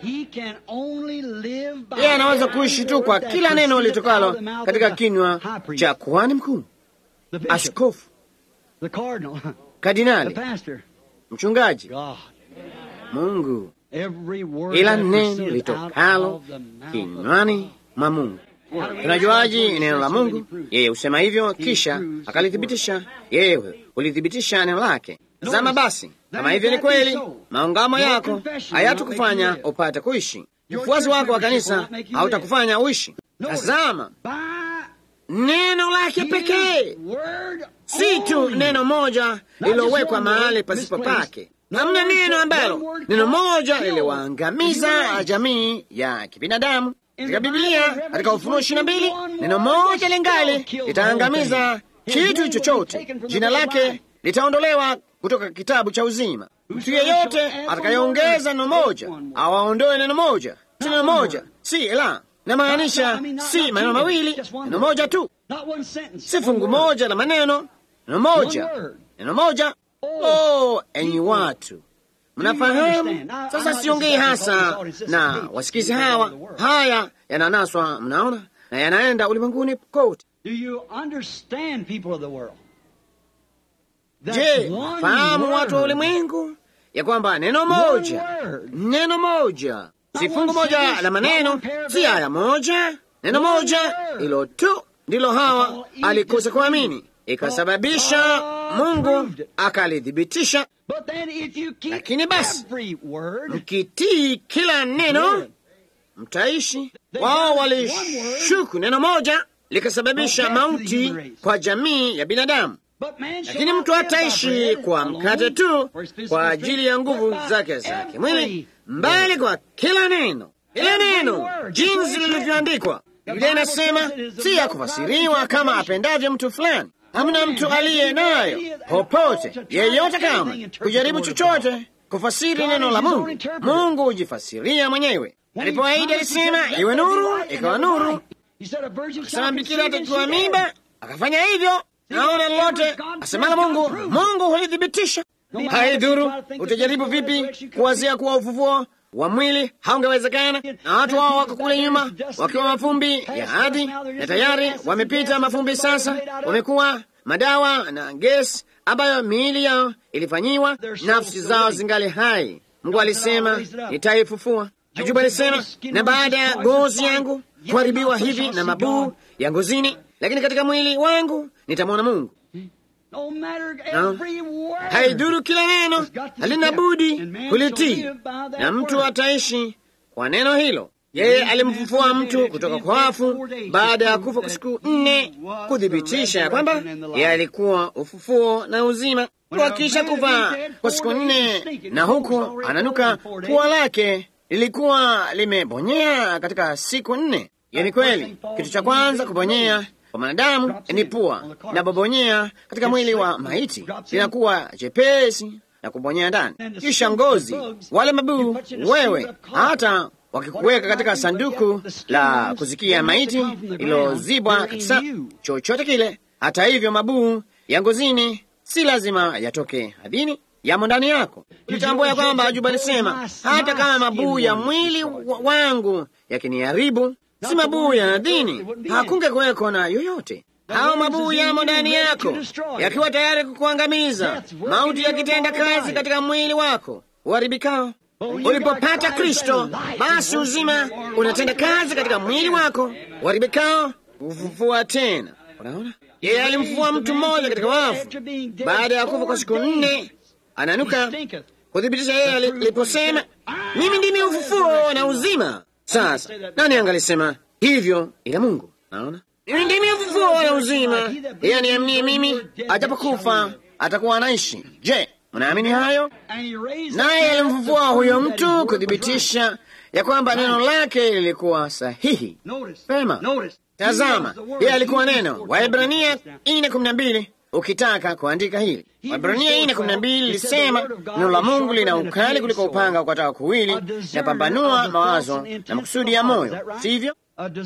yeye anaweza kuishi tu kwa kila neno litokalo katika kinywa cha kuhani mkuu, askofu, kardinali, mchungaji, Mungu ila neno litokalo kinywani mwa Mungu. Tunajuaji neno la Mungu? Yeye husema hivyo, kisha akalithibitisha. Yeye hulithibitisha neno lake. Zama basi, kama hivyo ni kweli, maungamo yako hayatukufanya upate kuishi. Ufuasi wako wa kanisa hautakufanya uishi. Tazama neno lake pekee, si tu neno moja lililowekwa mahali pasipo pake. Hamna neno ambalo neno moja liliwaangamiza jamii ya kibinadamu katika Biblia. Katika Ufunuo ishirini na mbili neno moja lingali litaangamiza kitu chochote, jina lake litaondolewa kutoka kitabu cha uzima. Mtu yeyote atakayeongeza neno moja awaondoe neno moja, si neno moja, si la namaanisha, si maneno mawili, neno moja tu, si fungu moja la maneno, neno moja, neno moja. Oh, enyi watu, mnafahamu sasa. Siongei hasa na wasikizi hawa, haya yananaswa, mnaona, na yanaenda ulimwenguni kote. Je, fahamu watu wa ulimwengu ya kwamba neno moja, neno moja, si fungu moja la maneno, si aya moja, neno moja hilo tu ndilo Hawa alikosa kuamini, ikasababisha Mungu akalithibitisha. Lakini basi mkitii kila neno mtaishi. Wao walishuku neno moja likasababisha mauti kwa jamii ya binadamu, lakini mtu hataishi kwa mkate tu kwa ajili ya nguvu zake za kimwili, mbali kwa kila neno, kila neno jinsi lilivyoandikwa. Biblia inasema si ya kufasiriwa kama apendavyo mtu fulani. Hamna mtu aliye nayo popote yeyote kama kujaribu chochote kufasiri neno la Mungu. Mungu hujifasiria mwenyewe. Alipoahidi alisema iwe nuru, ikawa nuru. Akasema bikira atachukua mimba, akafanya hivyo. Naona lolote asemalo Mungu, Mungu hulithibitisha. Haidhuru utajaribu vipi kuwazia kuwa ufufuo wa mwili haungewezekana, na watu wao wako kule nyuma wakiwa mafumbi ya ardhi, na tayari wamepita mafumbi. Sasa wamekuwa madawa na gesi ambayo miili yao ilifanyiwa, nafsi zao zingali hai. Mungu alisema nitaifufua. Ajubu alisema, na baada ya ngozi yangu kuharibiwa hivi na mabuu ya ngozini, lakini katika mwili wangu nitamwona Mungu. No. Haidhuru kila neno halina budi kulitii, na mtu ataishi kwa neno hilo. Yeye alimfufua mtu kutoka kwa wafu baada ya kufa kwa siku nne, kuthibitisha ya kwamba yeye alikuwa ufufuo na uzima. Akisha kufa kwa siku nne na huku ananuka, pua lake lilikuwa limebonyea katika siku nne. Hiyo ni kweli. Kitu cha kwanza kubonyea kwa mwanadamu ni pua, inapobonyea katika mwili wa maiti linakuwa jepesi na kubonyea ndani, kisha ngozi, wale mabuu. Wewe hata wakikuweka katika sanduku la kuzikia maiti ilozibwa kabisa, chochote kile, hata hivyo mabuu ya ngozini si lazima yatoke hadhini, yamo ndani yako. Nitambua ya kwamba Ajuba alisema hata kama mabuu ya mwili wangu yakiniharibu si mabuu ya nadhini, hakunge kuweko na yoyote. Hao mabuu yamo ndani yako yakiwa tayari kukuangamiza, mauti yakitenda kazi katika mwili wako uharibikao. Ulipopata Kristo, basi uzima unatenda kazi katika mwili wako uharibikao, ufufua tena. Unaona, yeye alimfufua mtu mmoja katika wafu baada ya kufa kwa siku nne, ananuka kuthibitisha yeye aliposema, mimi ndimi ufufuo na uzima. Sasa nani angalisema hivyo ila Mungu? Naona mimi ndimi ufufuo na uzima, yeye aniaminie mimi, ajapokufa atakuwa anaishi. Je, mnaamini hayo? Naye alimfufua huyo mtu kuthibitisha ya kwamba neno lake lilikuwa sahihi. Pema, tazama, yeye alikuwa neno. Waebrania ine kumi na mbili ukitaka kuandika hili Waebrania ine kumi na mbili lisema neno la Mungu lina ukali kuliko upanga ukataka kuwili, napambanua mawazo na makusudi ya moyo, sivyo?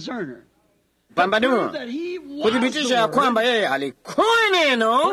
Pambanua, kuthibitisha ya kwamba yeye alikuwa neno.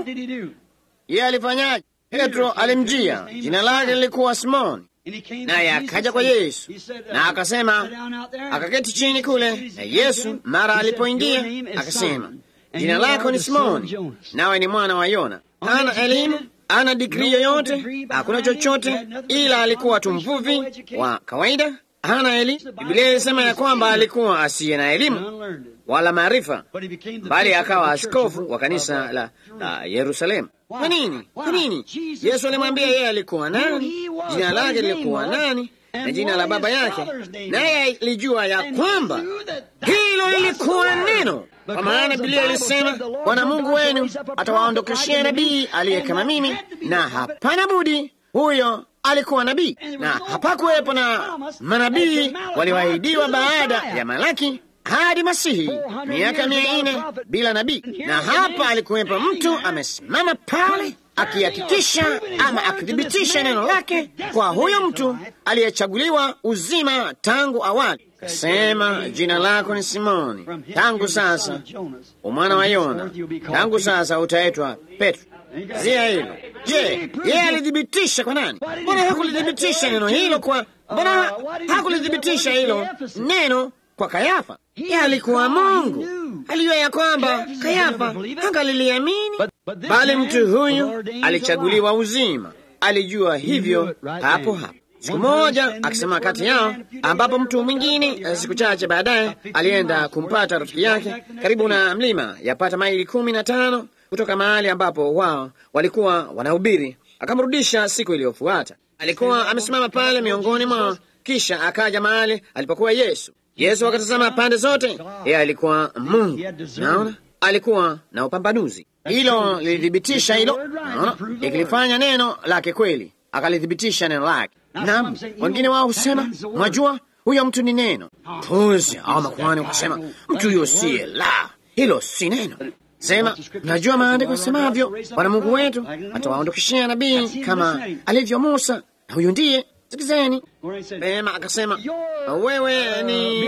Yeye alifanyaje? Petro alimjia, jina lake lilikuwa Simoni, naye akaja kwa Yesu na akasema, akaketi chini kule, na Yesu mara alipoingia akasema Jina lako ni Simoni, nawe ni mwana wa Yona. Hana elimu, hana digrii yoyote, hakuna chochote, ila alikuwa tu mvuvi wa kawaida. Hana elimu. Biblia ilisema ya kwamba alikuwa asiye na elimu wala maarifa, bali akawa askofu wa kanisa la, la Yerusalemu. Kwa nini? Kwa nini? Yesu alimwambia yeye alikuwa nani, jina lake lilikuwa nani na jina la baba yake, naye alijua ya kwamba hilo lilikuwa neno kwa maana Biblia ilisema Bwana Mungu wenu atawaondokeshea nabii aliye kama mimi, na hapana budi huyo alikuwa nabii, na hapakuwepo na manabii walioahidiwa baada ya Malaki hadi Masihi, miaka mia nne bila nabii. Na hapa alikuwepo mtu amesimama pale akihakikisha ama akithibitisha neno lake kwa huyo mtu aliyechaguliwa uzima tangu awali. Kasema, jina lako ni Simoni, tangu sasa umwana wa Yona, tangu sasa utaitwa Petro. Zia hilo. Je, yeye alithibitisha kwa nani? Mbona hakulithibitisha neno hilo kwa, mbona hakulithibitisha hilo neno kwa Kayafa? Yeye alikuwa Mungu, alijua ya kwamba Kayafa hangaliliamini, bali mtu huyu alichaguliwa uzima, alijua hivyo hapo hapo. Siku moja akisema kati yao, ambapo mtu mwingine siku chache baadaye alienda kumpata rafiki yake karibu na mlima, yapata maili kumi na tano kutoka mahali ambapo wao walikuwa wanahubiri. Akamrudisha siku iliyofuata, alikuwa amesimama pale miongoni mwao, kisha akaja mahali alipokuwa Yesu. Yesu akatazama pande zote, yeye alikuwa Mungu. Naona alikuwa na upambanuzi, hilo lilithibitisha hilo, naona ikilifanya neno lake kweli, akalithibitisha neno lake. Naam, wengine wao husema mwajua, huyo mtu ni neno. Puzi au makuhani wakasema mtu huyo siye la, hilo si neno. Sema, najua maandiko yasemavyo, Bwana Mungu wetu atawaondokeshea nabii kama alivyo Musa, na huyu ndiye. Sikizeni pema. Akasema, wewe ni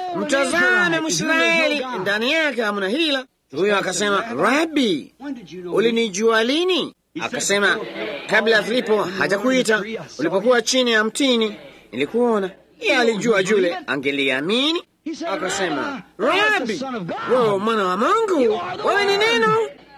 mtazame Mwisraeli, ndani yake hamna hila. Huyo akasema, Rabi, ulinijua lini? Akasema, kabla ya Filipo hajakuita, ulipokuwa chini ya mtini nilikuona. Yeye alijua yule angeliamini. Akasema, Rabi, wewe mwana wa Mungu, wewe ni neno.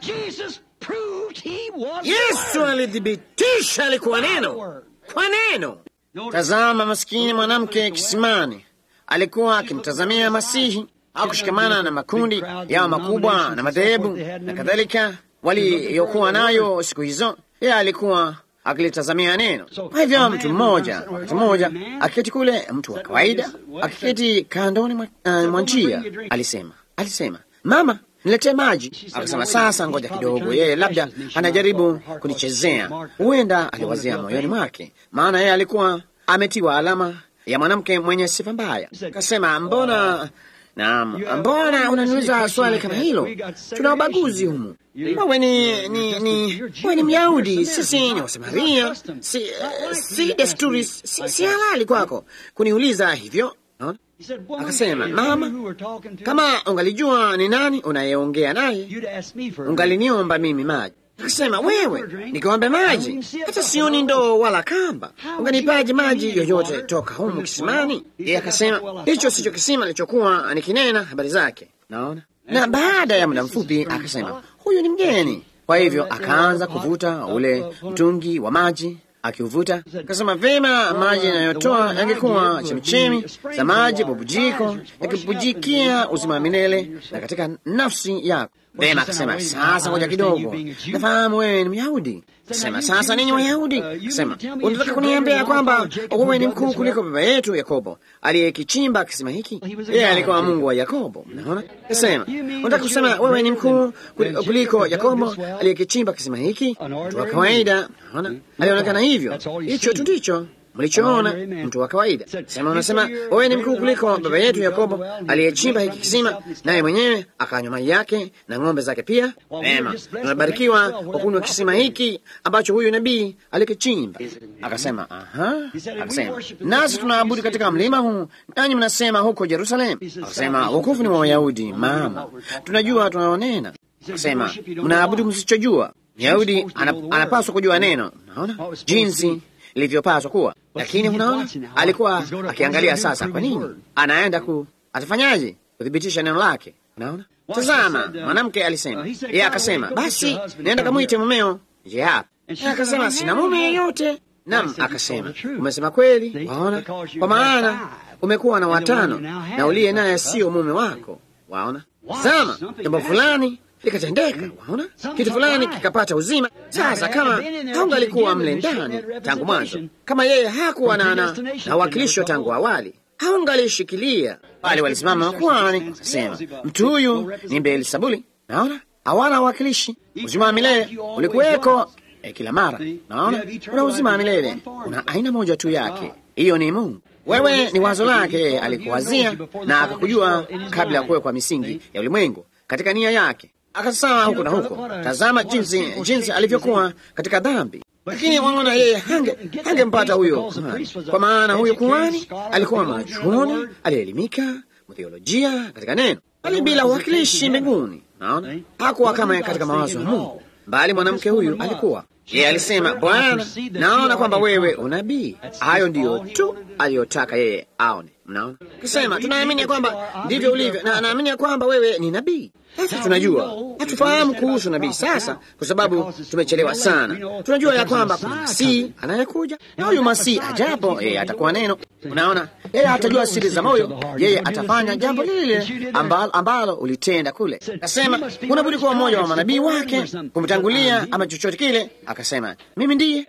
Yesu alithibitisha alikuwa neno kwa neno. Tazama, maskini mwanamke kisimani alikuwa akimtazamia Masihi. Hakushikamana na makundi yao makubwa na madhehebu na kadhalika waliyokuwa nayo siku hizo. Yeye alikuwa akilitazamia neno. Kwa hivyo mtu mmoja wakati mmoja akiketi kule, mtu wa kawaida akiketi kandoni mwa uh, njia, alisema alisema, mama niletee maji. Akasema, sasa ngoja kidogo, yeye labda anajaribu kunichezea. Huenda aliwazia moyoni mwake, maana yeye alikuwa ametiwa alama ya mwanamke mwenye sifa mbaya. Akasema, mbona Naam, mbona unaniuliza swali kama hilo? Tuna ubaguzi humu. Wewe ni ni ni wewe ni Myahudi, sisi ni Wasamaria. Si, uh, si desturi, si, si halali kwako kuniuliza hivyo. Naona akasema, mama, kama ungalijua ni nani unayeongea naye ungaliniomba mimi maji. Akasema, wewe nikiombe maji, hata sioni ndoo wala kamba, unganipaje maji yoyote toka humu kisimani? Yeye akasema, hicho sicho kisima nilichokuwa nikinena habari zake. Naona. Na baada ya muda mfupi akasema, huyu ni mgeni. Kwa hivyo akaanza kuvuta ule mtungi wa maji akiuvuta. Akasema, vema, maji yanayotoa yangekuwa chemichemi za maji bubujiko yakibujikia uzima wa milele na katika nafsi yako. Vema, akasema sasa, ngoja kidogo, nafahamu wewe ni Myahudi. Akasema sasa, ninyi Wayahudi, akasema unataka kuniambia kwamba wewe ni mkuu kuliko baba yetu Yakobo aliyekichimba kisima hiki? Yeye alikuwa Mungu wa Yakobo. Mnaona, akasema unataka kusema wewe ni mkuu kuliko Yakobo aliyekichimba kisima hiki? Mtu wa kawaida, naona alionekana hivyo. Hicho tu ndicho mlichoona mtu wa kawaida. Sema unasema wewe ni mkuu kuliko baba yetu Yakobo aliyechimba hiki kisima, naye mwenyewe akanywa maji yake na ng'ombe zake pia. Vema, tunabarikiwa kwa kunywa kisima hiki ambacho huyu nabii alikichimba. Akasema aha, akasema nasi tunaabudu katika mlima huu, nanyi mnasema huko Yerusalemu. Akasema wokovu ni wa Wayahudi, mama, tunajua tunaonena. Akasema mnaabudu msichojua. Myahudi anapaswa kujua neno. Naona jinsi ilivyopaswa kuwa, lakini unaona, alikuwa akiangalia sasa. Kwa nini anaenda ku atafanyaje kuthibitisha neno lake? Unaona, tazama, mwanamke alisema, yeye akasema, basi naenda kamwite mumeo je hapa. Akasema sina mume yeyote. Nam akasema, umesema kweli, waona, kwa maana umekuwa na watano na uliye naye sio mume wako. Waona, tazama, jambo fulani likatendeka. Waona, kitu fulani kikapata uzima. Sasa kama haungalikuwa mle ndani tangu mwanzo, kama yeye hakuwa na na uwakilisho tangu awali, haungalishikilia bali walisimama makuhani sema, mtu huyu ni Beelzebuli. Naona hawana uwakilishi. Uzima wa milele ulikuweko eh, kila mara. Naona una uzima wa milele, una aina moja tu yake, hiyo ni Mungu. Wewe ni wazo lake, yeye alikuwazia na akakujua kabla ya kuwekwa misingi ya ulimwengu, katika nia yake akasawa huku na huko. Tazama jinsi jinsi alivyokuwa katika dhambi, lakini waona yeye hange hangempata huyo kuhani, kwa maana huyo kuhani alikuwa mwanachuoni aliyeelimika mtheolojia katika neno, bali bila uwakilishi mbinguni. Naona hakuwa kama katika mawazo ya Mungu, bali mwanamke huyu alikuwa yeye alisema, Bwana, naona kwamba wewe unabii. Hayo ndiyo tu aliyotaka yeye aone. Mnaona, kisema tunaamini ya kwamba ndivyo ulivyo, na naamini ya kwamba wewe ni nabii. Sasa tunajua, hatufahamu kuhusu nabii sasa, kwa sababu tumechelewa sana. Tunajua ya kwamba kuna Masihi anayekuja, na huyu Masihi ajapo, yeye atakuwa neno. Unaona, yeye atajua siri za moyo, yeye atafanya jambo lile ambalo, ambalo ulitenda kule. Akasema unabudi kuwa mmoja wa manabii wake, kumtangulia ama chochote kile. Akasema mimi ndiye.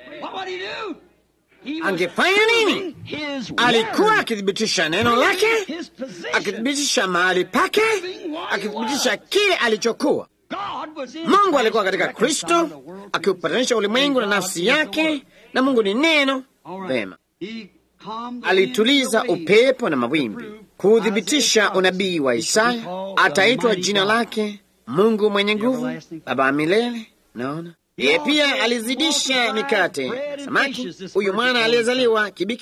Angefanya nini? Alikuwa akithibitisha neno lake, akithibitisha mahali pake, akithibitisha kile alichokuwa. Mungu alikuwa katika Kristo akiupatanisha ulimwengu na nafsi yake, na Mungu ni neno. Vema, alituliza upepo na mawimbi kuuthibitisha unabii wa Isaya. Ataitwa jina lake Mungu mwenye nguvu, Baba wa milele. Naona yeye pia alizidisha mikate samaki, huyu mwana aliyezaliwa kibikira.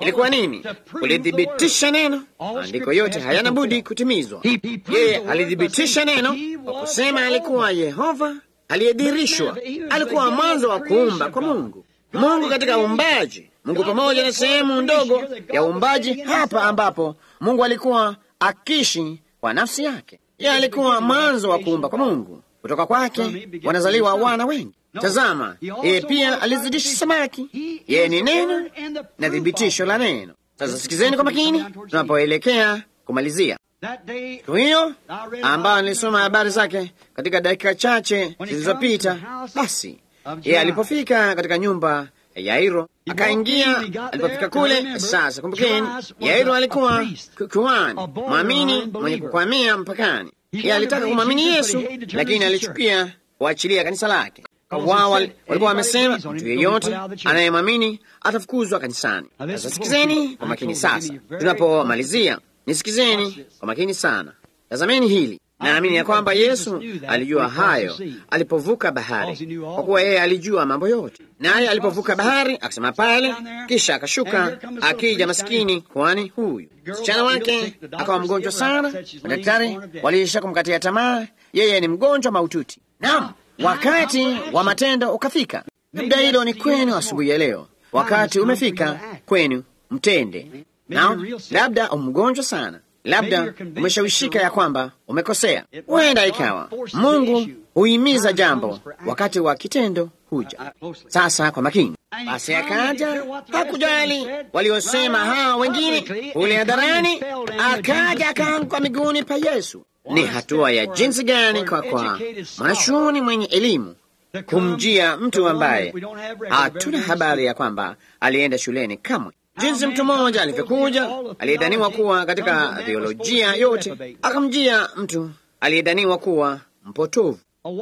Ilikuwa nini? Kulithibitisha neno. Maandiko yote hayana budi kutimizwa. Yeye alithibitisha neno kwa kusema alikuwa Yehova aliyedhihirishwa. Alikuwa mwanzo wa kuumba kwa Mungu. Mungu katika uumbaji, Mungu pamoja na sehemu ndogo ya uumbaji hapa, ambapo Mungu alikuwa akiishi kwa nafsi yake. Yeye alikuwa mwanzo wa kuumba kwa Mungu. Kutoka kwake wanazaliwa wana wengi. Tazama, yeye pia alizidisha samaki. Yeye ni neno na thibitisho la neno. Sasa sikizeni kwa makini tunapoelekea kumalizia siku hiyo ambayo nilisoma habari zake katika dakika chache zilizopita. Basi yeye alipofika katika nyumba ya Yairo akaingia. Alipofika kule, sasa kumbukeni, Yairo alikuwa kuhani mwamini mwenye kukwamia mpakani. Yeye alitaka kumwamini Yesu, lakini alichukia kuachilia kanisa lake. Wao walikuwa wamesema mtu yeyote anayemwamini atafukuzwa kanisani. Sasa sikizeni kwa makini. Sasa tunapomalizia, nisikizeni kwa makini sana. Tazameni hili. Naamini ya kwamba Yesu alijua hayo alipovuka bahari, kwa kuwa yeye alijua mambo yote. Naye alipovuka bahari akasema pale, kisha akashuka akija maskini kwani huyu msichana wake akawa mgonjwa sana. Madaktari waliisha kumkatia tamaa, yeye ni mgonjwa maututi. Naam, wakati wa matendo ukafika. Labda hilo ni kwenu asubuhi ya leo, wakati umefika kwenu mtende. Naam, labda umgonjwa sana labda umeshawishika ya kwamba umekosea. Huenda ikawa Mungu huhimiza jambo wakati wa kitendo huja. Sasa kwa makini, basi akaja, hakujali waliosema hawa wengine kule hadharani, akaja akaanguka miguuni pa Yesu. Ni hatua ya jinsi gani kwa kwa mwanachuoni mwenye elimu kumjia mtu ambaye hatuna habari ya kwamba alienda shuleni kamwe jinsi mtu mmoja alivyokuja aliyedhaniwa kuwa katika theolojia yote, akamjia mtu aliyedhaniwa kuwa mpotovu,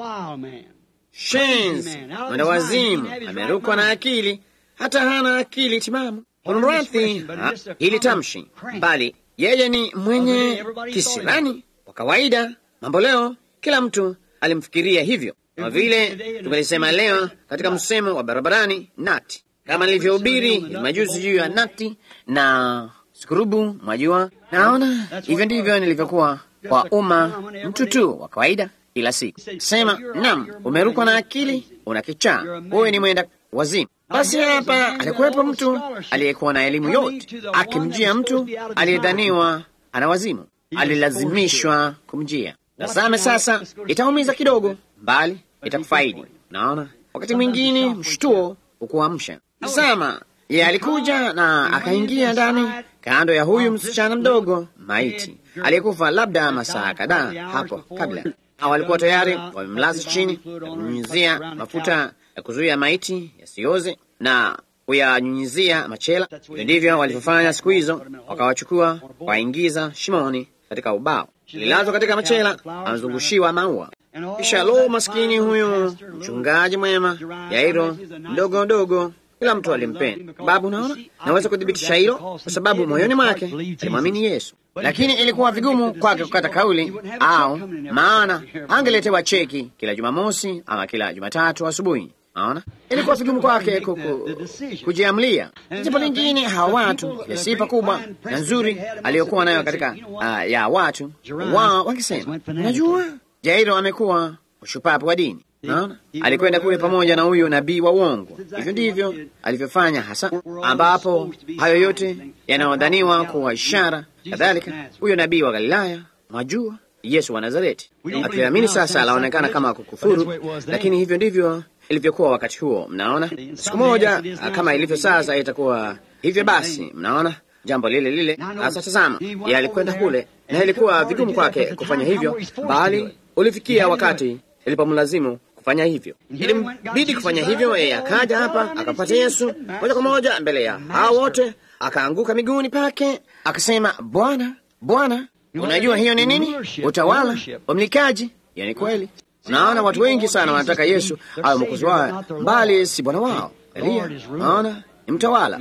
shenzi, mwenda wazimu, amerukwa na akili, hata hana akili timamu. Kunradhi hili tamshi, bali yeye ni mwenye kisirani wa kawaida. Mambo leo kila mtu alimfikiria hivyo, kama vile tumelisema leo katika msemo wa barabarani nati kama nilivyohubiri majuzi juu ya nati na skurubu, mwajua. Naona hivyo ndivyo nilivyokuwa kwa umma, mtu tu wa kawaida kila siku sema, nam, umerukwa na akili, una kichaa, wewe ni mwenda wazimu. Basi hapa alikuwepo mtu aliyekuwa na elimu yote akimjia mtu aliyedhaniwa ana wazimu, alilazimishwa kumjia. Tazame sasa, itaumiza kidogo, bali itakufaidi. Naona wakati mwingine mshtuo ukuamsha Tazama, ye alikuja na akaingia ndani kando ya huyu msichana mdogo maiti aliyekufa labda masaa kadhaa hapo kabla. Hao walikuwa tayari wamemlaza chini na kunyunyizia mafuta ya kuzuia maiti yasioze na kuyanyunyizia machela. Hivyo ndivyo walivyofanya siku hizo, wakawachukua waingiza shimoni katika ubao, lilazwa katika machela, amezungushiwa maua. Kisha lo, maskini huyu mchungaji mwema Yairo mdogo mdogo kila mtu alimpenda. Babu, naona naweza kuthibitisha hilo kwa sababu moyoni mwake alimwamini Yesu, lakini ilikuwa vigumu kwake kukata kauli, au maana angeletewa cheki kila Jumamosi ama kila Jumatatu asubuhi. Naona ilikuwa vigumu kwake kujiamlia. Jambo lingine, hawa watu ile sifa kubwa na nzuri aliyokuwa nayo katika uh, ya watu wao wakisema, najua Jairo amekuwa ushupapu wa dini Naona alikwenda kule pamoja na huyo nabii wa uongo. Hivyo ndivyo alivyofanya hasa, ambapo hayo yote yanayodhaniwa kuwa ishara kadhalika. Huyo nabii wa Galilaya, mwajua, Yesu wa Nazareti, akiamini sasa anaonekana kama kukufuru, lakini hivyo ndivyo ilivyokuwa wakati huo. Mnaona, siku moja kama ilivyo sasa itakuwa hivyo. Basi mnaona jambo lile lile. Sasa tazama, yeye alikwenda kule na ilikuwa vigumu kwake kufanya hivyo, bali ulifikia wakati ilipomlazimu kufanya hivyo, ilimbidi kufanya hivyo. Yeye akaja hapa akapata Yesu moja kwa moja mbele ya hao wote, akaanguka miguuni pake akasema, Bwana, Bwana, unajua hiyo ni nini? Utawala, umilikaji. Hiyo ni kweli. Unaona, watu wengi sana wanataka Yesu awe mwokozi wao, bali si bwana wao. Elia, naona ni mtawala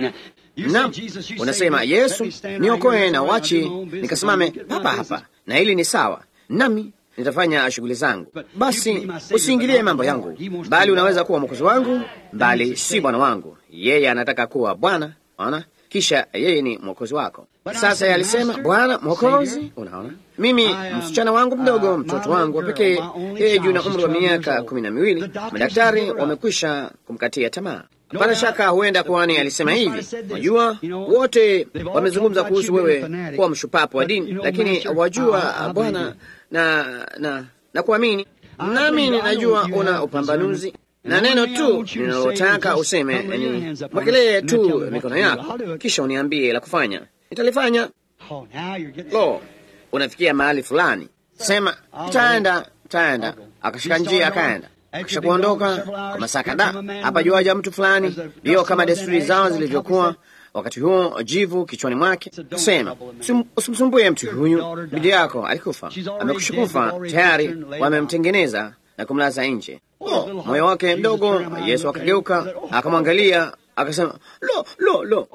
Naam, unasema Yesu, niokoe na wachi nikasimame hapa hapa, na hili ni sawa nami nitafanya shughuli zangu. Basi usiingilie mambo yangu, bali unaweza kuwa mwokozi wangu, bali si bwana wangu. Yeye anataka kuwa bwana. Ona, kisha yeye ni mwokozi wako. Sasa yeye alisema, Bwana Mwokozi, unaona mimi msichana wangu mdogo, mtoto wangu wa pekee, yeye juu na umri wa miaka kumi na miwili, madaktari wamekwisha kumkatia tamaa. Hapana shaka huenda kwani alisema hivi, unajua wote wamezungumza kuhusu wewe kuwa mshupapu wa dini, lakini wajua Bwana na na na kuamini nami ninajua una upambanuzi na neno tu ninalotaka useme ni mwekelee tu mikono yako, kisha uniambie la kufanya, nitalifanya. Lo, unafikia mahali fulani, sema taenda, taenda. Akashika njia akaenda, kisha kuondoka kwa masaa kadhaa. Hapa juaja mtu fulani, ndiyo kama desturi zao zilivyokuwa wakati huo, jivu kichwani mwake. Sema usimsumbue mtu huyu, bidi yako alikufa, amekusha kufa tayari, wamemtengeneza na kumlaza nje. Oh, moyo wake mdogo. Yesu akageuka akamwangalia akasema, lo lo lo,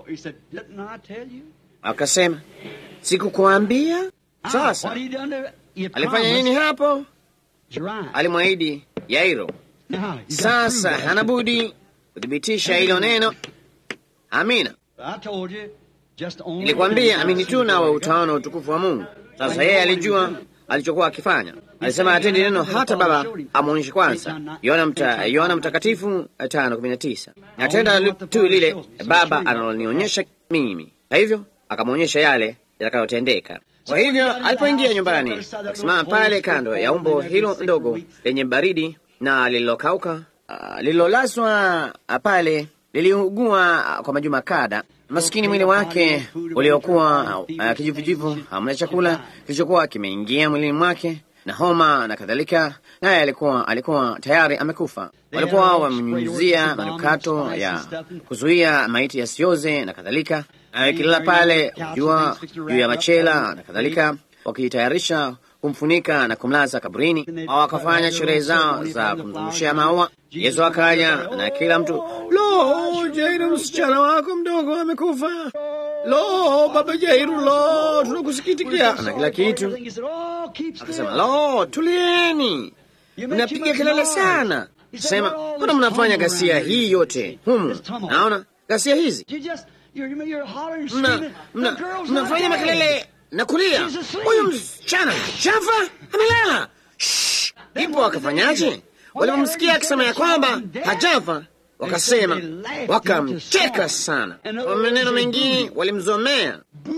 akasema sikukuambia? Sasa alifanya nini hapo? Alimwahidi Yairo. Sasa hana budi kuthibitisha hilo neno. Amina. Nilikwambia amini tu, nawe utaona utukufu wa Mungu. Sasa yeye alijua alichokuwa akifanya. Alisema atendi neno hata Baba amwonyeshe kwanza. Yohana mta, Yohana Mtakatifu tano kumi na tisa. Natenda tu lile Baba analonionyesha mimi, na hivyo akamwonyesha yale yatakayotendeka. Kwa hivyo alipoingia nyumbani, akasimama pale kando ya umbo hilo ndogo lenye baridi na lililokauka, uh, lililolaswa pale, liliugua kwa majuma kada maskini mwili wake uliokuwa uh, kijivujivu, hamna chakula kilichokuwa kimeingia mwilini mwake na homa na kadhalika, naye alikuwa alikuwa tayari amekufa. Walikuwa wamnyunyizia manukato ya kuzuia maiti yasioze na kadhalika, akilala pale jua juu ya machela na kadhalika, wakitayarisha kumfunika na kumlaza kaburini. Au wakafanya sherehe zao za kumzungushia maua. Yesu akaja na kila mtu, lo, Jairu, msichana wako mdogo amekufa. Lo, baba Jairu, lo, tunakusikitikia na kila kitu. Akasema, lo, tulieni, mnapiga kelele sana. Sema, mbona mnafanya ghasia hii yote humu? Naona ghasia hizi mna, mna, mnafanya makelele na kulia, huyu msichana chafa amelala. Ipo akafanyaje? Walipomsikia akisema ya kwamba hajafa, wakasema, wakamcheka sana. Kwa maneno mengine walimzomea,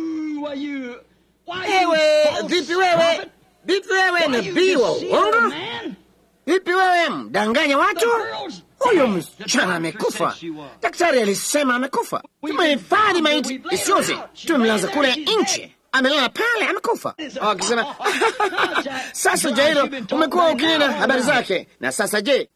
ewe vipi wewe, vipi wewe nabii wa uongo, vipi wewe mdanganya watu? Huyu msichana amekufa, daktari alisema amekufa. Tumehifadhi maiti isioze, tumemlaza kule nje amelala pale amekufa. Akisema sasa, Jairo, umekuwa ukinena habari zake, na sasa je,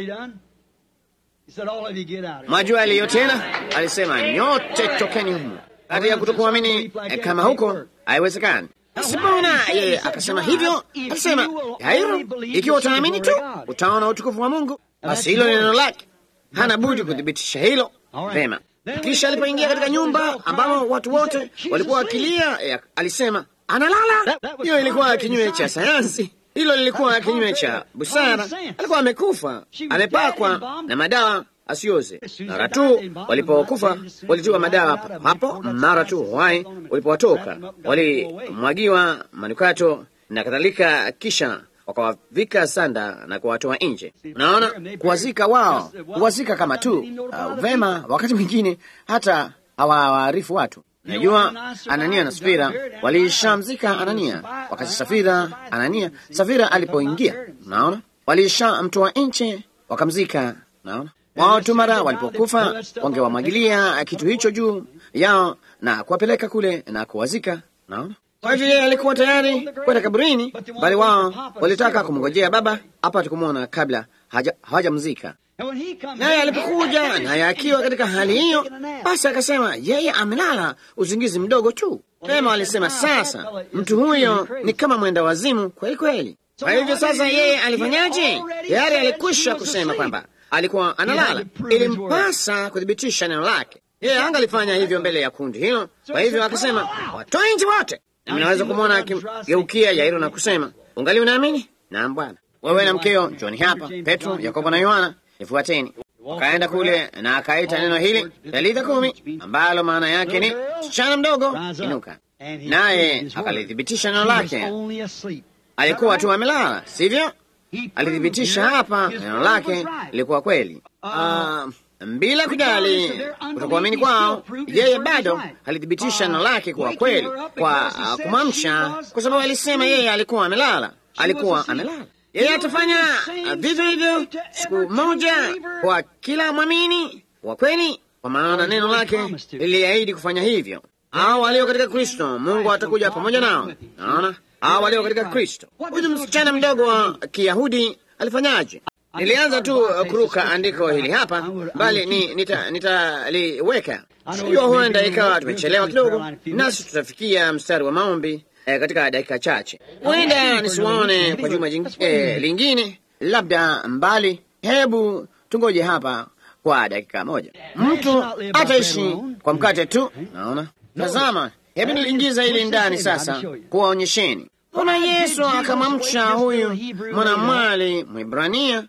mwajua aliyo tena? Alisema nyote tokeni humu. Kati ya kutokuamini kama huko haiwezekani. Sipona yeye akasema hivyo, akasema Jairo, ikiwa utaamini tu utaona utukufu wa Mungu. Basi hilo neno lake, hana budi kuthibitisha hilo vema. Kisha alipoingia katika nyumba ambamo watu wote walikuwa wakilia, alisema analala. Hiyo ilikuwa kinyume cha sayansi, hilo lilikuwa kinyume cha busara. Alikuwa amekufa, amepakwa na madawa asioze. Mara tu walipokufa walitiwa madawa hapo, mara tu uhai walipowatoka walimwagiwa manukato na kadhalika, kisha wakawavika sanda na kuwatoa nje. Unaona, kuwazika wao, kuwazika kama tu uh, vema. Wakati mwingine hata hawawaarifu watu. Najua Anania na Safira walishamzika Anania, wakati Safira Anania Safira alipoingia, unaona, walishamtoa nje wakamzika. Unaona, wao tu mara walipokufa wangewamwagilia kitu hicho juu yao na kuwapeleka kule na kuwazika. Unaona. Kwa hivyo yeye alikuwa tayari kwenda kaburini, bali wao walitaka kumngojea baba apate kumwona kabla hawajamzika. Naye alipokuja naye akiwa katika hali hiyo, basi akasema yeye amelala usingizi mdogo tu. Pema walisema sasa, mtu huyo ni kama mwenda wazimu kweli kweli. Kwa hivyo sasa, yeye alifanyaje? Tayari alikwisha kusema kwamba alikuwa analala, ilimpasa kuthibitisha neno lake. Yeye angalifanya hivyo mbele ya kundi hilo. Kwa hivyo akasema, watoe nje wote. Mnaweza kumwona akimgeukia Yairo na kusema, ungali unaamini? Naam Bwana. Wewe na mkeo njoni hapa, Petro, Yakobo na Yohana, nifuateni. Akaenda kule na akaita neno hili Talitha kumi, ambalo maana yake ni msichana mdogo, inuka. Naye akalithibitisha neno lake. Alikuwa tu amelala, sivyo? Alithibitisha hapa neno lake lilikuwa kweli. Uh, bila kujali kutokuamini kwao, yeye bado alithibitisha neno lake kuwa kweli kwa uh, kumwamsha, kwa sababu alisema yeye alikuwa amelala, alikuwa amelala. Yeye atafanya vivyo hivyo siku moja kwa kila mwamini wa kweli, kwa maana neno lake liliahidi kufanya hivyo. Hao walio katika Kristo, Mungu atakuja pamoja nao. Naona hao walio katika Kristo. Huyu msichana mdogo wa Kiyahudi alifanyaje? Nilianza tu kuruka andiko hili hapa, bali ni nitaliweka nita sijua, huenda ikawa tumechelewa kidogo, nasi tutafikia mstari wa maombi eh, katika dakika chache. Huenda nisiwaone kwa juma jing, eh, lingine, labda mbali. Hebu tungoje hapa kwa dakika moja. Mtu ataishi kwa mkate tu. Naona, tazama, hebu niliingiza hili ndani sasa kuwaonyesheni. Kuna Yesu akamwamsha huyu mwanamwali Mwibrania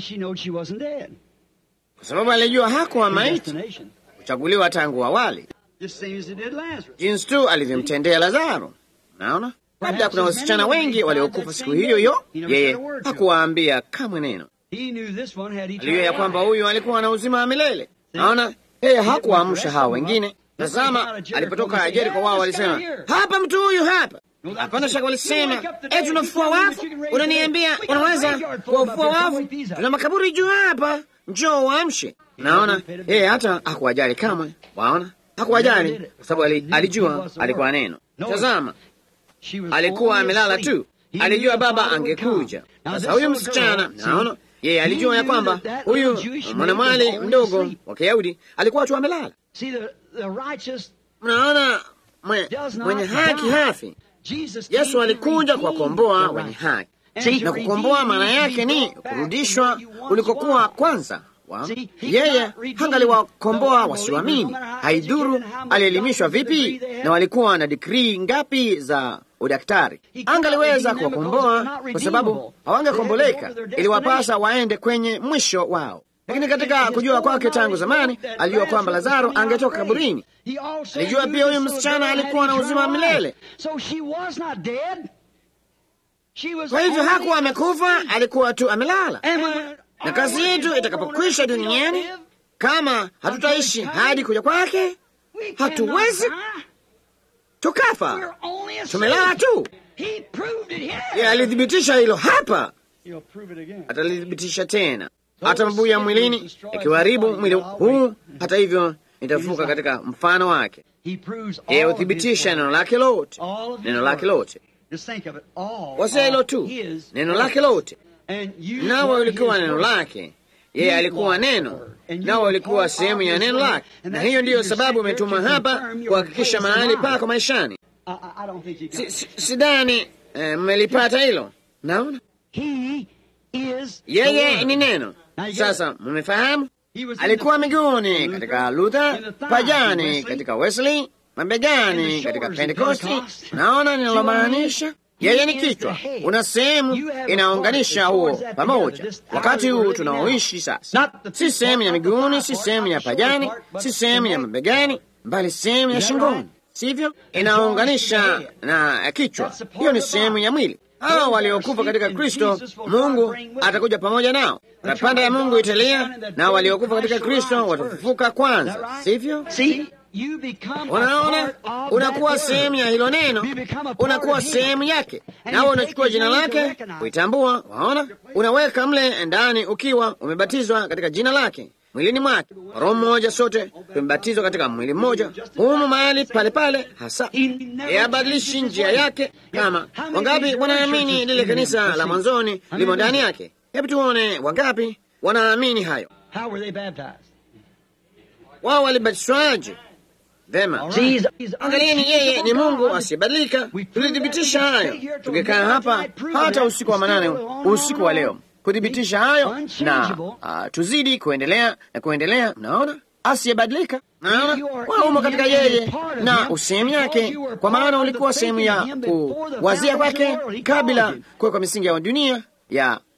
kwa sababu alijua hakuwa maiti, kuchaguliwa tangu awali, jinsi tu alivyomtendea Lazaro. Naona labda kuna wasichana wengi waliokufa siku hiyo hiyo, yeye hakuwaambia kamwe neno. Alijua ya kwamba huyu alikuwa na uzima wa milele. Naona yeye hakuwaamsha hao wengine. Tazama, alipotoka Jeriko, wao walisema hapa, mtu huyu hapa Hapana shaka walisema, e, tunafua wafu. Unaniambia unaweza kuwafua wafu? Tuna makaburi juu hapa, njoo waamshe. Naona yeye hata hakuwajali kamwe. Waona, hakuwajali kwa sababu alijua alikuwa neno. Tazama, alikuwa amelala tu, alijua baba angekuja. Sasa huyu msichana, naona yeye alijua ya kwamba huyu mwanamwali mdogo wa Kiyahudi alikuwa tu amelala. Mnaona, mwenye haki hafi. Yesu alikuja kuwakomboa wenye haki, na kukomboa maana yake ni kurudishwa ulikokuwa kwanza. Wa yeye hangaliwakomboa wasioamini, haidhuru alielimishwa vipi na walikuwa na dikrii ngapi za udaktari, angaliweza kuwakomboa kwa sababu hawangekomboleka, iliwapasa waende kwenye mwisho wao. Lakini katika kujua kwake tangu zamani, alijua kwamba Lazaro angetoka kaburini. Alijua pia huyu msichana alikuwa na uzima wa milele. Kwa hivyo hakuwa amekufa, alikuwa tu amelala. Na kazi yetu itakapokwisha duniani, kama hatutaishi hadi kuja kwake, hatuwezi tukafa, tumelala tu. Ye alithibitisha hilo hapa, atalithibitisha tena hata mabuya mwilini ikiharibu mwili huu, hata hivyo nitafuka katika mfano wake. Yeye huthibitisha neno lake lote, neno lake lote, wasia hilo tu, neno lake lote. Nawe ulikuwa neno lake, yeye alikuwa neno, nawe ulikuwa sehemu ya neno lake, na hiyo ndiyo sababu umetuma hapa kuhakikisha mahali pako maishani. Sidhani mmelipata hilo. Naona yeye ni neno. Sasa mmefahamu, alikuwa miguuni katika Luther, pajani katika Wesley, mabegani katika Pentekosti. Naona ninalomaanisha. Yeye ni kichwa, una sehemu inaunganisha huo pamoja. Wakati huu tunaoishi sasa, si sehemu ya miguuni, si sehemu ya pajani, si sehemu ya mabegani, bali sehemu ya shingoni, sivyo? Inaunganisha na kichwa, hiyo ni sehemu ya mwili. Hao waliokufa katika Kristo, Mungu atakuja pamoja nao. Parapanda ya Mungu italia, nao waliokufa katika Kristo watafufuka kwanza, sivyo? Unaona, unakuwa sehemu ya hilo neno, unakuwa sehemu yake, nawe unachukua jina lake kuitambua. Waona, unaweka mle ndani ukiwa umebatizwa katika jina lake mwilini mwake. Roho mmoja, sote tumebatizwa katika mwili mmoja, humu mahali pale pale hasa. Yabadilishi njia yake. Kama wangapi wanaamini lile kanisa la mwanzoni limo ndani yake? Hebu tuone wangapi wanaamini hayo. Wao walibatizwaje? Vema, angalieni, yeye ni Mungu asiyebadilika. Tulithibitisha hayo tukikaa hapa hata usiku wa manane, usiku wa leo kuthibitisha hayo na uh, tuzidi kuendelea na kuendelea. Mnaona, asiyebadilika. Naona waumo katika yeye na usehemu yake, kwa maana ulikuwa sehemu ya kuwazia kwake kabla kuwekwa misingi ya dunia ya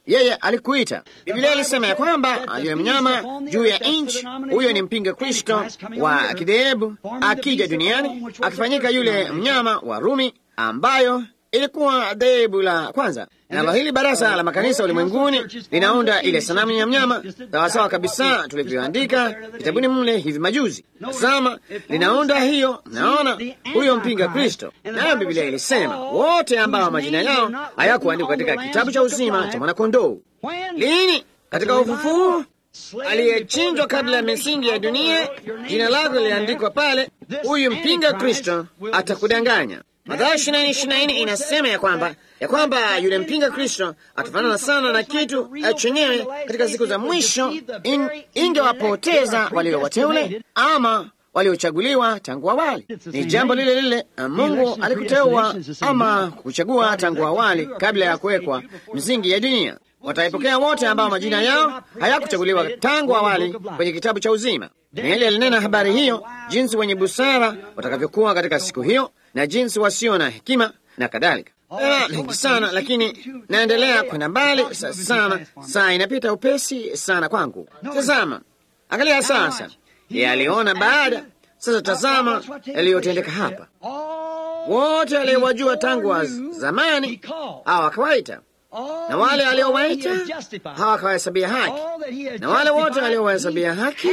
yeye alikuita. Biblia ilisema ya kwamba yule mnyama juu ya nchi, huyo ni mpinga Kristo wa kidhehebu akija duniani akifanyika yule mnyama wa Rumi, ambayo ilikuwa dhehebu la kwanza. Nalo hili baraza la makanisa ulimwenguni linaunda ile sanamu ya mnyama sawasawa kabisa tulivyoandika kitabuni mle hivi majuzi. Tazama, linaunda hiyo. Naona huyo mpinga Kristo, nayo Biblia ilisema wote ambao majina yao hayakuandikwa katika kitabu cha uzima cha mwanakondoo. Lini? Katika ufufuo aliyechinjwa kabla ya misingi ya dunia, jina lako liliandikwa pale. Huyu mpinga Kristo atakudanganya. Mathayo ishirini na ishirini na nne inasema ya kwamba ya kwamba yule mpinga Kristo atafanana sana na kitu chenyewe katika siku za mwisho, in, ingewapoteza walio wateule ama waliochaguliwa tangu awali. Ni jambo lile lile Mungu alikuteua ama kuchagua tangu awali kabla ya kuwekwa msingi ya dunia. Wataipokea wote ambao majina yao hayakuchaguliwa tangu awali kwenye kitabu cha uzima. Danieli alinena habari hiyo, jinsi wenye busara watakavyokuwa katika siku hiyo na jinsi wasio na hekima na kadhalika. Mengi sana, lakini naendelea kwenda mbali sana. Saa inapita upesi sana kwangu. Tazama, angalia sasa, yeye aliona baada. Sasa tazama yaliyotendeka hapa. Wote aliowajua tangu wa zamani hawakawaita na wale aliowaita hawakawahesabia haki, na wale wote aliowahesabia haki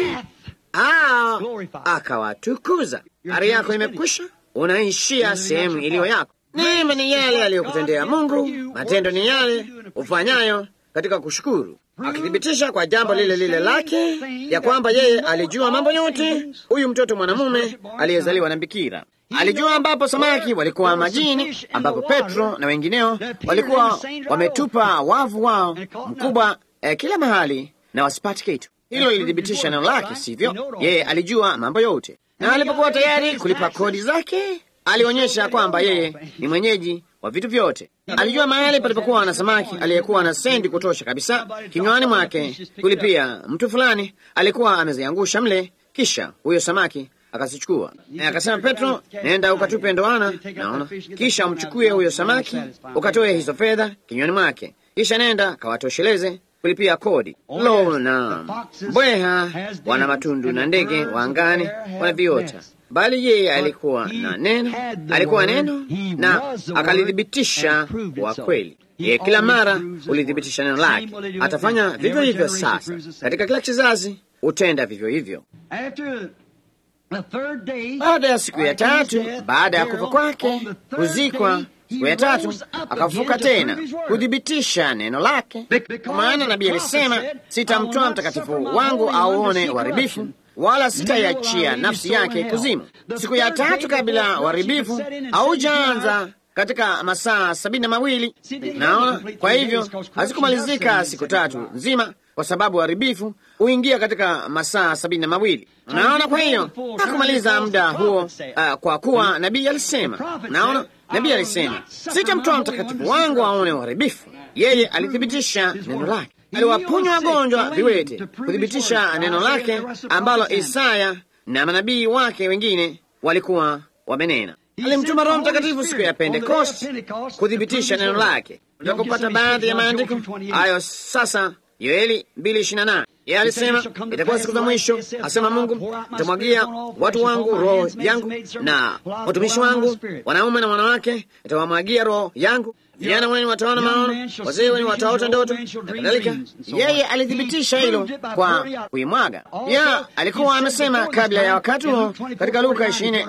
akawatukuza. Ari yako imekwisha, unaishia sehemu iliyo yako. Neema ni yale aliyokutendea Mungu, matendo ni yale ufanyayo katika kushukuru, akithibitisha kwa jambo lile lile lake ya kwamba yeye alijua mambo yote. Huyu mtoto mwanamume aliyezaliwa na bikira alijua ambapo samaki walikuwa majini, ambapo Petro na wengineo walikuwa wametupa wavu wao mkubwa eh, kila mahali na wasipati kitu. Hilo lilithibitisha neno lake, sivyo? Yeye alijua mambo yote, na alipokuwa tayari kulipa kodi zake, alionyesha kwamba yeye ni mwenyeji wa vitu vyote. Alijua mahali palipokuwa na samaki aliyekuwa na sendi kutosha kabisa kinywani mwake kulipia mtu fulani alikuwa ameziangusha mle, kisha huyo samaki akazichukua akasema, Petro, nenda ukatupe ndoana, naona, kisha umchukue huyo samaki ukatoe hizo fedha kinywani mwake, kisha nenda kawatosheleze kulipia kodi. Lo, na mbweha wana matundu na ndege wa angani wana viota, bali yeye alikuwa na neno, alikuwa neno na akalithibitisha kwa kweli. Yeye kila mara ulithibitisha neno lake. Atafanya vivyo hivyo sasa katika kila kizazi, utenda vivyo hivyo. Baada ya siku ya tatu, baada ya kufa kwake, kuzikwa, siku ya tatu akafufuka tena kuthibitisha neno lake, kwa maana nabii alisema, sitamtoa mtakatifu wangu auone uharibifu, wala sitaiachia nafsi yake kuzimu. Siku ya tatu kabla uharibifu haujaanza katika masaa sabini na mawili. Naona, kwa hivyo hazikumalizika siku tatu nzima kwa sababu uharibifu huingia katika masaa sabini na mawili. Naona, kwa hiyo hakumaliza muda huo, uh, kwa kuwa nabii alisema. Naona, nabii alisema sitamtoa mtakatifu wangu aone uharibifu. Yeye alithibitisha neno lake, aliwaponya wagonjwa viwete, kuthibitisha neno lake ambalo Isaya na manabii wake wengine walikuwa wamenena. Alimtuma Roho Mtakatifu siku ya Pentekosti kuthibitisha neno lake. Unataka kupata baadhi ya maandiko hayo sasa Yoeli 2:28 yeye alisema itakuwa siku za mwisho, asema Mungu, nitamwagia watu wangu roho yangu, na watumishi wangu wanaume na wanawake nitawamwagia roho yangu. Vijana wenu wataona maono, wazee wenu wataota ndoto na kadhalika. Yeye alithibitisha hilo kwa kuimwaga. Ya alikuwa amesema kabla ya wakati huo katika Luka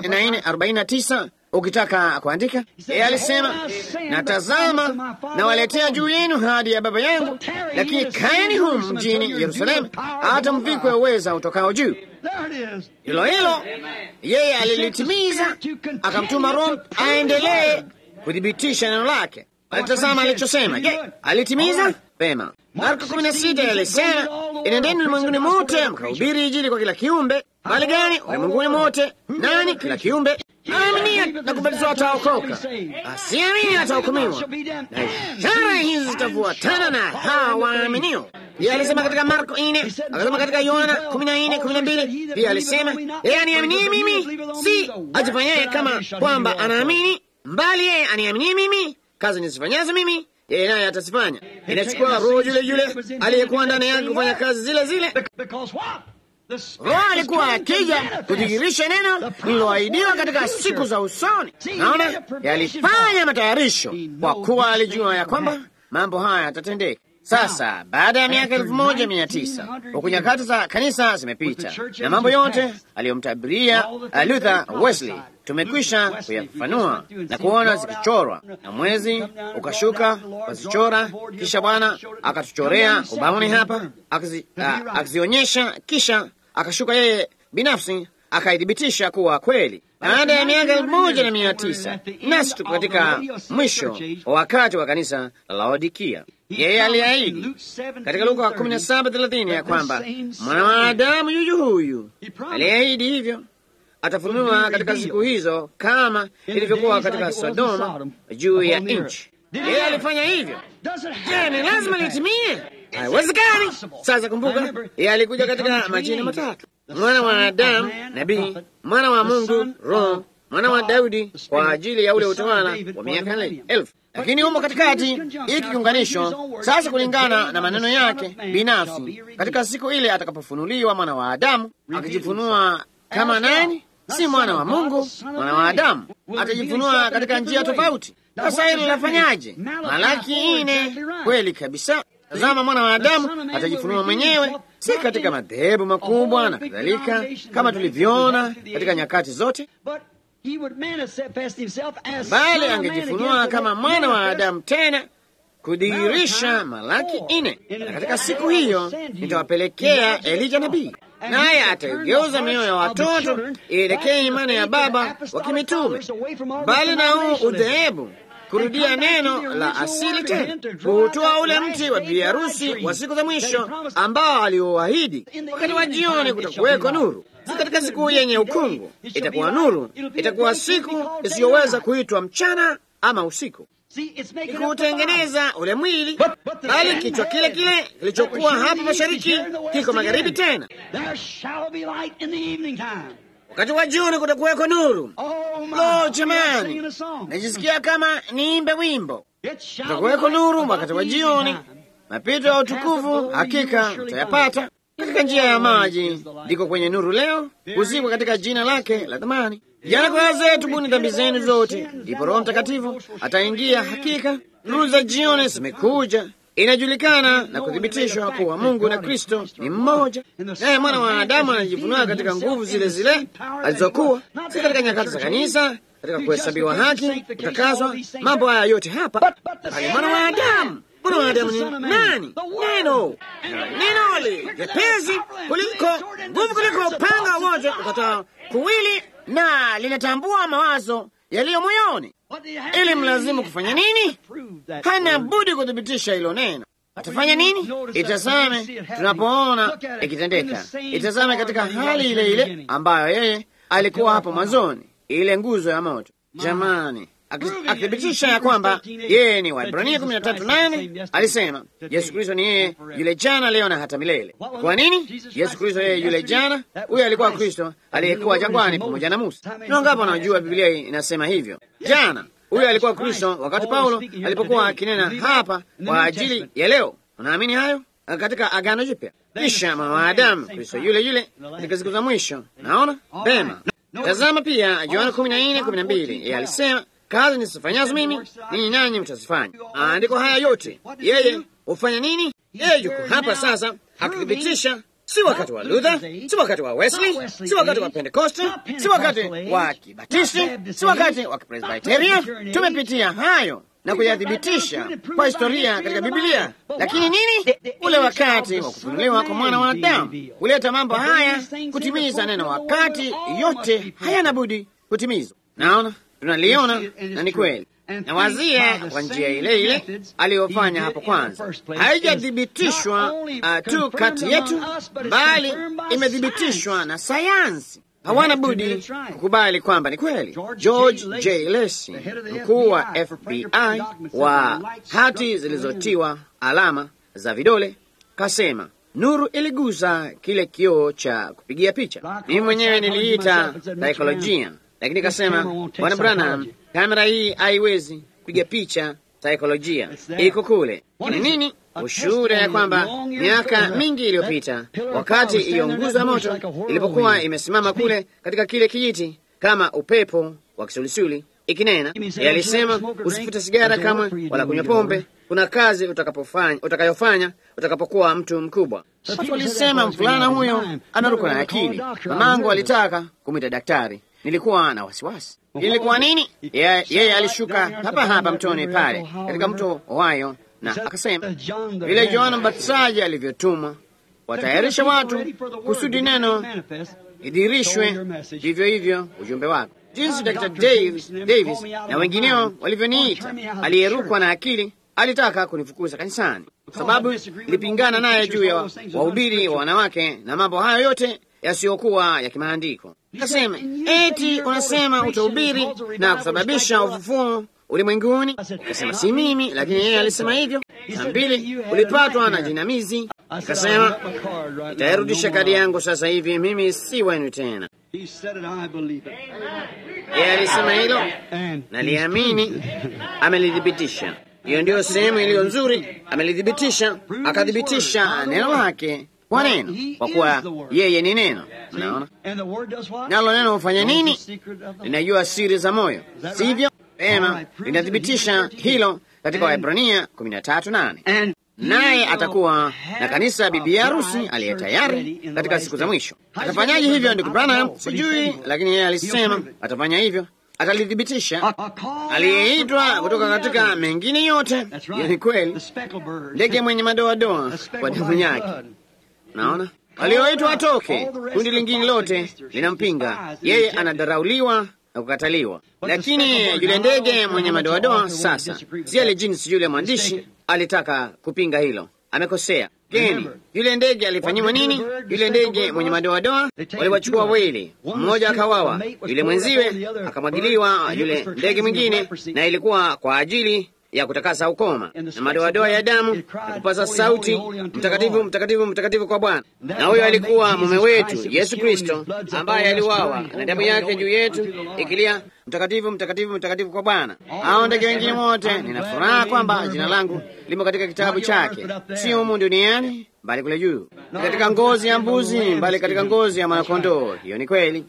24:49 ukitaka kuandika, yeye alisema na tazama, nawaletea juu yenu hadi ya Baba yangu, lakini kaeni humu mjini Yerusalemu hata mvikwe uweza utokao juu. Hilo hilo yeye alilitimiza, akamtuma Roho aendelee kuthibitisha neno lake. Alitazama alichosema. Je, alitimiza vema? Marko 16 alisema, inendeni ulimwenguni mote mkahubiri Injili kwa kila kiumbe. Mali gani? Ulimwenguni mote. Nani? Kila kiumbe. Aaminie na kubatizwa ataokoka, asiamini atahukumiwa, na ishara hizi zitafuatana na hawa waaminio. Pia alisema katika Marko ine, akasema katika Yohana kumi na nne kumi na mbili pia alisema, yeye aniaminie mimi, si ajifanyaye kama kwamba anaamini, mbali yeye aniaminie mimi, kazi nizifanyazo mimi yeye naye atazifanya. Inachukua roho yule yule aliyekuwa ndani yake kufanya kazi zile zile. Roho alikuwa akija kudhihirisha neno lililoahidiwa katika siku za usoni. Naona yalifanya matayarisho, kwa kuwa alijua ya kwamba mambo haya yatatendeka. Sasa baada ya miaka elfu moja mia tisa huku nyakati za kanisa zimepita na mambo yote aliyomtabiria Luther Wesley tumekwisha kuyafanua na kuona zikichorwa, na mwezi ukashuka ukazichora, kisha Bwana akatuchorea ubaoni hapa akazionyesha, kisha akashuka yeye binafsi akaithibitisha kuwa kweli. Baada ya miaka elfu moja na mia tisa nasi tuko katika mwisho wa wakati wa kanisa la Laodikia. Yeye aliahidi katika Luka kumi na saba thelathini ya kwamba mwanadamu yuyu huyu aliahidi hivyo atafunua katika siku hizo kama ilivyokuwa katika Sodoma juu ya nchi. Yeye alifanya hivyo. Je, ni lazima litimie? Haiwezekani. Sasa kumbuka, yeye alikuja katika majina matatu: mwana wa Adamu, nabii, mwana wa Mungu, Roho, mwana wa Daudi, kwa ajili ya ule utawala wa miaka elfu. Lakini humo katikati hiki kiunganisho sasa, kulingana na maneno yake binafsi, katika siku ile atakapofunuliwa mwana wa Adamu, akijifunua kama nani? Si mwana wa Mungu, mwana wa Adamu atajifunua katika njia tofauti. Sasa hilo linafanyaje? Malaki ine, kweli kabisa. Tazama, mwana wa Adamu atajifunua mwenyewe, si katika madhehebu makubwa na kadhalika, kama tulivyoona katika nyakati zote, bali angejifunua kama mwana wa Adamu, tena kudhihirisha Malaki ine. Na katika siku hiyo nitawapelekea Elija nabii naye ataigeuza mioyo ya watoto ielekee imani ya baba wa kimitume, bali na huu udhehebu kurudia neno la asili tena, kuutoa ule mti wa bibi harusi wa siku za mwisho ambao aliuahidi. Wakati wa jioni kutakuweko nuru, si katika siku yenye ukungu itakuwa nuru, itakuwa siku isiyoweza kuitwa mchana ama usiku kuutengeneza ule mwili, bali kichwa kile kile kilichokuwa hapa mashariki kiko magharibi tena. Wakati wa jioni kutakuweko nuru. Lo, jamani, najisikia kama niimbe wimbo. Kutakuweko nuru wakati wa jioni. Mapito ya utukufu hakika mtayapata katika njia ya maji, ndiko kwenye nuru leo, kuzikwa katika jina lake la thamani. Jana kwa wazee, tubuni dhambi zenu zote, ndipo Roho Mtakatifu ataingia. Hakika nuru za jioni zimekuja, inajulikana na kuthibitishwa kuwa Mungu na Kristo ni mmoja, naye mwana wa Adamu anajifunua katika nguvu zile zile alizokuwa, si katika nyakati za kanisa, katika kuhesabiwa haki, kutakaswa, mambo haya yote hapa, bali mwana wa Adamu. Mwana wa Adamu ni nani? Neno, neno li jepesi kuliko nguvu, kuliko upanga wote ukatao kuwili na linatambua mawazo yaliyo moyoni. Ili mlazimu kufanya nini? Hana budi kuthibitisha hilo neno. Atafanya nini? Itazame tunapoona ikitendeka, itazame katika hali ile ile ambayo yeye alikuwa hapo mwanzoni, ile nguzo ya moto. Jamani, akithibitisha ya kwamba yeye ni Waebrania kumi na tatu nane alisema Yesu Kristo ni yeye yule jana, leo na hata milele. Kwa nini Yesu Kristo yeye yule jana? Huyo alikuwa Kristo aliyekuwa jangwani pamoja na Musa. Na ngapo anajua Biblia inasema hivyo. Jana huyo alikuwa Kristo wakati Paulo alipokuwa akinena hapa kwa ajili ya leo. Unaamini hayo? Katika Agano Jipya, kisha mwana wa Adamu Kristo yule yule katika siku za mwisho. Naona pema. Tazama pia Yohana kumi na nne kumi na mbili yeye alisema kazi nisifanyazo mimi ninyi nanyi mtazifanya. Andiko haya yote yeye hufanya nini? Yeye yuko hapa sasa akithibitisha, si wakati wa Luther, si wakati wa Wesley, si wakati wa Pentekoste, si wakati wa Kibatisti, si wakati wa Kipresbiteria. Tumepitia hayo na kuyathibitisha kwa historia katika Biblia. Lakini nini? Ule wakati wa kufunuliwa kwa mwana wa Adamu kuleta mambo haya kutimiza neno, wakati yote hayana budi kutimizwa. Naona tunaliona na ni kweli, na wazia kwa njia ile ile aliyofanya hapo kwanza. Haijathibitishwa uh, tu kati yetu, bali imethibitishwa na sayansi. Hawana budi kukubali kwamba ni kweli. George J. Lacy, mkuu wa FBI wa hati zilizotiwa alama za vidole, kasema nuru iligusa kile kioo cha kupigia picha. Mimi mwenyewe niliita saikolojia lakini kasema Bwana Branham, kamera hii haiwezi kupiga picha saikolojia iko kule. Ni nini? Ushuhuda ya kwamba miaka mingi iliyopita, wakati hiyo nguzo ya moto ilipokuwa imesimama kule katika kile kijiti kama upepo wa kisulisuli ikinena, yalisema usifute sigara kamwe wala kunywa pombe, kuna kazi utakapofanya utakayofanya utakapokuwa mtu mkubwa. Watu walisema mvulana huyo anaruka na akili. Mamangu alitaka kumwita daktari, nilikuwa na wasiwasi. Ilikuwa nini? Yeye ye alishuka hapa hapa mtoni pale katika mto Ohio na akasema vile Yohana Mbatizaji alivyotumwa watayarisha watu kusudi neno idhirishwe, vivyo hivyo ujumbe wako jinsi Dr. Davis, Davis na wengineo walivyoniita aliyerukwa na akili. Alitaka kunifukuza kanisani kwa sababu nilipingana naye juu ya wahubiri wa wanawake na mambo hayo yote yasiyokuwa ya kimaandiko. Akasema eti unasema utahubiri na kusababisha ufufuo ulimwenguni. Akasema si mimi, lakini yeye alisema hivyo. Saa mbili ulipatwa na jinamizi. Akasema itairudisha kadi yangu sasa hivi, mimi si wenu tena. Yeye alisema hilo, naliamini, amelithibitisha. Hiyo ndiyo sehemu iliyo nzuri, amelithibitisha, akathibitisha neno lake kwa neno, kwa kuwa yeye ni neno. Mnaona, nalo neno hufanya nini? Linajua siri za moyo, sivyo? Pema, linathibitisha hilo katika Waebrania kumi na tatu nane naye atakuwa na kanisa bibi harusi aliye tayari katika siku za mwisho. Atafanyaje hivyo, ndugu Branham? Sijui, lakini yeye alisema atafanya hivyo, atalithibitisha. Aliyeitwa kutoka katika mengine yote, hiyo ni kweli, ndege mwenye madoadoa kwa damu yake. Naona walioitwa watoke, kundi lingine lote linampinga yeye, anadarauliwa na kukataliwa. Lakini yule ndege mwenye madoadoa sasa, si ale jinsi yule mwandishi alitaka kupinga hilo, amekosea. Geni yule ndege alifanyiwa nini? Yule ndege mwenye madoadoa waliwachukua wawili, mmoja akawawa, yule mwenziwe akamwagiliwa yule ndege mwingine, na ilikuwa kwa ajili ya kutakasa ukoma na madoadoa ya damu na kupaza sauti, mtakatifu, mtakatifu, mtakatifu kwa Bwana. Na huyo alikuwa mume wetu Yesu Kristo, ambaye aliwawa na damu yake juu yetu ikilia, mtakatifu, mtakatifu, mtakatifu kwa Bwana. Hao ndege wengine wote, nina furaha kwamba jina langu limo katika kitabu chake, sio humu duniani bali kule juu, katika ngozi ya mbuzi, bali katika ngozi ya mwanakondoo. Hiyo ni kweli.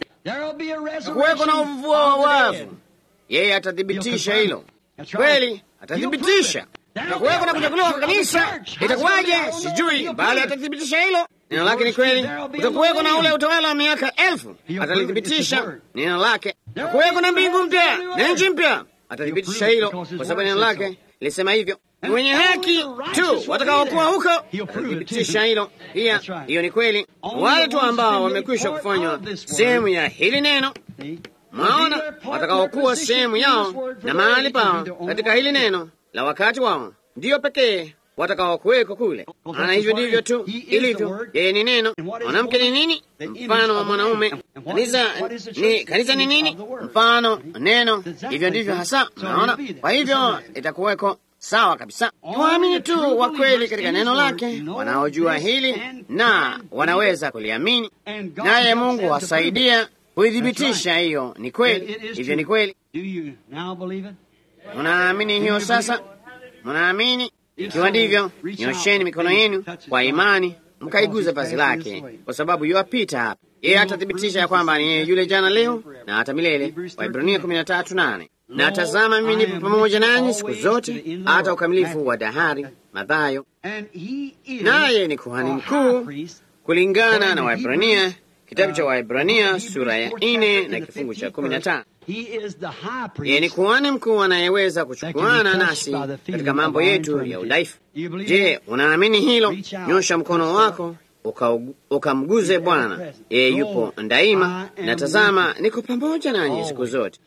Kuweko na ufufuo wa wafu, yeye atathibitisha hilo kweli atathibitisha takuweko na kunyakuliwa kwa kanisa. Itakuwaje sijui, bali atathibitisha hilo. Neno lake ni kweli. Utakuweko na ule utawala wa miaka elfu, atalithibitisha neno lake. Takuweko na mbingu mpya na nchi mpya, atathibitisha hilo, kwa sababu neno lake lisema hivyo. Ni wenye haki tu watakaokuwa huko, atathibitisha hilo pia. Hiyo ni kweli. Wale tu ambao wamekwisha kufanywa sehemu ya hili neno Mwaona, watakaokuwa sehemu yao na mahali pao katika hili neno la wakati wao, ndiyo pekee watakaokuweko kule. Maana hivyo ndivyo tu ilivyo. Yeye ni neno. Mwanamke ni nini? Mfano wa mwanaume. Kanisa ni kanisa ni nini? Mfano neno. Hivyo ndivyo hasa. Naona, kwa hivyo itakuweko sawa kabisa. Waamini tu wa kweli katika neno lake, wanaojua hili na wanaweza kuliamini, naye Mungu wasaidia kuithibitisha hiyo ni kweli. Hivyo ni kweli. Munaamini hiyo sasa? Munaamini? Ikiwa ndivyo, nyosheni mikono yenu kwa imani, mkaiguza vazi lake, kwa sababu yuwapita hapa. Yeye atathibitisha ya kwamba ni yeye yule jana, leo na hata milele. Waibrania kumi na tatu nane. Na tazama, mimi nipo pamoja nanyi siku zote hata ukamilifu wa dahari. Mathayo. Naye ni kuhani mkuu kulingana na Waibrania Kitabu cha Waebrania sura ya nne na kifungu cha kumi na tano. Yeye ni kuhani mkuu anayeweza kuchukuana nasi katika mambo yetu ya udhaifu. Je, unaamini hilo? Nyosha mkono wako ukamguze Bwana. Yeye yupo daima, na tazama, niko pamoja nanyi siku zote.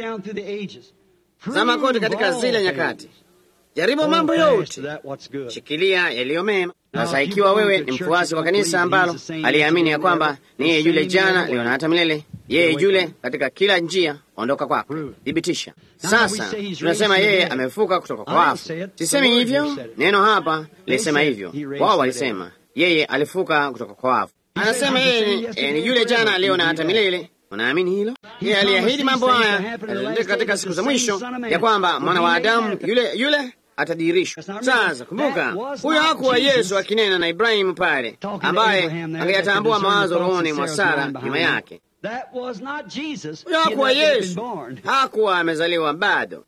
Zama kote katika zile nyakati, jaribu mambo yote, shikilia yaliyo mema. Sasa ikiwa wewe ni mfuasi wa kanisa ambalo aliamini ya kwamba ni yeye yule jana, leo na hata milele, yeye yule katika kila njia, ondoka kwako, thibitisha. Sasa tunasema yeye amefuka kutoka kwa wafu. Sisemi hivyo, neno hapa lisema hivyo, wao walisema yeye alifuka kutoka kwa wafu. Anasema yeye ni, ni yule jana, leo na hata milele. Unaamini hilo? Yeye aliahidi mambo haya yatendeka katika siku za mwisho, ya kwamba mwana wa Adamu yule yule atadirishwa. Sasa kumbuka, huyo hakuwa Yesu akinena na Ibrahimu pale, ambaye angeyatambua mawazo rohoni mwa Sara nyuma yake. Huyo hakuwa Yesu, hakuwa amezaliwa bado,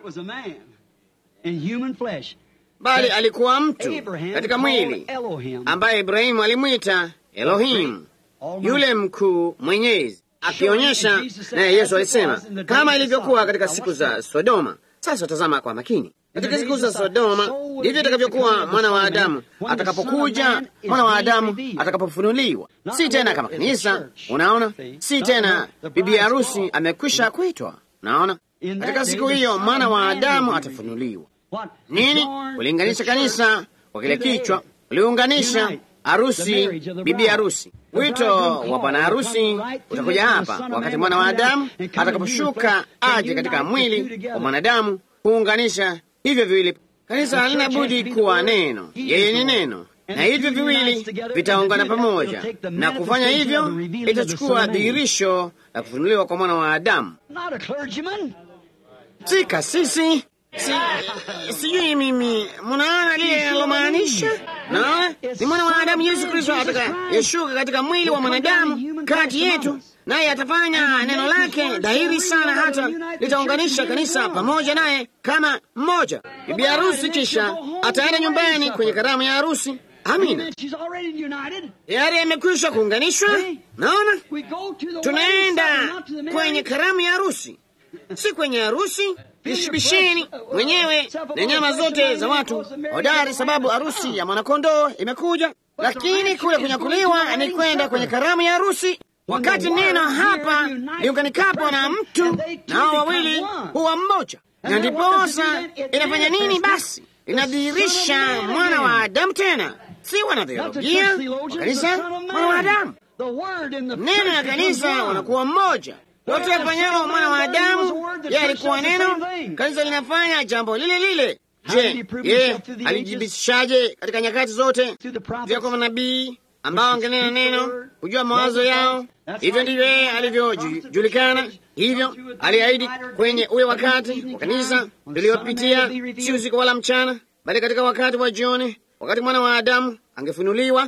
bali alikuwa mtu katika mwili ambaye Ibrahimu alimwita Elohimu, yule mkuu mwenyezi, akionyesha naye Yesu alisema kama ilivyokuwa katika siku za Sodoma. Sasa tazama kwa makini, katika siku za Sodoma ndivyo itakavyokuwa mwana wa Adamu atakapokuja, mwana wa Adamu atakapofunuliwa, si tena kama kanisa. Unaona, si tena bibi harusi amekwisha kuitwa. Unaona, katika siku hiyo mwana wa Adamu atafunuliwa. Nini? Uliunganisha kanisa kwa kile kichwa, uliunganisha harusi, bibi harusi. Wito wa bwana harusi utakuja hapa wakati mwana wa Adamu atakaposhuka aje katika mwili wa mwanadamu kuunganisha hivyo viwili. Kanisa halina budi kuwa neno, yeye ni neno, na hivyo viwili vitaungana pamoja, na kufanya hivyo itachukua dhihirisho la kufunuliwa kwa mwana wa Adamu, si kasisi Si, sijui mimi, mnaona lile alomaanisha? Naona ni mwana wa Adamu Yesu Kristo atakayeshuka katika mwili wa mwanadamu kati yetu, naye atafanya neno lake dhahiri sana, hata litaunganisha kanisa pamoja naye kama mmoja. Bibi harusi kisha ataenda nyumbani kwenye karamu ya harusi. Amina, tayari amekwisha kuunganishwa. Naona tunaenda kwenye karamu ya harusi, si kwenye harusi Bishibisheni mwenyewe na nyama zote za watu hodari, sababu harusi ya mwanakondoo imekuja. Lakini kule kunyakuliwa ni kwenda kwenye karamu ya harusi, wakati neno hapa liunganikapo na mtu na hao wawili huwa mmoja. Na ndiposa inafanya nini? Basi inadhihirisha mwana wa Adamu, tena si wanatheolojia wa kanisa, mwana wa Adamu. Neno ya kanisa wanakuwa mmoja wote wafanyao mwana wa Adamu, yeye alikuwa neno. Kanisa linafanya jambo lile lile. Je, yeye alijibishaje katika nyakati zote vya kwa manabii ambao angenena neno, kujua mawazo yao? Hivyo ndivyo yeye alivyojulikana. Hivyo aliahidi kwenye ule wakati wa kanisa liliyopitia, si usiku wala mchana, bali katika wakati wa jioni, wakati mwana wa Adamu angefunuliwa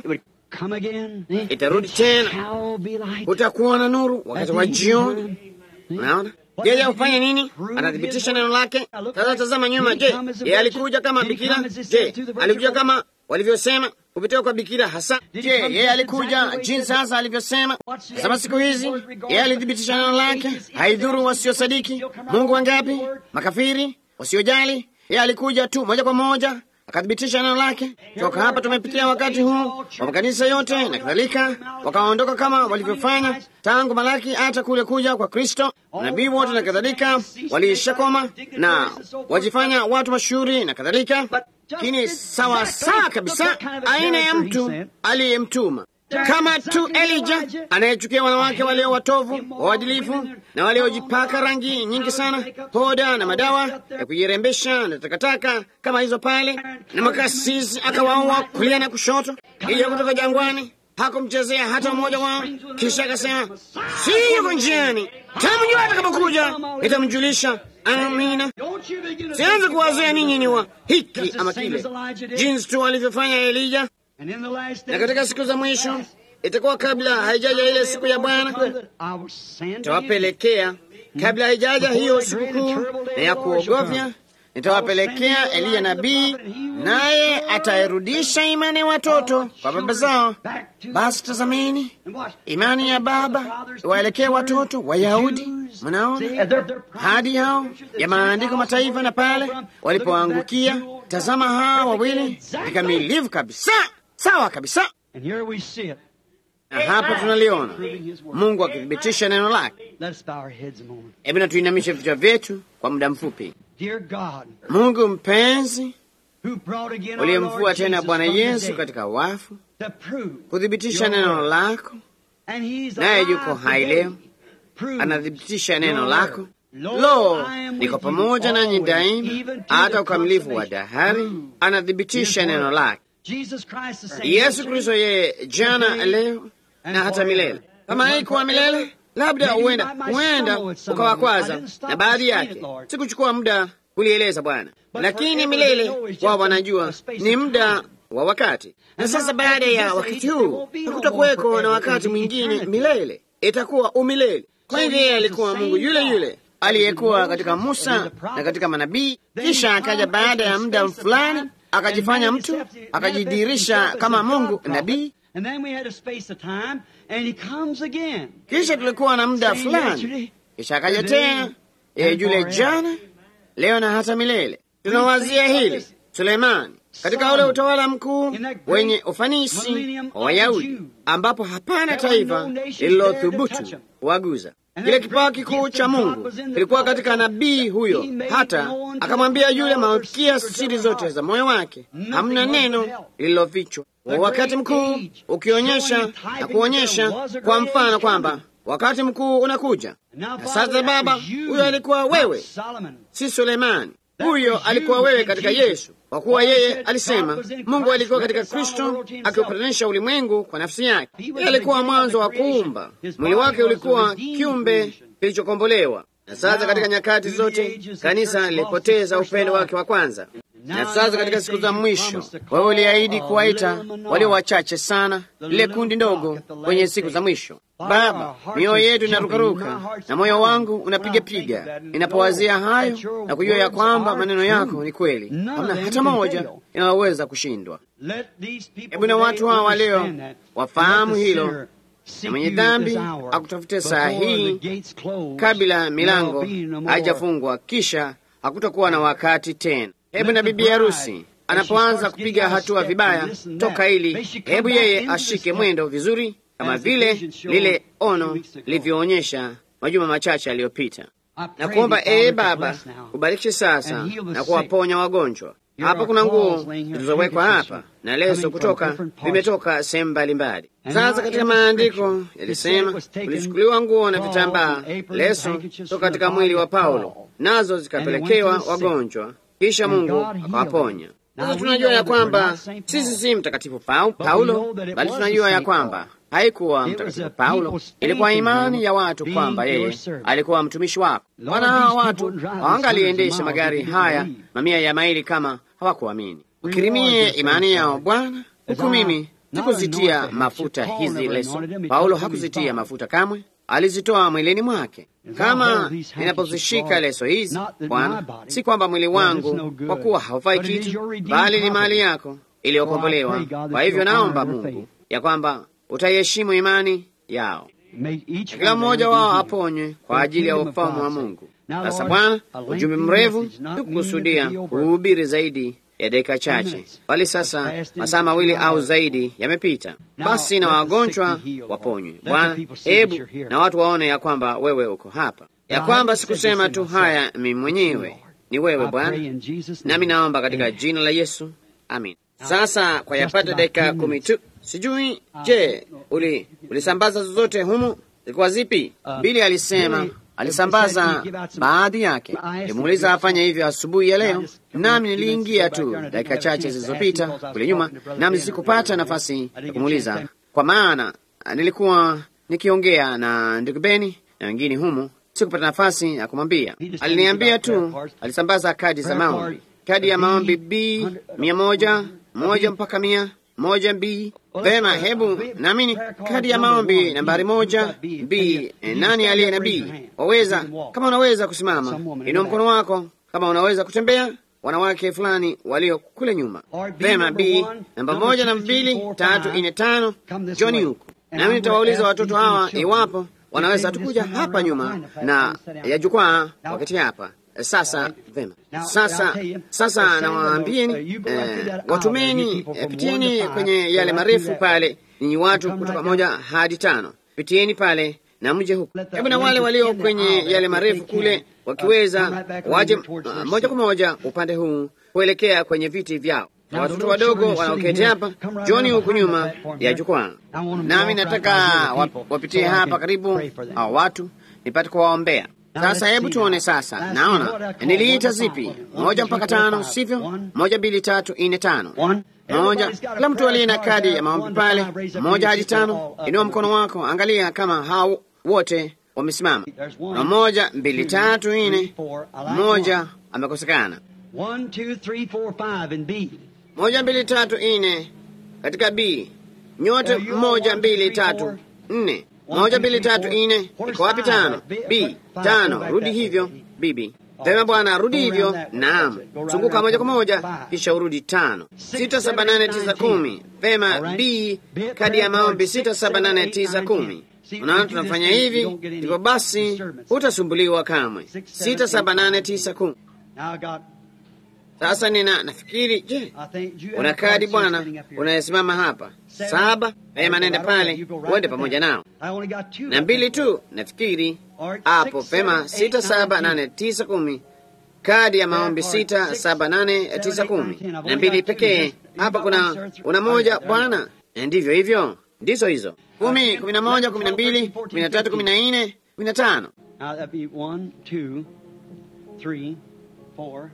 itarudi tena, utakuwa na nuru wakati wa jioni. Unaona, yeye hufanya nini? Anathibitisha neno lake. Sasa tazama nyuma. Je, yeye alikuja kama bikira? Je, alikuja kama walivyosema kupitia kwa bikira hasa? Je, yeye alikuja jinsi hasa alivyosema? Tazama siku hizi, yeye alithibitisha neno lake. Haidhuru wasiosadiki Mungu wangapi, makafiri, wasiojali, yeye alikuja tu moja kwa moja akathibitisha neno lake. Toka hapa tumepitia wakati huu wa makanisa yote na kadhalika, wakaondoka kama walivyofanya tangu Malaki hata kule kuja kwa Kristo. Nabii wote na kadhalika waliishakoma na wajifanya watu mashuhuri na kadhalika, lakini sawa sawa kabisa aina ya mtu aliyemtuma kama tu Elija anayechukia wanawake walio watovu waadilifu na waliojipaka rangi nyingi sana, poda na madawa ya kujirembesha na takataka kama hizo pale, na makasisi akawaua kulia na kushoto. Ija kutoka jangwani hakumchezea hata mmoja wao, kisha akasema, si yuko njiani, tamjua atakapokuja nitamjulisha. Amina. Sianze kuwazia ninyi ni wa hiki ama kile, jinsi tu alivyofanya Elija na katika siku za mwisho itakuwa kabla haijaja ile siku ya Bwana, nitawapelekea kabla haijaja hiyo sikukuu na ya kuogofya, nitawapelekea Eliya nabii, naye atairudisha imani ya watoto kwa baba zao. Basi tazameni, imani ya baba iwaelekee watoto Wayahudi. Mnaona hadi hao ya maandiko mataifa, na pale walipoangukia, tazama hawa wawili vikamilivu kabisa sawa kabisa, na hapa tunaliona Mungu akithibitisha neno lake. Hebu na tuinamishe vichwa vyetu kwa muda mfupi. Mungu mpenzi, uliyemfua tena Bwana Yesu katika wafu kuthibitisha neno lako, naye yuko hai leo, anathibitisha neno lako. Lo, niko pamoja nanyi daima hata ukamilifu wa dahari, anathibitisha neno lake. Yesu Kristo yeye jana, leo na hata milele. Kama haikuwa milele, labda huenda huenda ukawakwaza na baadhi yake. Sikuchukua muda kulieleza Bwana, lakini milele wao wanajua ni muda wa wakati. Na sasa baada ya wakati huu hakutakuweko na wakati mwingine milele, itakuwa umilele. Kwa hivyo yeye alikuwa Mungu yule yule aliyekuwa katika Musa na katika manabii, kisha akaja baada ya muda fulani akajifanya mtu, akajidirisha kama Mungu nabii. Kisha tulikuwa na muda fulani, kisha akaja tena yeye yule jana, leo na hata milele. Tunawazia hili Suleimani katika ule utawala mkuu wenye ufanisi wa Wayahudi, ambapo hapana taifa lililothubutu kuwaguza. Kile kipawa kikuu cha Mungu kilikuwa katika nabii huyo, hata akamwambia yule malkia siri zote za moyo wake. Hamna neno lililofichwa. Wakati mkuu ukionyesha na kuonyesha kwa mfano kwamba wakati mkuu unakuja. Na sasa Baba, huyo alikuwa wewe, si Sulemani. Huyo alikuwa wewe katika Yesu, kwa kuwa yeye alisema Mungu alikuwa katika Kristo akiupatanisha ulimwengu kwa nafsi yake. Yeye alikuwa mwanzo wa kuumba, mwili wake ulikuwa kiumbe kilichokombolewa. Na sasa katika nyakati zote kanisa lilipoteza upendo wake wa kwanza. Na sasa katika siku za mwisho, wewe uliahidi kuwaita walio wachache sana, lile kundi ndogo kwenye siku za mwisho. Baba, mioyo yetu inarukaruka na moyo wangu unapigapiga inapowazia hayo na kujua ya kwamba maneno yako ni kweli, hamna hata moja inayoweza kushindwa. Hebu na watu hawa leo wafahamu hilo, na mwenye dhambi akutafute saa hii kabla milango haijafungwa, kisha hakutakuwa na wakati tena. Hebu na bibi harusi anapoanza kupiga hatua vibaya toka ili, hebu yeye ashike mwendo vizuri kama vile lile ono lilivyoonyesha majuma machache aliyopita, na kuomba ee Baba kubariki sasa na kuwaponya wagonjwa. Hapa kuna nguo zilizowekwa hapa na leso kutoka vimetoka sehemu mbalimbali. Sasa katika maandiko yalisema kulichukuliwa nguo na vitambaa, leso toka katika mwili wa Paulo, nazo zikapelekewa wagonjwa, kisha Mungu akawaponya. Sasa tunajua ya kwamba sisi si mtakatifu Paulo, bali tunajua ya kwamba haikuwa mtakatifu Paulo, ilikuwa imani ya watu kwamba yeye alikuwa mtumishi wako. Wana hawa watu hawangaliendesha magari haya mamia ya maili kama hawakuamini. Ukirimie imani yao Bwana, huku mimi sikuzitia mafuta hizi leso. Paulo hakuzitia mafuta kamwe, alizitoa mwilini mwake. Kama ninapozishika leso hizi Bwana, si kwamba mwili wangu kwa kuwa haufai kitu, bali ni mali yako iliyokombolewa. Kwa hivyo naomba Mungu ya kwamba utaiheshimu imani yao, kila mmoja wao aponywe kwa ajili ya ufalme wa Mungu. Sasa Bwana, ujumbe mrefu sikukusudia kuhubiri zaidi ya dakika chache, bali sasa masaa mawili au zaidi yamepita. Basi na wagonjwa waponywe Bwana, hebu na watu waone ya kwamba wewe uko hapa, ya kwamba sikusema tu haya mimi mwenyewe, ni wewe Bwana, nami naomba katika jina la Yesu, amin. Sasa kwa yapata dakika kumi tu, sijui je, uli ulisambaza zozote humu? Zilikuwa zipi? Bili alisema alisambaza baadhi yake. Nimuuliza afanye hivyo asubuhi ya leo, nami niliingia tu dakika chache zilizopita kule nyuma, nami sikupata nafasi ya kumuuliza, kwa maana nilikuwa nikiongea na ndugu Beni na wengine humu, sikupata nafasi ya kumwambia. Aliniambia tu alisambaza kadi za maombi, kadi ya maombi B mia moja moja mpaka mia moja B. Vema, hebu naamini kadi ya maombi nambari moja B. Nani aliye na B? Waweza, kama unaweza kusimama, inua mkono wako. Kama unaweza kutembea, wanawake fulani walio kule nyuma. Vema, B namba moja na mbili tatu nne tano, Joni huku. Nami nitawauliza watoto hawa iwapo wanaweza tukuja hapa nyuma na ya jukwaa wakati hapa sasa vema. Sasa sasa nawaambieni, eh, watumeni, eh, pitieni kwenye yale marefu pale, ninyi watu kutoka moja hadi tano, pitieni pale na mje huku. Hebu na wale walio kwenye yale marefu kule wakiweza waje uh, moja kwa moja upande huu kuelekea kwenye viti vyao. Watoto wadogo wanaoketi hapa, Joni huku nyuma ya jukwaa, nami nataka wapitie hapa karibu hao watu nipate kuwaombea. Sasa hebu tuone sasa. Naona niliita zipi? Moja mpaka tano, sivyo? Moja, mbili, tatu, nne, tano. Moja. Kila mtu aliye na kadi ya maombi pale, moja hadi tano, inua mkono wako, angalia kama hao wote wamesimama. Na moja, mbili, tatu, nne, mmoja amekosekana. One, two, three, four, five in B. Moja, mbili, tatu, nne katika B. Nyote moja, mbili, tatu, nne. Moja, mbili, tatu, nne. Iko wapi tano? B. Tano. Rudi hivyo, bibi. Vema bwana, rudi hivyo. Naam, zunguka moja kwa moja, kisha urudi tano. Sita, saba, nane, tisa, kumi. Vema, B. Kadi ya maombi sita, saba, nane, tisa, kumi. Unaona, tunafanya hivi, ndivyo basi hutasumbuliwa kamwe. Sita, saba, nane, tisa, kumi. Now I got, Sasa nina nafikiri, je, I think you una kadi bwana, unayesimama hapa saba. Vema, nenda pale uende pamoja nao I only got two. na mbili tu, nafikiri hapo. Vema, sita, saba, nane, tisa, kumi. Kadi ya maombi sita, saba, nane, tisa, kumi na mbili pekee. Hapa kuna una moja bwana, ndivyo hivyo, ndizo hizo kumi, kumi na moja, kumi na mbili, kumi na tatu, kumi na nne, kumi na tano. Now that'd be one, two, three, four,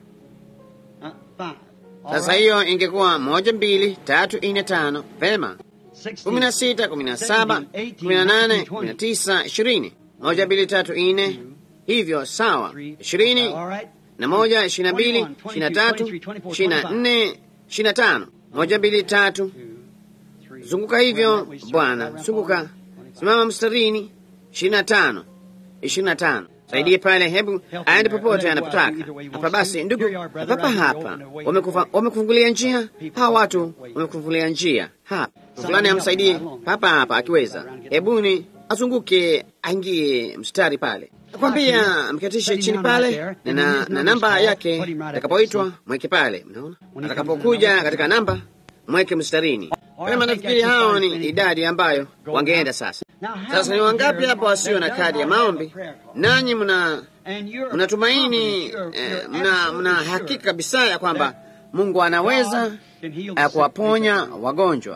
uh, five. All Sasa right. hiyo ingekuwa moja, mbili, tatu, nne, tano. Vema, Sixteen. kumi na sita, kumi na saba, kumi na nane, kumi na tisa, ishirini. Moja, mbili, tatu, nne, hivyo sawa, ishirini All right. na moja, ishirini na mbili, ishirini na tatu, ishirini na nne, ishirini na tano. Moja, mbili, tatu, Three. zunguka hivyo bwana, zunguka, simama mstarini, ishirini na tano, ishirini na tano. Saidie pale, hebu aende popote anapotaka. Hapa basi, ndugu, papa hapa wamekufa- wamekufungulia njia. Hawa watu wamekufungulia njia hapa. Fulani amsaidie papa hapa akiweza, hebuni azunguke, aingie mstari pale. Nakwambia mketishe chini pale na, na, na namba yake atakapoitwa mweke pale. Mnaona, atakapokuja katika namba mweke mstarini. Wema, nafikiri hao ni idadi ambayo wangeenda sasa. Sasa ni wangapi hapa wasio na kadi ya maombi? Nanyi mna And you're mnatumaini confident, eh, you're- mna, you're mna absolutely hakika sure kabisa ya kwamba Mungu anaweza God can heal the eh, sick. kuwaponya wagonjwa.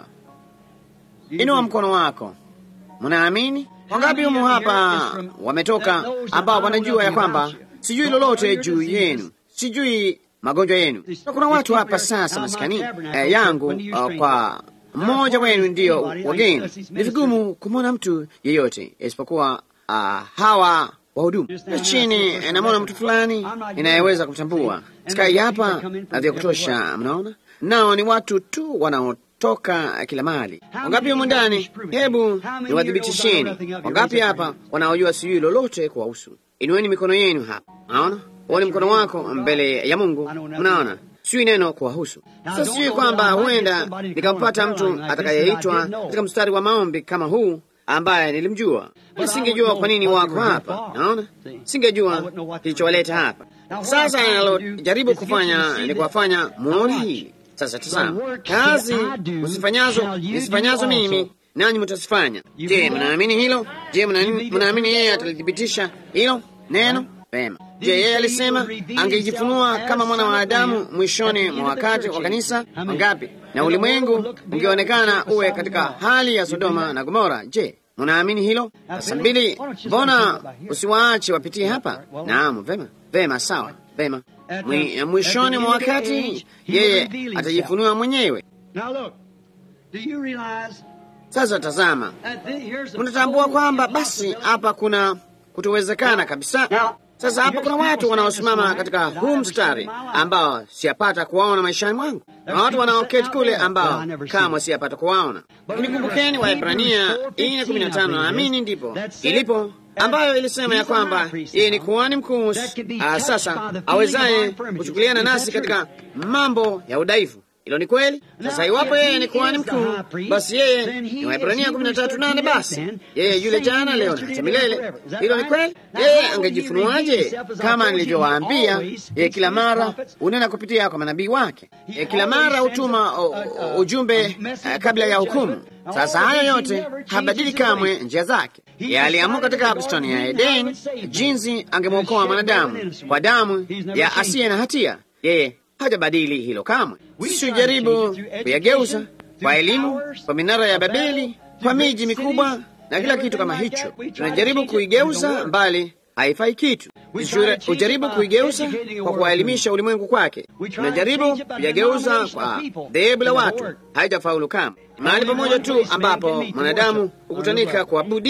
You Inua believe? mkono wako. Mnaamini? Wangapi humu hapa wametoka ambao wanajua ya kwamba sijui lolote juu yenu, sijui magonjwa yenu. Na kuna watu hapa sasa maskani eh, yangu uh, kwa mmoja wenu ndiyo wageni. Ni vigumu kumwona mtu yeyote isipokuwa uh, hawa wahudumu chini. eh, Namwona mtu fulani inayeweza kumtambua skai hapa na vya kutosha, mnaona nao ni watu tu wanaotoka kila mahali. Wangapi humu ndani? Hebu niwathibitisheni, wangapi hapa wanaojua sijui lolote kuwahusu? Inueni mikono yenu hapa. Naona uone mkono wako mbele ya Mungu. Mnaona sijui neno kuwahusu. Sasa sijui kwamba huenda nikampata mtu atakayeitwa katika mstari wa maombi kama huu ambaye nilimjua, singejua kwa nini wako hapa. Naona singejua kilichowaleta hapa. Sasa ninalojaribu kufanya ni kuwafanya muone hili. Sasa tazama, kazi usifanyazo nisifanyazo mimi, nanyi mtazifanya. Je, mnaamini hilo? Je, mnaamini mnaamini yeye atalithibitisha hilo neno? Vema. Je, yeye alisema angejifunua kama mwana wa Adamu mwishoni mwa wakati wa kanisa? Wangapi? Na ulimwengu ungeonekana uwe katika hali ya Sodoma na Gomora. Je, mnaamini hilo? Sasa mbili, mbona usiwaache wapitie hapa? Naam, vema, vema, sawa, vema. Mwi- Mwishoni mwa wakati yeye atajifunua mwenyewe. Now look, do you realize Sasa tazama, that thi- here's a unatambua kwamba basi hapa kuna kutowezekana kabisa. Sasa hapa kuna watu wanaosimama katika huu mstari ambao siyapata kuwaona maishani mwangu, na watu wanaoketi kule ambao kamwe siyapata kuwaona. Lakini kumbukeni, Waebrania nne kumi na tano naamini ndipo ilipo ambayo ilisema ya kwamba yeye ni kuhani mkuu ah, sasa awezaye kuchukuliana nasi katika mambo ya udhaifu. Hilo ni kweli. Sasa iwapo yeye ni kuhani mkuu, basi yeye ni Waebrania kumi na tatu nane basi yeye yule jana, leo na hata milele. Hilo ni kweli. Yeye angejifunuaje? Kama nilivyowaambia, yeye kila mara unena kupitia kwa manabii wake, yeye kila mara hutuma o- o- ujumbe eh, kabla ya hukumu. Sasa hayo yote habadili kamwe njia zake. Yeye aliamua katika bustani ya Edeni jinsi angemwokoa mwanadamu kwa damu ya asiye na hatia. Yeye hajabadili hilo kamwe. Sisi hujaribu kuyageuza kwa elimu, kwa minara ya Babeli, kwa miji mikubwa na kila kitu kama hicho. Tunajaribu kuigeuza mbali, haifai kitu. Sisi hujaribu kuigeuza kwa kuwaelimisha ulimwengu kwake. Tunajaribu kuyageuza kwa dhehebu la watu, haijafaulu kamwe. Mahali pamoja tu ambapo mwanadamu hukutanika kuabudia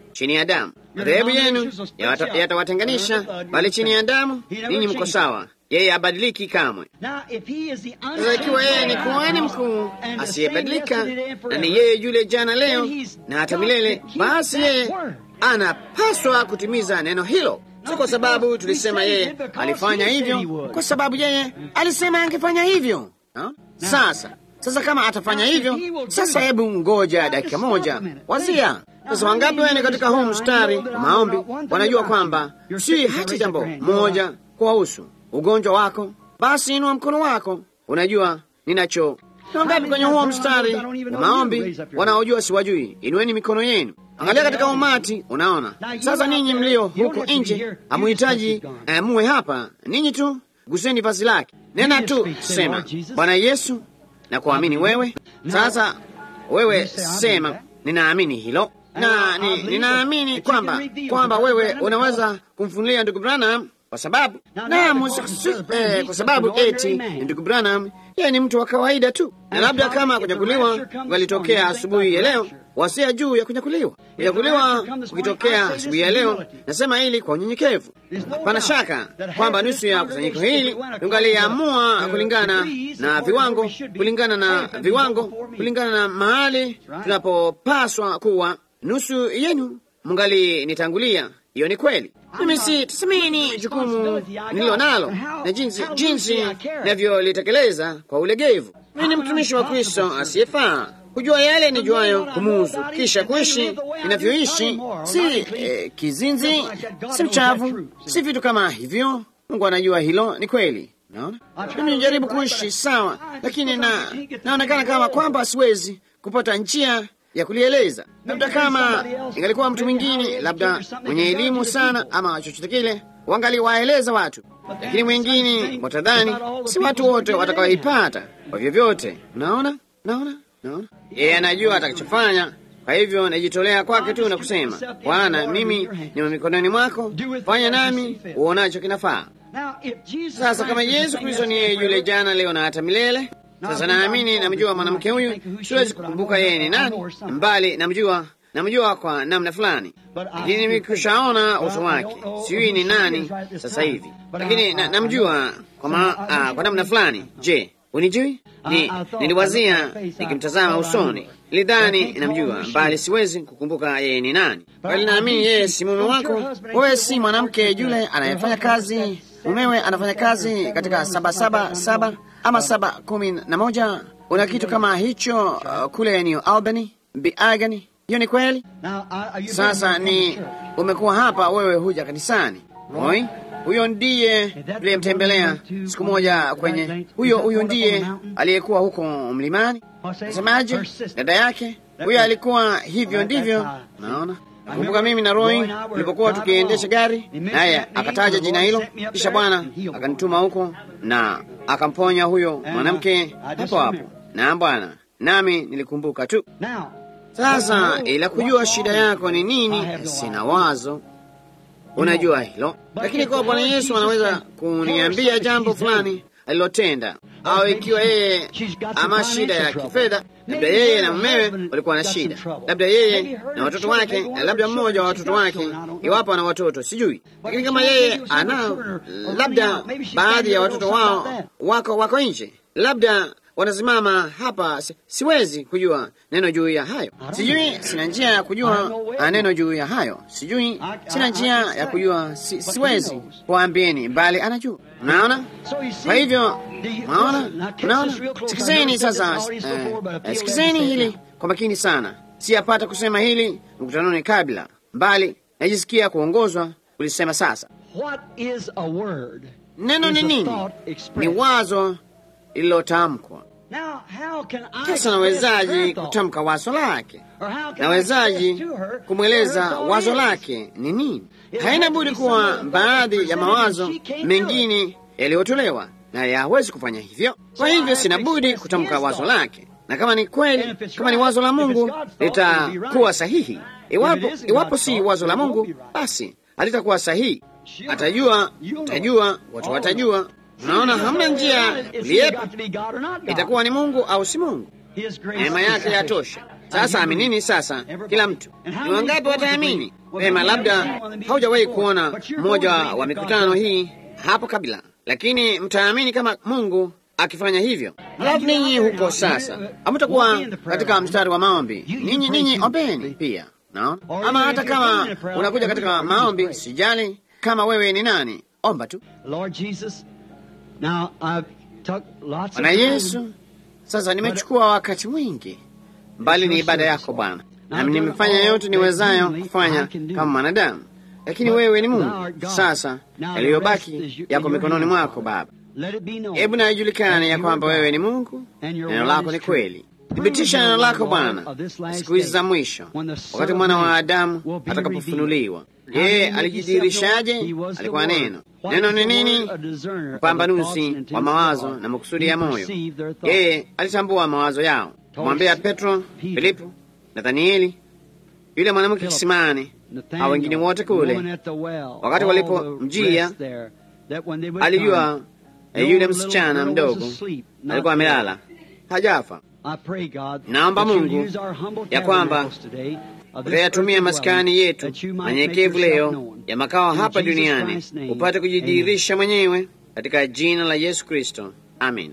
chini ya damu. Madhehebu yenu yatawatenganisha, bali chini ya damu ninyi mko sawa. Yeye abadiliki kamwe. Sasa ikiwa yeye ni kuhani mkuu asiyebadilika na ni yeye yule jana, leo na hata milele, basi yeye anapaswa kutimiza neno hilo, si kwa sababu tulisema yeye alifanya hivyo, kwa sababu yeye alisema angefanya hivyo ha? Sasa sasa kama atafanya hivyo, sasa hebu ngoja dakika moja, wazia sasa. Wangapi wene katika huu mstari wa maombi wanajua kwamba si hata jambo moja kuwahusu ugonjwa wako? Basi inua mkono wako. Unajua ninacho. Wangapi kwenye huo mstari wa maombi wanaojua siwajui? Inueni mikono yenu. Angalia katika umati, unaona. Sasa ninyi mlio huko nje hamuhitaji eh, muwe hapa. Ninyi tu guseni vazi lake, nena tu, sema Bwana Yesu, na kuamini wewe. Sasa wewe sema, ninaamini hilo na ni, ninaamini kwamba kwamba wewe unaweza kumfunulia ndugu Branham kwa sababu naam, eh, kwa sababu eti ndugu Branham yeye ni mtu wa kawaida tu, na labda kama kunyakuliwa walitokea asubuhi ya leo, wasia juu ya kunyakuliwa. Kunyakuliwa kukitokea asubuhi ya leo, nasema hili kwa unyenyekevu. Hapana shaka kwamba nusu ya kusanyiko hili tungaliamua kulingana na viwango, kulingana na viwango, kulingana na mahali tunapopaswa kuwa. Nusu yenu mungali nitangulia. Hiyo ni kweli. Mimi si tusemeni jukumu nililo nalo na jinsi jinsi navyolitekeleza kwa ulegevu. Mimi ni mtumishi wa Kristo asiyefaa kujua yale nijuayo kumuhusu, kisha kuishi inavyoishi. Si eh, kizinzi, si mchavu, si vitu kama hivyo. Mungu anajua hilo, ni kweli. Naona mimi nijaribu kuishi sawa, lakini na naonekana kama kwamba siwezi kupata njia ya kulieleza. Labda kama ingalikuwa mtu mwingine, labda mwenye elimu sana ama chochote kile, wangaliwaeleza watu, lakini mwingine watadhani si watu wote watakaoipata kwa vyovyote. Unaona, naona, naona yeye anajua atakachofanya. Kwa hivyo najitolea kwake tu na kusema, Bwana, mimi ni mikononi mwako, fanya nami uonacho kinafaa. Sasa kama Yesu Kristo ni yeye yule jana, leo na hata milele sasa naamini namjua mwanamke huyu, siwezi kukumbuka yeye ni nani, mbali namjua, namjua kwa namna fulani, lakini nimekushaona uso wake, sijui ni nani sasa hivi, lakini na, namjua kwa, ma, uh, kwa namna fulani. Je, unijui? Ni, niliwazia nikimtazama usoni, nilidhani namjua, mbali siwezi kukumbuka yeye ni nani, bali naamini yeye si mume wako. Wewe si mwanamke yule anayefanya kazi, mumewe anafanya kazi katika saba saba saba ama saba kumi na moja. Una kitu kama hicho uh, kule New Albany Biagani. Hiyo ni kweli. Sasa ni umekuwa hapa, wewe huja kanisani moi. Huyo ndiye tuliyemtembelea siku moja kwenye huyo, huyo ndiye aliyekuwa huko mlimani. Nasemaje? Dada yake huyo alikuwa hivyo, ndivyo naona Kumbuka mimi na Roy tulipokuwa tukiendesha gari, naye akataja jina hilo, kisha Bwana akanituma huko na akamponya huyo mwanamke hapo hapo. Na Bwana nami nilikumbuka tu. Sasa ila kujua shida yako ni nini, sina wazo. Unajua hilo, lakini kwa Bwana Yesu anaweza kuniambia jambo fulani alilotenda au ikiwa yeye ama shida ya kifedha, labda yeye na mumewe walikuwa na shida, labda yeye na watoto wake, labda mmoja wa watoto wake, iwapo ana watoto sijui. Lakini kama yeye ana, labda baadhi ya watoto wao wako wako nje, labda wanasimama hapa, si, siwezi kujua neno juu ya hayo, sijui, sina njia ya kujua neno juu ya hayo, sijui, sina njia ya kujua, si, siwezi kuambieni, bali anajua. Unaona? Kwa hivyo unaona, unaona, sikizeni sasa, eh, sikizeni hili kwa makini sana. Siyapata kusema hili mkutanoni kabla, bali najisikia kuongozwa kulisema sasa. Neno ni nini? Ni wazo lililotamkwa. Sasa nawezaji kutamka wazo lake? Nawezaji kumweleza wazo lake ni nini? Haina budi kuwa baadhi ya mawazo mengine yaliyotolewa, naye hawezi kufanya hivyo. Kwa hivyo sina budi kutamka wazo lake, na kama ni kweli, kama ni wazo la Mungu litakuwa sahihi. Iwapo, iwapo si wazo la Mungu, basi halitakuwa sahihi. Atajua, atajua, watu watajua. Unaona, hamna njia kuliepa, itakuwa ni Mungu au si Mungu. Neema yake yatosha. Sasa aminini sasa, kila mtu. Ni wangapi wataamini? Pema, labda haujawahi kuona mmoja wa mikutano hii hapo kabla, lakini mtaamini kama Mungu akifanya hivyo. Alafu ninyi huko sasa hamtakuwa katika mstari wa maombi. Ninyi ninyi ombeni pia, naona ama hata kama unakuja katika maombi, sijali kama wewe ni nani, omba tu. Bwana Yesu, sasa nimechukua wakati mwingi, mbali ni ibada yako Bwana, nami nimefanya yote niwezayo kufanya kama mwanadamu, lakini wewe ni Mungu. Sasa yaliyobaki yako mikononi mwako Baba. Hebu na ijulikane ya kwamba wewe ni Mungu, neno lako ni kweli. Thibitisha neno lako Bwana siku hizi za mwisho, wakati mwana wa Adamu atakapofunuliwa. Yeye alijidhihirishaje? Alikuwa neno. Neno ni nini? Mpambanuzi wa mawazo na makusudi ya moyo. Yeye alitambua mawazo yao. Mwambia Petro, Filipo, Nathanieli, yule mwanamke kisimani, hao wengine wote kule, wakati walipomjia alijua yule msichana mdogo alikuwa amelala hajafa. Naomba Mungu ya kwamba utayatumia maskani yetu manyenyekevu leo ya makao hapa duniani upate kujidhihirisha mwenyewe katika jina la Yesu Kristo, amina.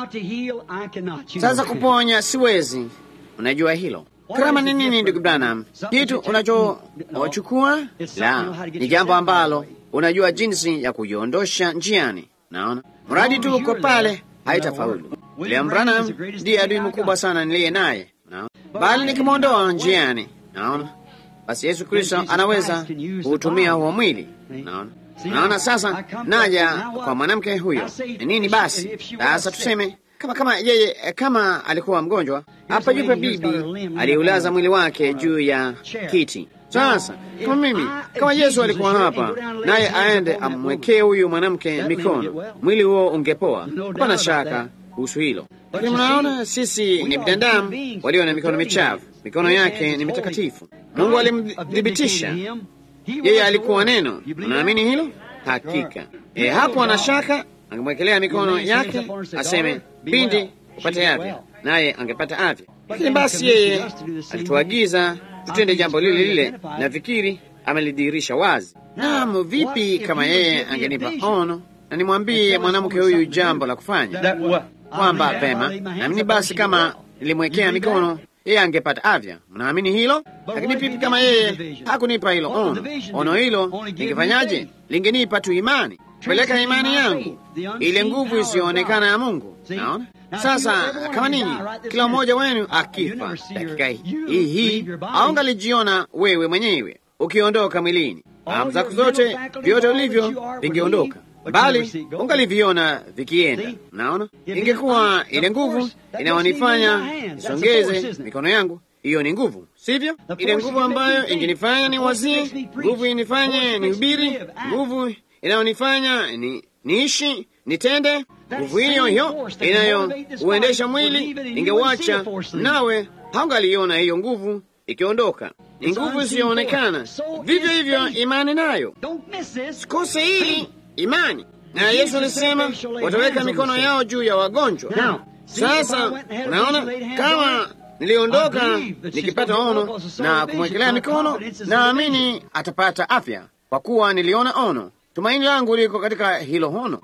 Sasa kuponya siwezi, unajua hilo. Karama ni nini, ndugu Branham? Kitu unachochukua la ni jambo ambalo unajua jinsi ya kujiondosha njiani. Naona mradi tu uko pale, haitafaulu. William Branham ndiye adui mkubwa sana niliye naye, naona bali nikimwondoa njiani, naona basi Yesu Kristo anaweza kuutumia huo mwili. Naona naona sasa, naja kwa mwanamke huyo ni nini? Basi sasa tuseme kama kama yeye kama alikuwa mgonjwa hapa, yupe bibi aliulaza mwili wake juu ya kiti. Sasa kama mimi kama Yesu alikuwa hapa naye aende amwekee huyu mwanamke mikono, mwili huo ungepoa. Hapana shaka kuhusu hilo, lakini mnaona sisi ni binadamu walio na mikono michafu. Mikono yake ni mitakatifu. Mungu alimthibitisha yeye alikuwa neno. Unaamini hilo? Hakika e, hapo ana shaka, angemwekelea mikono yake aseme binti upate afya, naye angepata afya. Lakini basi yeye alituagiza tutende jambo lile lile, na fikiri amelidhihirisha wazi. Naam, vipi kama yeye angenipa ono na nimwambie mwanamke huyu jambo la kufanya, kwamba pema, naamini basi kama nilimwekea mikono yeye angepata afya. Mnaamini hilo? Lakini vipi kama yeye hakunipa hilo ono? Ono hilo lingefanyaje? Lingenipa tu imani, peleka imani yangu, ile nguvu isiyoonekana ya Mungu. Naona sasa, kama ninyi kila mmoja wenu akifa dakika hii hii, aungalijiona wewe mwenyewe ukiondoka mwilini, fahamu zako zote, vyote ulivyo vingeondoka bali ungaliviona vikienda. Naona ingekuwa ile nguvu inayonifanya nisongeze mikono yangu, hiyo ni nguvu, sivyo? Ile nguvu ambayo ingenifanya ni wazie, nguvu inifanye nihubiri, nguvu inayonifanya ni niishi, nitende, nguvu hiyo hiyo inayouendesha mwili ingewacha, nawe haungaliona hiyo nguvu ikiondoka. Ni nguvu isiyoonekana. Vivyo hivyo imani nayo, sikose hili imani na Yesu alisema wataweka mikono yao juu ya wagonjwa. Sasa unaona, kama niliondoka nikipata ono na kumwekelea mikono, naamini atapata afya kwa kuwa niliona ono. Tumaini langu liko katika hilo ono.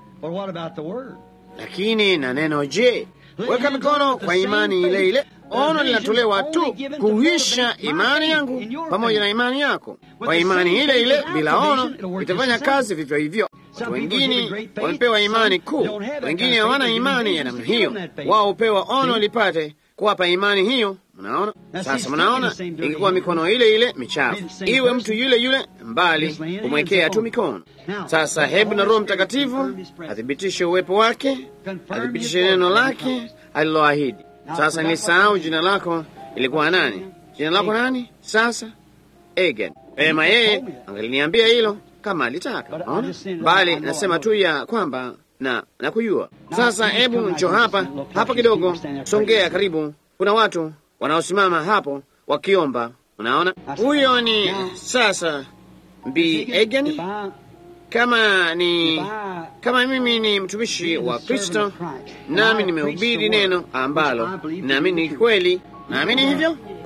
Lakini na neno, je, weka mikono kwa imani ile ile. Ono linatolewa tu kuhuisha imani yangu pamoja na imani yako. Kwa imani ile ile, bila ono itafanya kazi vivyo hivyo. Watu wengine wamepewa imani kuu, wengine hawana imani ya namna hiyo. Wao hupewa ono lipate kuwapa imani hiyo. Mnaona sasa, mnaona ingekuwa mikono ile ile michafu, iwe mtu yule yule mbali, kumwekea tu mikono. Sasa hebu na Roho Mtakatifu athibitishe uwepo wake, athibitishe neno lake aliloahidi. Sasa nilisahau jina lako ilikuwa nani? Jina lako nani? Sasa Egen pema, yeye angeliniambia hilo kama alitaka, naona bali nasema tu ya kwamba na nakujua. Sasa hebu njo hapa hapa kidogo, songea karibu. Kuna watu wanaosimama hapo wakiomba. Unaona, huyo ni sasa Bi Egen. Kama ni kama mimi ni mtumishi wa Kristo, nami nimehubiri neno ambalo naamini ni kweli, naamini hivyo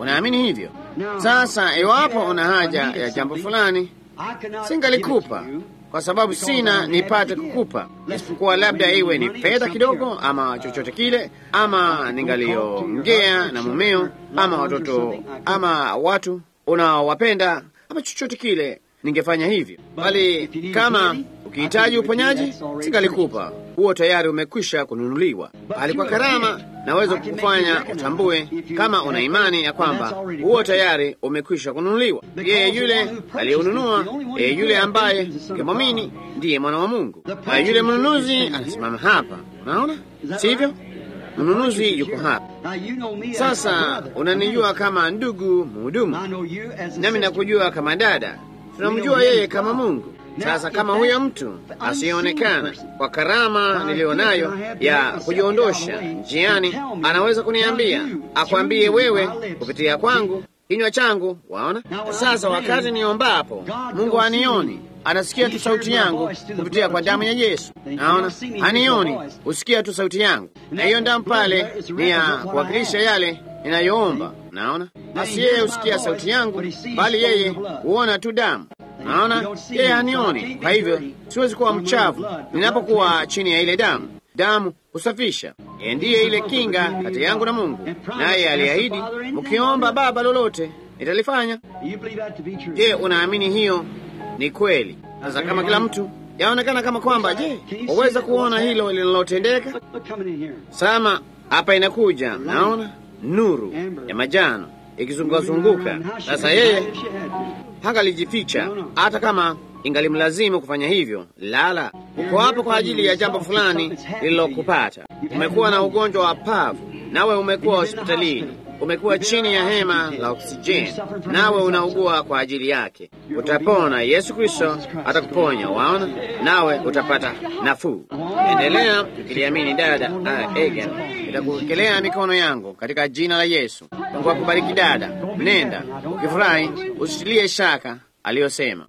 Unaamini hivyo? Sasa iwapo una haja ya jambo fulani, singalikupa kwa sababu sina nipate kukupa, isipokuwa labda iwe ni fedha kidogo, ama chochote kile, ama ningaliongea na mumeo, ama watoto, ama watu unaowapenda, ama chochote kile, ningefanya hivyo. Bali kama ukihitaji uponyaji, singalikupa huo, tayari umekwisha kununuliwa. Bali kwa karama naweza kukufanya utambue, kama una imani ya kwamba huo tayari umekwisha kununuliwa. Yeye yule aliyeununua, yeye yule ambaye ukimwamini ndiye mwana wa Mungu. Na yule mnunuzi anasimama hapa, unaona, sivyo? Mnunuzi yuko hapa sasa. Unanijua kama ndugu mhudumu, nami nakujua kama dada. Tunamjua yeye kama Mungu. Sasa kama huyo mtu asiyeonekana kwa karama niliyo nayo ya kujiondosha njiani, anaweza kuniambia, akwambie wewe kupitia kwangu kinywa changu, waona. Sasa wakati niombapo, Mungu anioni, anasikia tu sauti yangu kupitia kwa damu ya Yesu. Naona anioni, husikia tu sauti yangu, na hiyo damu pale ni ya kuwakilisha yale ninayoomba. Naona basi, yeye husikia sauti yangu, bali yeye huona tu damu. Naona yeye hanioni, kwa hivyo siwezi kuwa mchafu ninapokuwa chini ya ile damu. Damu husafisha. Yeye ndiye ile kinga kati yangu na Mungu, naye aliahidi, mkiomba Baba lolote nitalifanya. Je, unaamini hiyo ni kweli? Sasa kama kila mtu yaonekana kama kwamba, je, waweza kuona hilo linalotendeka? Sama hapa inakuja, naona nuru ya majano ikizungukazunguka. Sasa yeye hangalijificha hata kama ingalimlazimu kufanya hivyo. Lala, uko hapo kwa ajili ya jambo fulani lililokupata. Umekuwa na ugonjwa wa pavu, nawe umekuwa hospitalini, umekuwa chini ya hema la oksijeni, nawe unaugua kwa ajili yake. Utapona. Yesu Kristo atakuponya, waona, nawe utapata nafuu. Endelea ukiliamini, dada uh, Egan, nitakuwekelea mikono yangu katika jina la Yesu. Mungu akubariki dada, nenda ukifurahi, usitilie shaka aliyosema.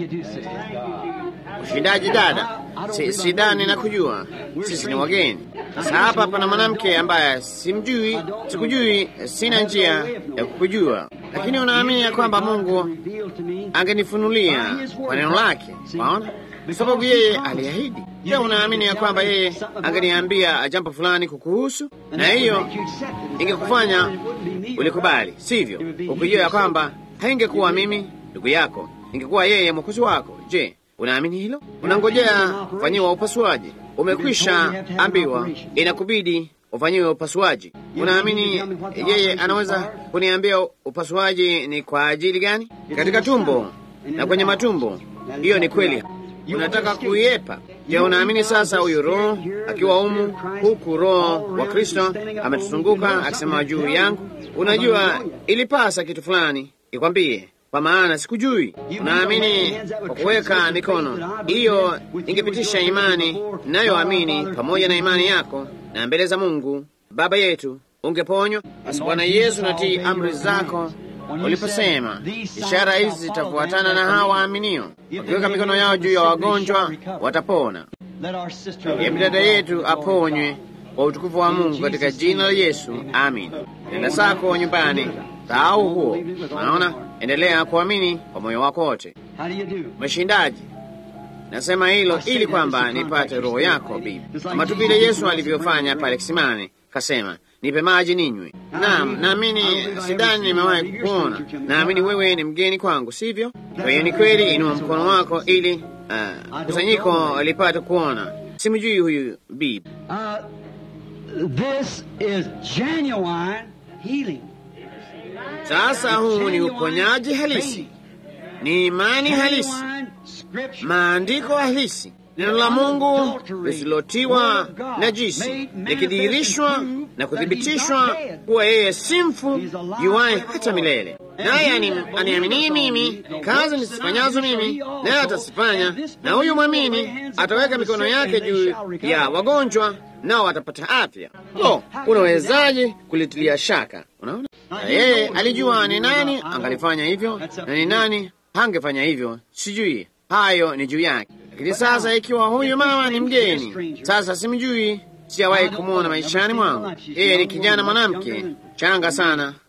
Ushindaji dada, si, sidani na kujua sisi ni wageni. Sasa hapa pana mwanamke ambaye simjui, sikujui, sina njia ya kukujua, lakini unaamini ya kwamba Mungu angenifunulia kwa neno lake, waona, kwa sababu yeye aliahidi. Je, unaamini ya kwamba yeye angeniambia jambo fulani kukuhusu, na hiyo ingekufanya ulikubali, sivyo? Ukijua ya kwamba haingekuwa mimi ndugu yako, ingekuwa yeye mwokozi wako. Je, unaamini hilo? Unangojea kufanyiwa upasuaji, umekwisha ambiwa inakubidi ufanyiwe upasuaji. Unaamini yeye anaweza kuniambia upasuaji ni kwa ajili gani? Katika tumbo na kwenye matumbo, hiyo ni kweli. Unataka kuiepa. Je, unaamini sasa huyu Roho akiwa umu huku, Roho wa Kristo ametuzunguka akisema juu yangu? Unajua, ilipasa kitu fulani ikwambie kwa maana sikujui. Unaamini kwa kuweka mikono hiyo, ingepitisha imani nayoamini pamoja na imani yako, na mbele za Mungu Baba yetu ungeponywa. Basi Bwana Yesu, natii amri zako uliposema, ishara hizi zitafuatana na hawa waaminio, wakiweka mikono yao juu ya wagonjwa watapona. Hebu dada yetu aponywe kwa utukufu wa Mungu katika jina la Yesu, amin. Nenda zako nyumbani, sahau huo. Unaona, endelea kuamini kwa moyo wako wote. Mshindaji, nasema hilo ili kwamba nipate roho yako bibi, kama tu vile Yesu alivyofanya pale kisimani, kasema nipe maji ninywe. Naam, naamini, sidhani nimewahi kukuona. Naamini wewe ni mgeni kwangu, sivyo? Kwa hiyo ni kweli, inua mkono wako ili uh, kusanyiko lipate kuona. Simjui huyu bibi. This is genuine healing. Sasa huu ni uponyaji halisi, ni imani halisi, maandiko halisi, neno la Mungu lisilotiwa najisi, likidhihirishwa na kuthibitishwa kuwa yeye si mfu, yuwaye hata milele. Naye aniaminie mimi, kazi nisifanyazo mimi, naye atazifanya, na huyu mwamini ataweka mikono yake juu ya wagonjwa nao watapata afya. Lo, unawezaje kulitilia shaka? Unaona, yeye alijua ni nani angalifanya hivyo na ni nani hangefanya hivyo. Sijui, hayo ni juu yake. Lakini sasa, ikiwa huyu mama ni mgeni, sasa simjui, sijawahi kumwona maishani mwangu. Yeye ni kijana mwanamke changa sana,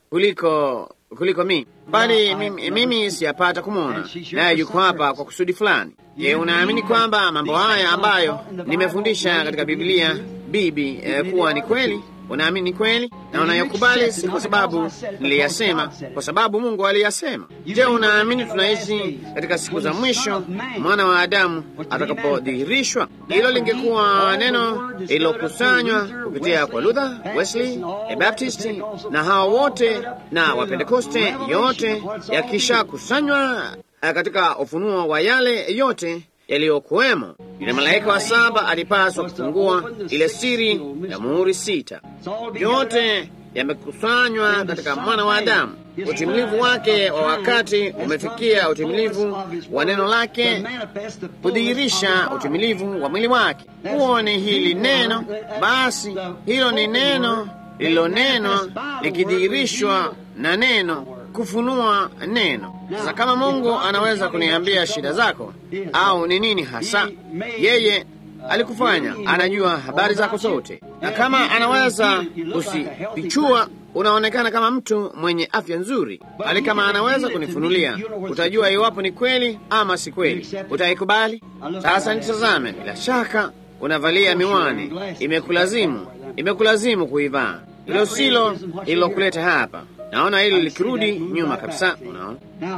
kuliko kuliko mimi, bali mimi, mimi siyapata kumwona, naye yuko hapa kwa kusudi fulani. Je, unaamini kwamba mambo haya ambayo nimefundisha katika Biblia bibi eh, kuwa ni kweli? Unaamini kweli na unayokubali, si kwa sababu niliyasema, kwa sababu Mungu aliyasema. Je, unaamini tunaishi katika siku za mwisho, mwana wa Adamu atakapodhihirishwa? Hilo lingekuwa neno lililokusanywa kupitia kwa Luther, Wesley, Baptist na hao wote na Wapentekoste, yote yakishakusanywa katika ufunuo wa yale yote yaliyokuwemo. Yule malaika wa saba alipaswa kufungua ile siri ya muhuri sita. Yote yamekusanywa katika mwana wa Adamu. Utimilivu wake wa wakati umefikia utimilivu wa neno lake, kudhihirisha utimilivu wa mwili wake. Huo ni hili neno. Basi hilo ni neno lililonenwa likidhihirishwa na neno kufunua neno. Sasa kama Mungu anaweza kuniambia shida zako au ni nini hasa, yeye alikufanya, anajua habari zako zote, na kama anaweza kusifichua unaonekana kama mtu mwenye afya nzuri, bali kama anaweza kunifunulia, utajua iwapo ni kweli ama si kweli. Utaikubali? Sasa nitazame, bila shaka unavalia miwani, imekulazimu imekulazimu kuivaa. Hilo silo ililokuleta hapa. Naona hili likirudi nyuma kabisa. Unaona,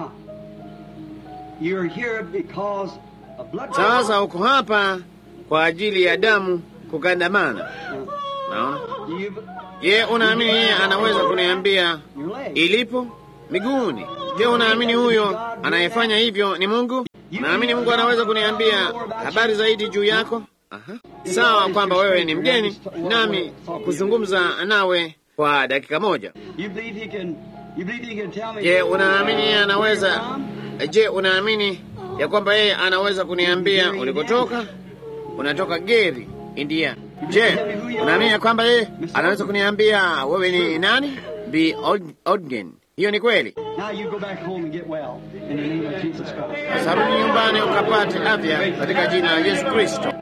sasa uko hapa kwa ajili ya damu kugandamana. Naona. Je, unaamini yeye anaweza kuniambia ilipo miguuni? Je, unaamini huyo anayefanya hivyo ni Mungu? Naamini Mungu anaweza kuniambia habari zaidi juu yako. Aha. Sawa kwamba wewe ni mgeni nami kuzungumza nawe kwa dakika moja. Je, unaamini yeye anaweza? Je, unaamini ya kwamba yeye anaweza kuniambia ulikotoka? Unatoka Geri, India. Je, unaamini ya kwamba yeye anaweza kuniambia wewe ni nani? Bi Odgen. Hiyo ni kweli. Sasa rudi nyumbani ukapate afya katika jina la Yesu Kristo.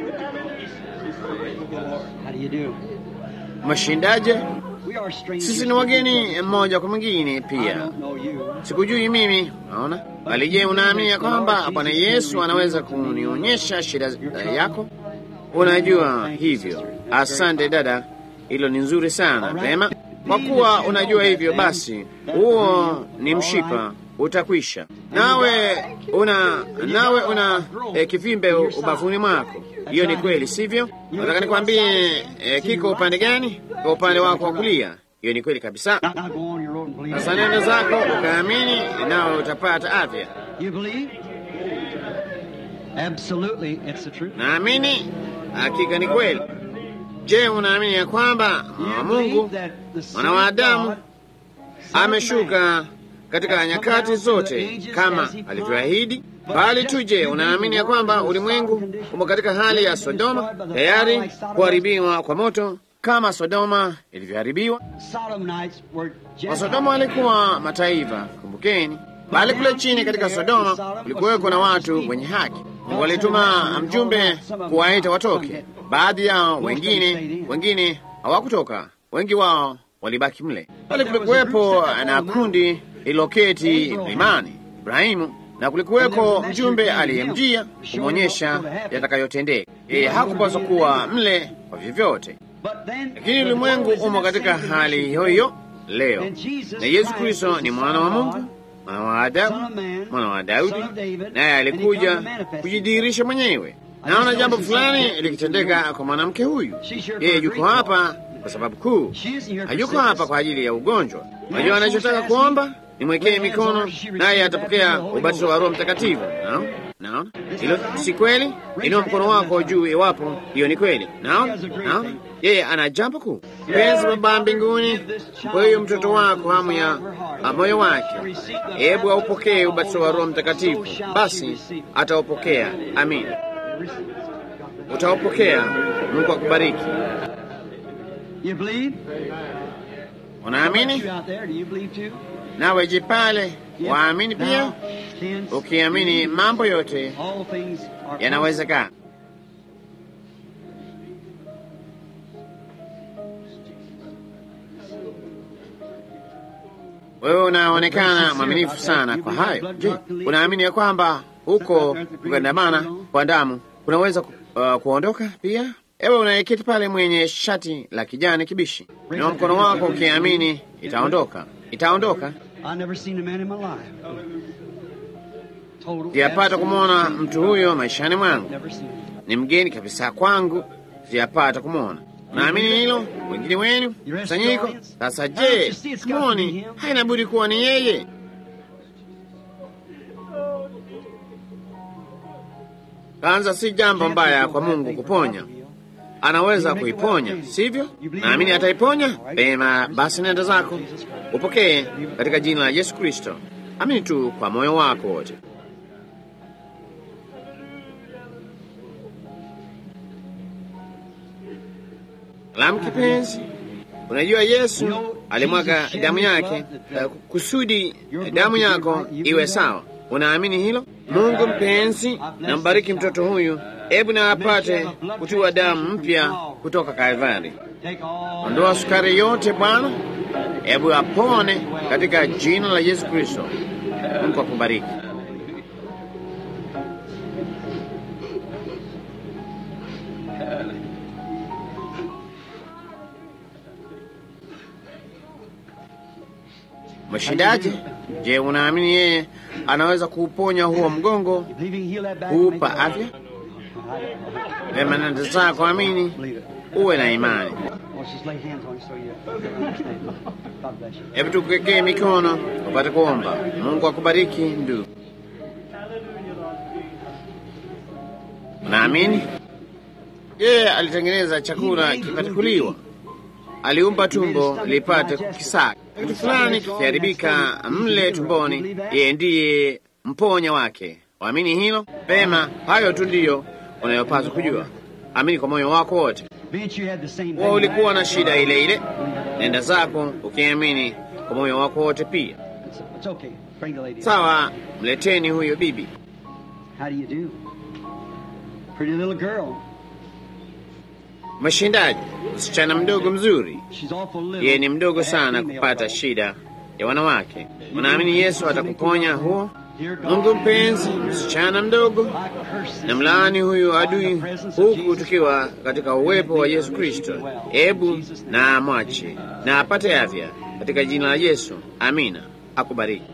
Mashindaje? Sisi ni wageni mmoja kwa mwingine pia. Sikujui mimi, naona. Bali je, unaamini ya kwamba Bwana Yesu anaweza kunionyesha shida yako? Unajua hivyo. Asante dada, hilo ni nzuri sana. Vema, kwa kuwa unajua hivyo, basi huo ni mshipa utakwisha. Nawe una nawe una e, kivimbe ubavuni mwako. Hiyo ni kweli, sivyo? Nataka nikwambie e, kiko upande gani? Kwa upande wako wa kulia. Hiyo ni kweli kabisa. Sasa nenda zako ukaamini, nawe utapata afya. Naamini hakika ni kweli. Je, unaamini ya kwamba mwana Mungu mwana wa Adamu ameshuka katika nyakati zote kama alivyoahidi? Bali tu, je, unaamini ya kwamba ulimwengu umo katika hali ya Sodoma, tayari kuharibiwa kwa moto kama Sodoma ilivyoharibiwa? Wasodoma walikuwa mataifa, kumbukeni. Bali kule chini katika Sodoma kulikuweko na watu wenye haki. Mungu walituma mjumbe kuwaita watoke. Baadhi yao, wengine wengine hawakutoka, wengi wao walibaki mle. Bali kulikuwepo na kundi lililoketi mlimani Ibrahimu, na kulikuweko mjumbe aliyemjia kumwonyesha yatakayotendeka. Yeye hakupaswa kuwa mle kwa vyovyote, lakini ulimwengu umo katika hali hiyo hiyo leo, na Yesu Kristo ni mwana wa Mungu, mwana wa Adamu, mwana wa Daudi, naye alikuja kujidhihirisha mwenyewe. Naona jambo fulani likitendeka kwa mwanamke huyu. Yeye yuko hapa kwa sababu kuu, hayuko hapa kwa ajili ya ugonjwa. Unajua anachotaka kuomba nimwekee mikono naye atapokea ubatizo wa Roho Mtakatifu. Naona, naona hilo si kweli? Inua mkono wako juu iwapo hiyo ni kweli. Naona, naona yeye ana jambo kuu. Mpenzi Baba mbinguni, kwa hiyo mtoto wako hamu ya moyo wake, hebu aupokee ubatizo wa Roho Mtakatifu. Basi ataupokea. Amina, utaupokea. Mungu akubariki. Unaamini? Nawe je, pale waamini pia? Ukiamini mambo yote yanawezekana. Wewe unaonekana mwaminifu sana kwa hayo. Je, unaamini ya kwamba huko kugandamana kwa damu kunaweza ku, uh, kuondoka pia? Ewe unayeketi pale mwenye shati la kijani kibishi, inua mkono wako ukiamini itaondoka, itaondoka. Sijapata kumwona mtu huyo maishani mwangu, ni mgeni kabisa kwangu, sijapata kumwona. Naamini hilo, wengine wenu kusanyiko. Sasa je, mwoni haina budi kuwa ni yeye? Kwanza, si jambo mbaya kwa Mungu kuponya, anaweza kuiponya, sivyo? Naamini ataiponya. Pema basi, nenda zako upokee katika jina la Yesu Kristo. Amini tu kwa moyo wako wote. Lam kipenzi, unajua Yesu alimwaga damu yake uh, kusudi damu yako iwe sawa. Unaamini hilo? Mungu mpenzi, nambariki mtoto huyu, hebu na apate kutiwa damu mpya kutoka Kalvari. Ondoa sukari yote Bwana, hebu apone katika jina la Yesu Kristo. Mungu akubariki. Mshindaji, je, unaamini yeye anaweza kuuponya huo mgongo, kuupa afya? Vema, nenda zako, amini, uwe na imani. Hebu tukuwekee mikono upate kuomba. Mungu akubariki ndugu. Unaamini yeye alitengeneza chakula kipate kuliwa, aliumba tumbo lipate kukisaga kitu fulani kikiharibika mle tumboni, yeye ndiye mponya wake. Waamini hilo pema. Hayo tu ndiyo unayopaswa kujua. Amini kwa moyo wako wote. Wa ulikuwa na shida ile ile, nenda zako ukiamini kwa moyo wako wote pia. Sawa, mleteni huyo bibi. Mshindaji, msichana mdogo mzuri. Yeye ni mdogo sana kupata shida ya wanawake. Unaamini Yesu atakuponya huo? Mungu mpenzi, msichana mdogo, na mlaani huyu adui, huku tukiwa katika uwepo wa Yesu Kristo. Hebu na amwache na apate afya katika jina la Yesu. Amina. Akubariki.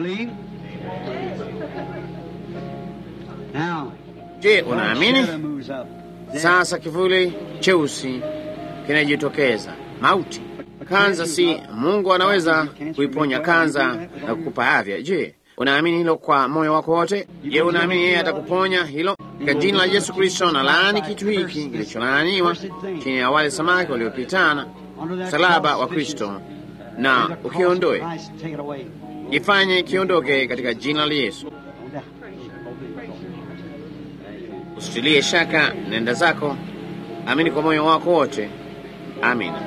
Je, unaamini? Sasa kivuli cheusi kinajitokeza, mauti. Kanza, si Mungu anaweza kuiponya kanza na kukupa afya? Je, unaamini hilo kwa moyo wako wote? Je, unaamini yeye atakuponya hilo katika jina la Yesu Kristo? Na laani kitu hiki kilicholaaniwa chini ya wale samaki waliopitana msalaba wa Kristo, na ukiondoe, ifanye kiondoke katika jina la Yesu. Usitilie shaka, nenda zako, amini kwa moyo wako wote. Amina.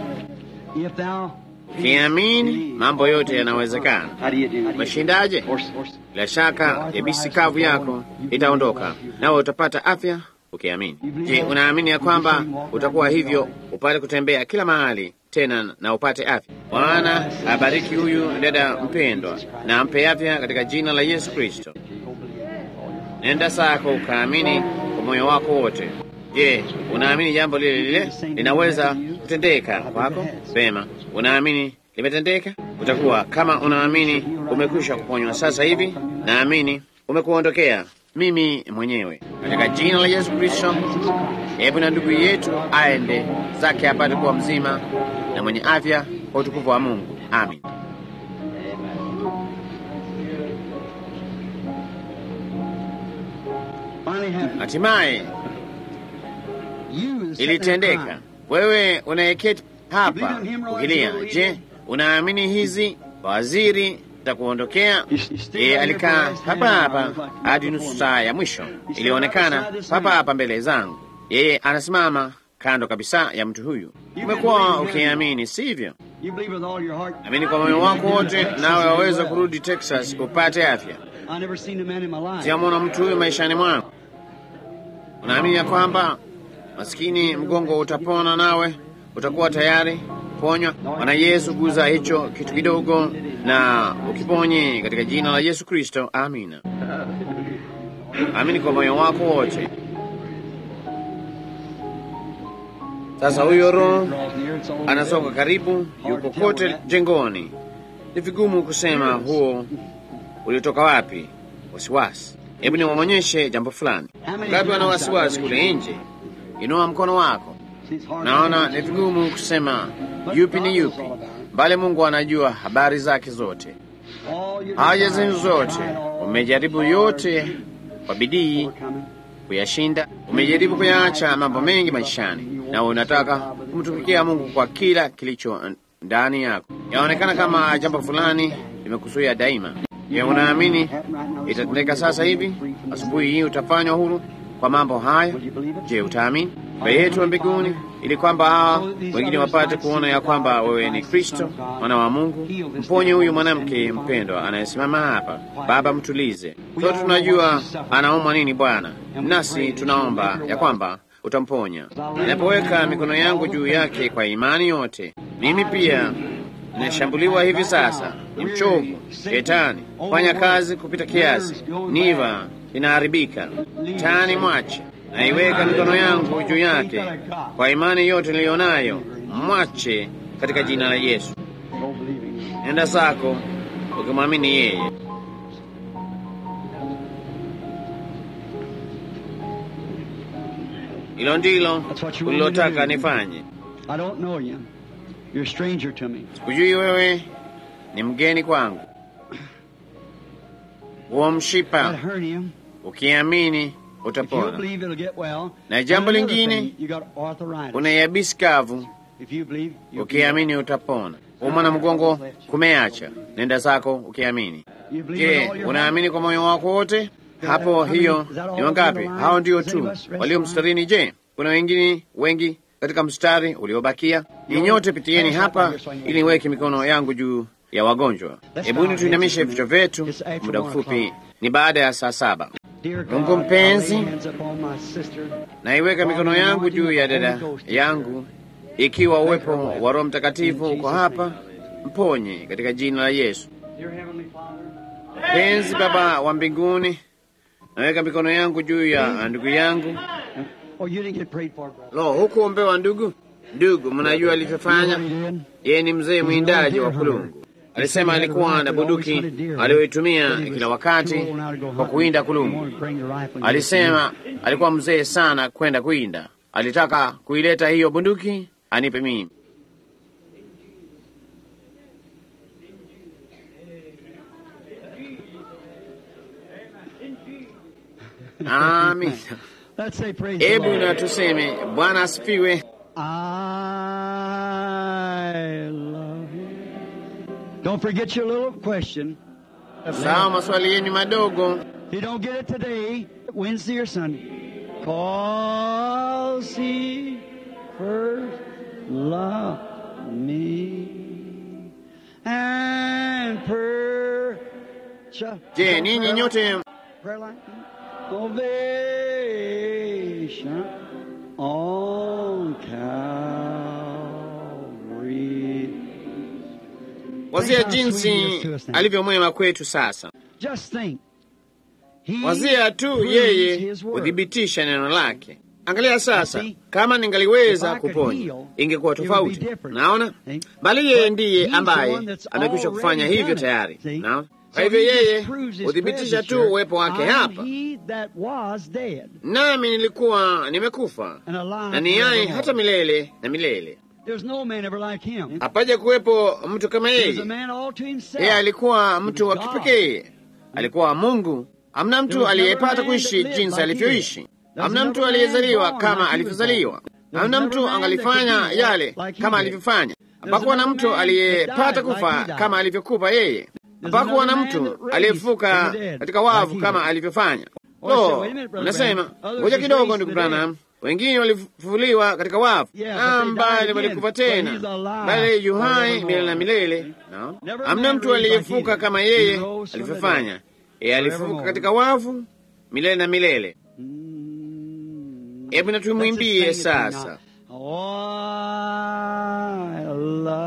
Ukiamini mambo yote yanawezekana. Umeshindaje? Bila shaka yabisi kavu yako itaondoka, nawe utapata afya ukiamini. Je, unaamini ya kwamba utakuwa hivyo upate kutembea kila mahali tena na upate afya? Bwana abariki huyu dada mpendwa na ampe afya katika jina la Yesu Kristo. Nenda zako ukaamini kwa moyo wako wote. Je, unaamini jambo lile lile linaweza kutendeka kwako? Vema, unaamini limetendeka? Utakuwa kama unaamini umekwisha kuponywa sasa hivi. Naamini umekuondokea mimi mwenyewe katika jina la Yesu Kristo. Hebu na ndugu yetu aende zake apate kuwa mzima na mwenye afya kwa utukufu wa Mungu. Amin. Hatimaye ilitendeka. Wewe unayeketi hapa ukilia, je, unaamini hizi waziri takuondokea? Yeye alikaa hapa hapa hadi nusu saa ya mwisho, ilionekana hapa hapa mbele zangu. Yeye anasimama kando kabisa ya mtu huyu. Umekuwa ukiamini, sivyo? Amini kwa moyo wako wote, nawe waweza kurudi Texas upate afya. Sijamwona mtu huyu maishani mwangu. Unaamini ya kwamba maskini mgongo utapona, nawe utakuwa tayari kuponywa. Bwana Yesu, guza hicho kitu kidogo na ukiponye katika jina la Yesu Kristo, amina. Amini kwa moyo wako wote. Sasa huyo roho anasoka karibu, yuko kote jengoni. Ni vigumu kusema huo uliotoka wapi. Wasiwasi. Hebu niwaonyeshe jambo fulani. Ngapi wana wasiwasi kule nje? Inua mkono wako. Naona ni vigumu kusema yupi ni yupi, bali Mungu anajua habari zake zote, haja zenu zote. Umejaribu yote kwa bidii kuyashinda, umejaribu kuyaacha mambo mengi maishani, na unataka kumtumikia Mungu kwa kila kilicho ndani yako. Yaonekana kama jambo fulani limekuzuia daima. Je, unaamini itatendeka sasa hivi? Asubuhi hii utafanywa huru kwa mambo haya. Je, utaamini? Baba yetu wa mbinguni, ili kwamba hawa wengine wapate kuona ya kwamba wewe ni Kristo mwana wa Mungu. Mponye huyu mwanamke mpendwa anayesimama hapa. Baba, mtulize. Sote tunajua anaumwa nini Bwana, nasi tunaomba ya kwamba utamponya. Ninapoweka mikono yangu juu yake kwa imani yote, mimi pia ninashambuliwa hivi sasa, ni mchovu. Shetani fanya kazi kupita kiasi, niva inaharibika. Tani mwache naiweka mikono yangu juu yake kwa imani yote niliyo nayo, mwache katika jina la Yesu. Nenda zako ukimwamini yeye. Hilo ndilo ulilotaka nifanye. Sikujui wewe, ni mgeni kwangu. Huo mshipa ukiamini utapona. Na jambo lingine, una yabisi kavu, ukiamini utapona. Uma na mgongo kumeacha, nenda zako ukiamini. Je, unaamini kwa moyo wako wote? Hapo hiyo ni wangapi? Hao ndio tu walio mstarini. Je, kuna wengine wengi katika mstari uliobakia? Ni nyote pitieni hapa ili niweke mikono yangu juu ya wagonjwa. Hebuni tuinamishe vichwa vyetu muda mfupi, ni baada ya saa saba. Mungu mpenzi, naiweka mikono yangu juu ya dada yangu, ikiwa uwepo wa Roho Mtakatifu uko hapa, mponye katika jina la Yesu. Mpenzi Baba wa mbinguni, naweka mikono yangu juu ya ndugu yangu. Lo, hukuombewa ndugu? Ndugu, mnajua alivyofanya? Yeye ni mzee mwindaji wa kulungu. Alisema alikuwa na bunduki aliyoitumia kila wakati kwa kuwinda kulungu. Alisema alikuwa mzee sana kwenda kuwinda. Alitaka kuileta hiyo bunduki anipe mimi. Amin. Hebu na tuseme Bwana asifiwe. Don't forget your little question. Sawa, maswali yenu madogo. If you don't get it today, Wednesday or Sunday, cause he first loved me and purchased. Je, ninyi nyote Prayer line? Salvation on Calvary. wazia jinsi alivyo mwema kwetu sasa. Just think. He Wazia tu proves yeye his word. huthibitisha neno lake. Angalia sasa, kama ningaliweza kuponya ingekuwa tofauti. Naona, bali yeye ndiye ambaye amekwisha kufanya hivyo tayari. Naona, kwa hivyo yeye huthibitisha tu uwepo wake hapa, nami nilikuwa nimekufa na ni yeye hata milele na milele. Hapaja kuwepo mtu kama yeye. Yeye alikuwa mtu wa kipekee, alikuwa Mungu. Hamna mtu aliyepata kuishi jinsi alivyoishi. Hamna mtu aliyezaliwa kama alivyozaliwa. Hamna mtu angalifanya yale kama alivyofanya. Hapakuwa na mtu aliyepata kufa kama alivyokufa yeye. Hapakuwa na mtu aliyefuka katika wavu kama alivyofanya. Lo, unasema ngoja kidogo, ndugu Branham, wengine walifufuliwa katika wavu, ambaye walikufa tena, bali yu hai milele na milele. No, hamna mtu aliyefuka kama yeye alivyofanya. Yeye alifuka katika wavu milele na milele. Hebu na tumwimbie sasa. Oh, I love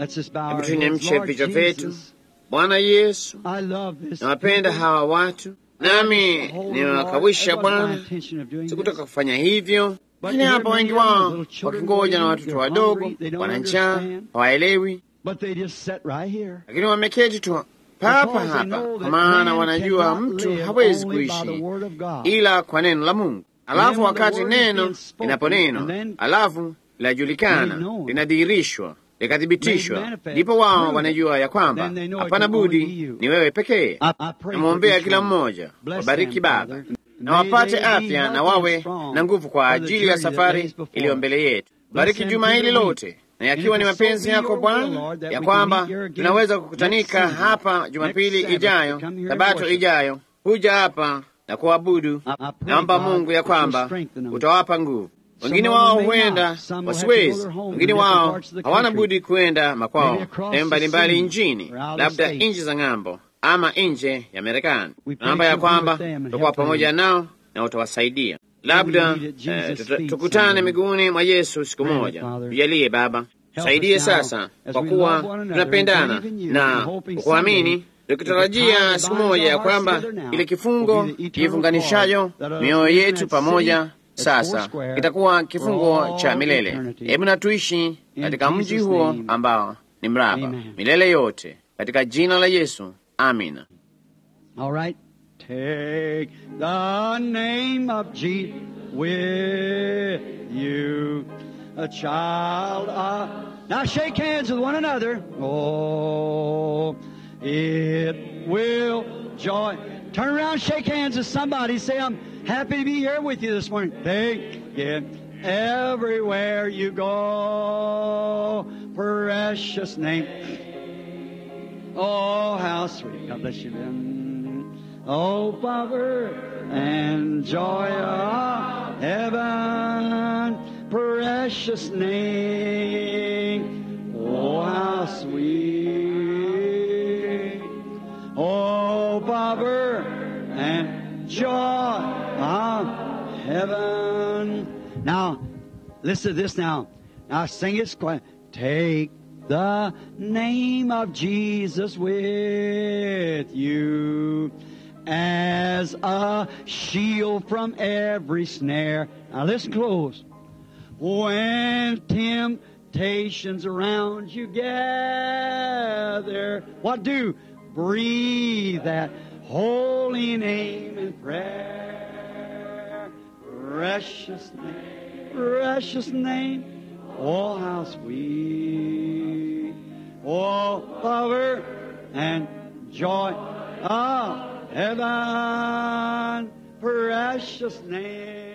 Let's just bow our Hebu heads. tuinamishe Lord vichwa vyetu. Jesus, Bwana Yesu, I love this nawapenda people. hawa watu, nami nimewakawisha Bwana, sikutaka sikutaka kufanya hivyo, lakini hapa wengi wao wakingoja na watoto wadogo, wana njaa, hawaelewi, lakini wameketi tu papa hapa, kwa maana wanajua mtu hawezi kuishi ila kwa neno la Mungu. Alafu wakati neno linaponenwa, alafu linajulikana, linadhihirishwa, likathibitishwa, ndipo wao wanajua ya kwamba hapana budi ni wewe pekee. Namwombea kila mmoja, wabariki Baba na wapate afya na wawe na nguvu kwa ajili ya safari iliyo mbele yetu. Bariki juma hili lote, na yakiwa ni mapenzi yako Bwana ya kwamba tunaweza kukutanika hapa Jumapili ijayo, Sabato ijayo, kuja hapa na kuabudu. Naomba Mungu ya kwamba utawapa nguvu. Wengine wao huenda wasiwezi, wengine wao hawana budi kwenda makwao sehemu mbalimbali nchini, labda nchi za ng'ambo ama nje ya Marekani. Naomba ya kwamba tutakuwa pamoja nao na utawasaidia. Labda eh, tuta- tukutane miguuni mwa Yesu siku moja. Tujalie Baba, tusaidie sasa, kwa kuwa tunapendana na kuamini, tukitarajia siku moja ya kwamba ile kifungo kifunganishayo mioyo yetu pamoja sasa kitakuwa kifungo cha milele. Hebu na tuishi katika mji huo ambao ni mraba milele yote, katika jina la Yesu, amina. All right. Take the name of Jesus with you, a child of. Now shake hands with one another. Oh, it will joy. Turn around, shake hands with somebody. Say, I'm happy to be here with you this morning. Take it everywhere you go. Precious name. Oh, how sweet. God bless you, Ben. Oh, power and joy of heaven, precious name. Oh, how sweet. Oh, power and joy of heaven. Now, listen to this now. Now sing it. squ- Take the name of Jesus with you as a shield from every snare. Now listen close. When temptations around you gather, what do? Breathe that holy name in prayer. Precious name, precious name. Oh, how sweet. Oh, power and joy of heaven. Precious name.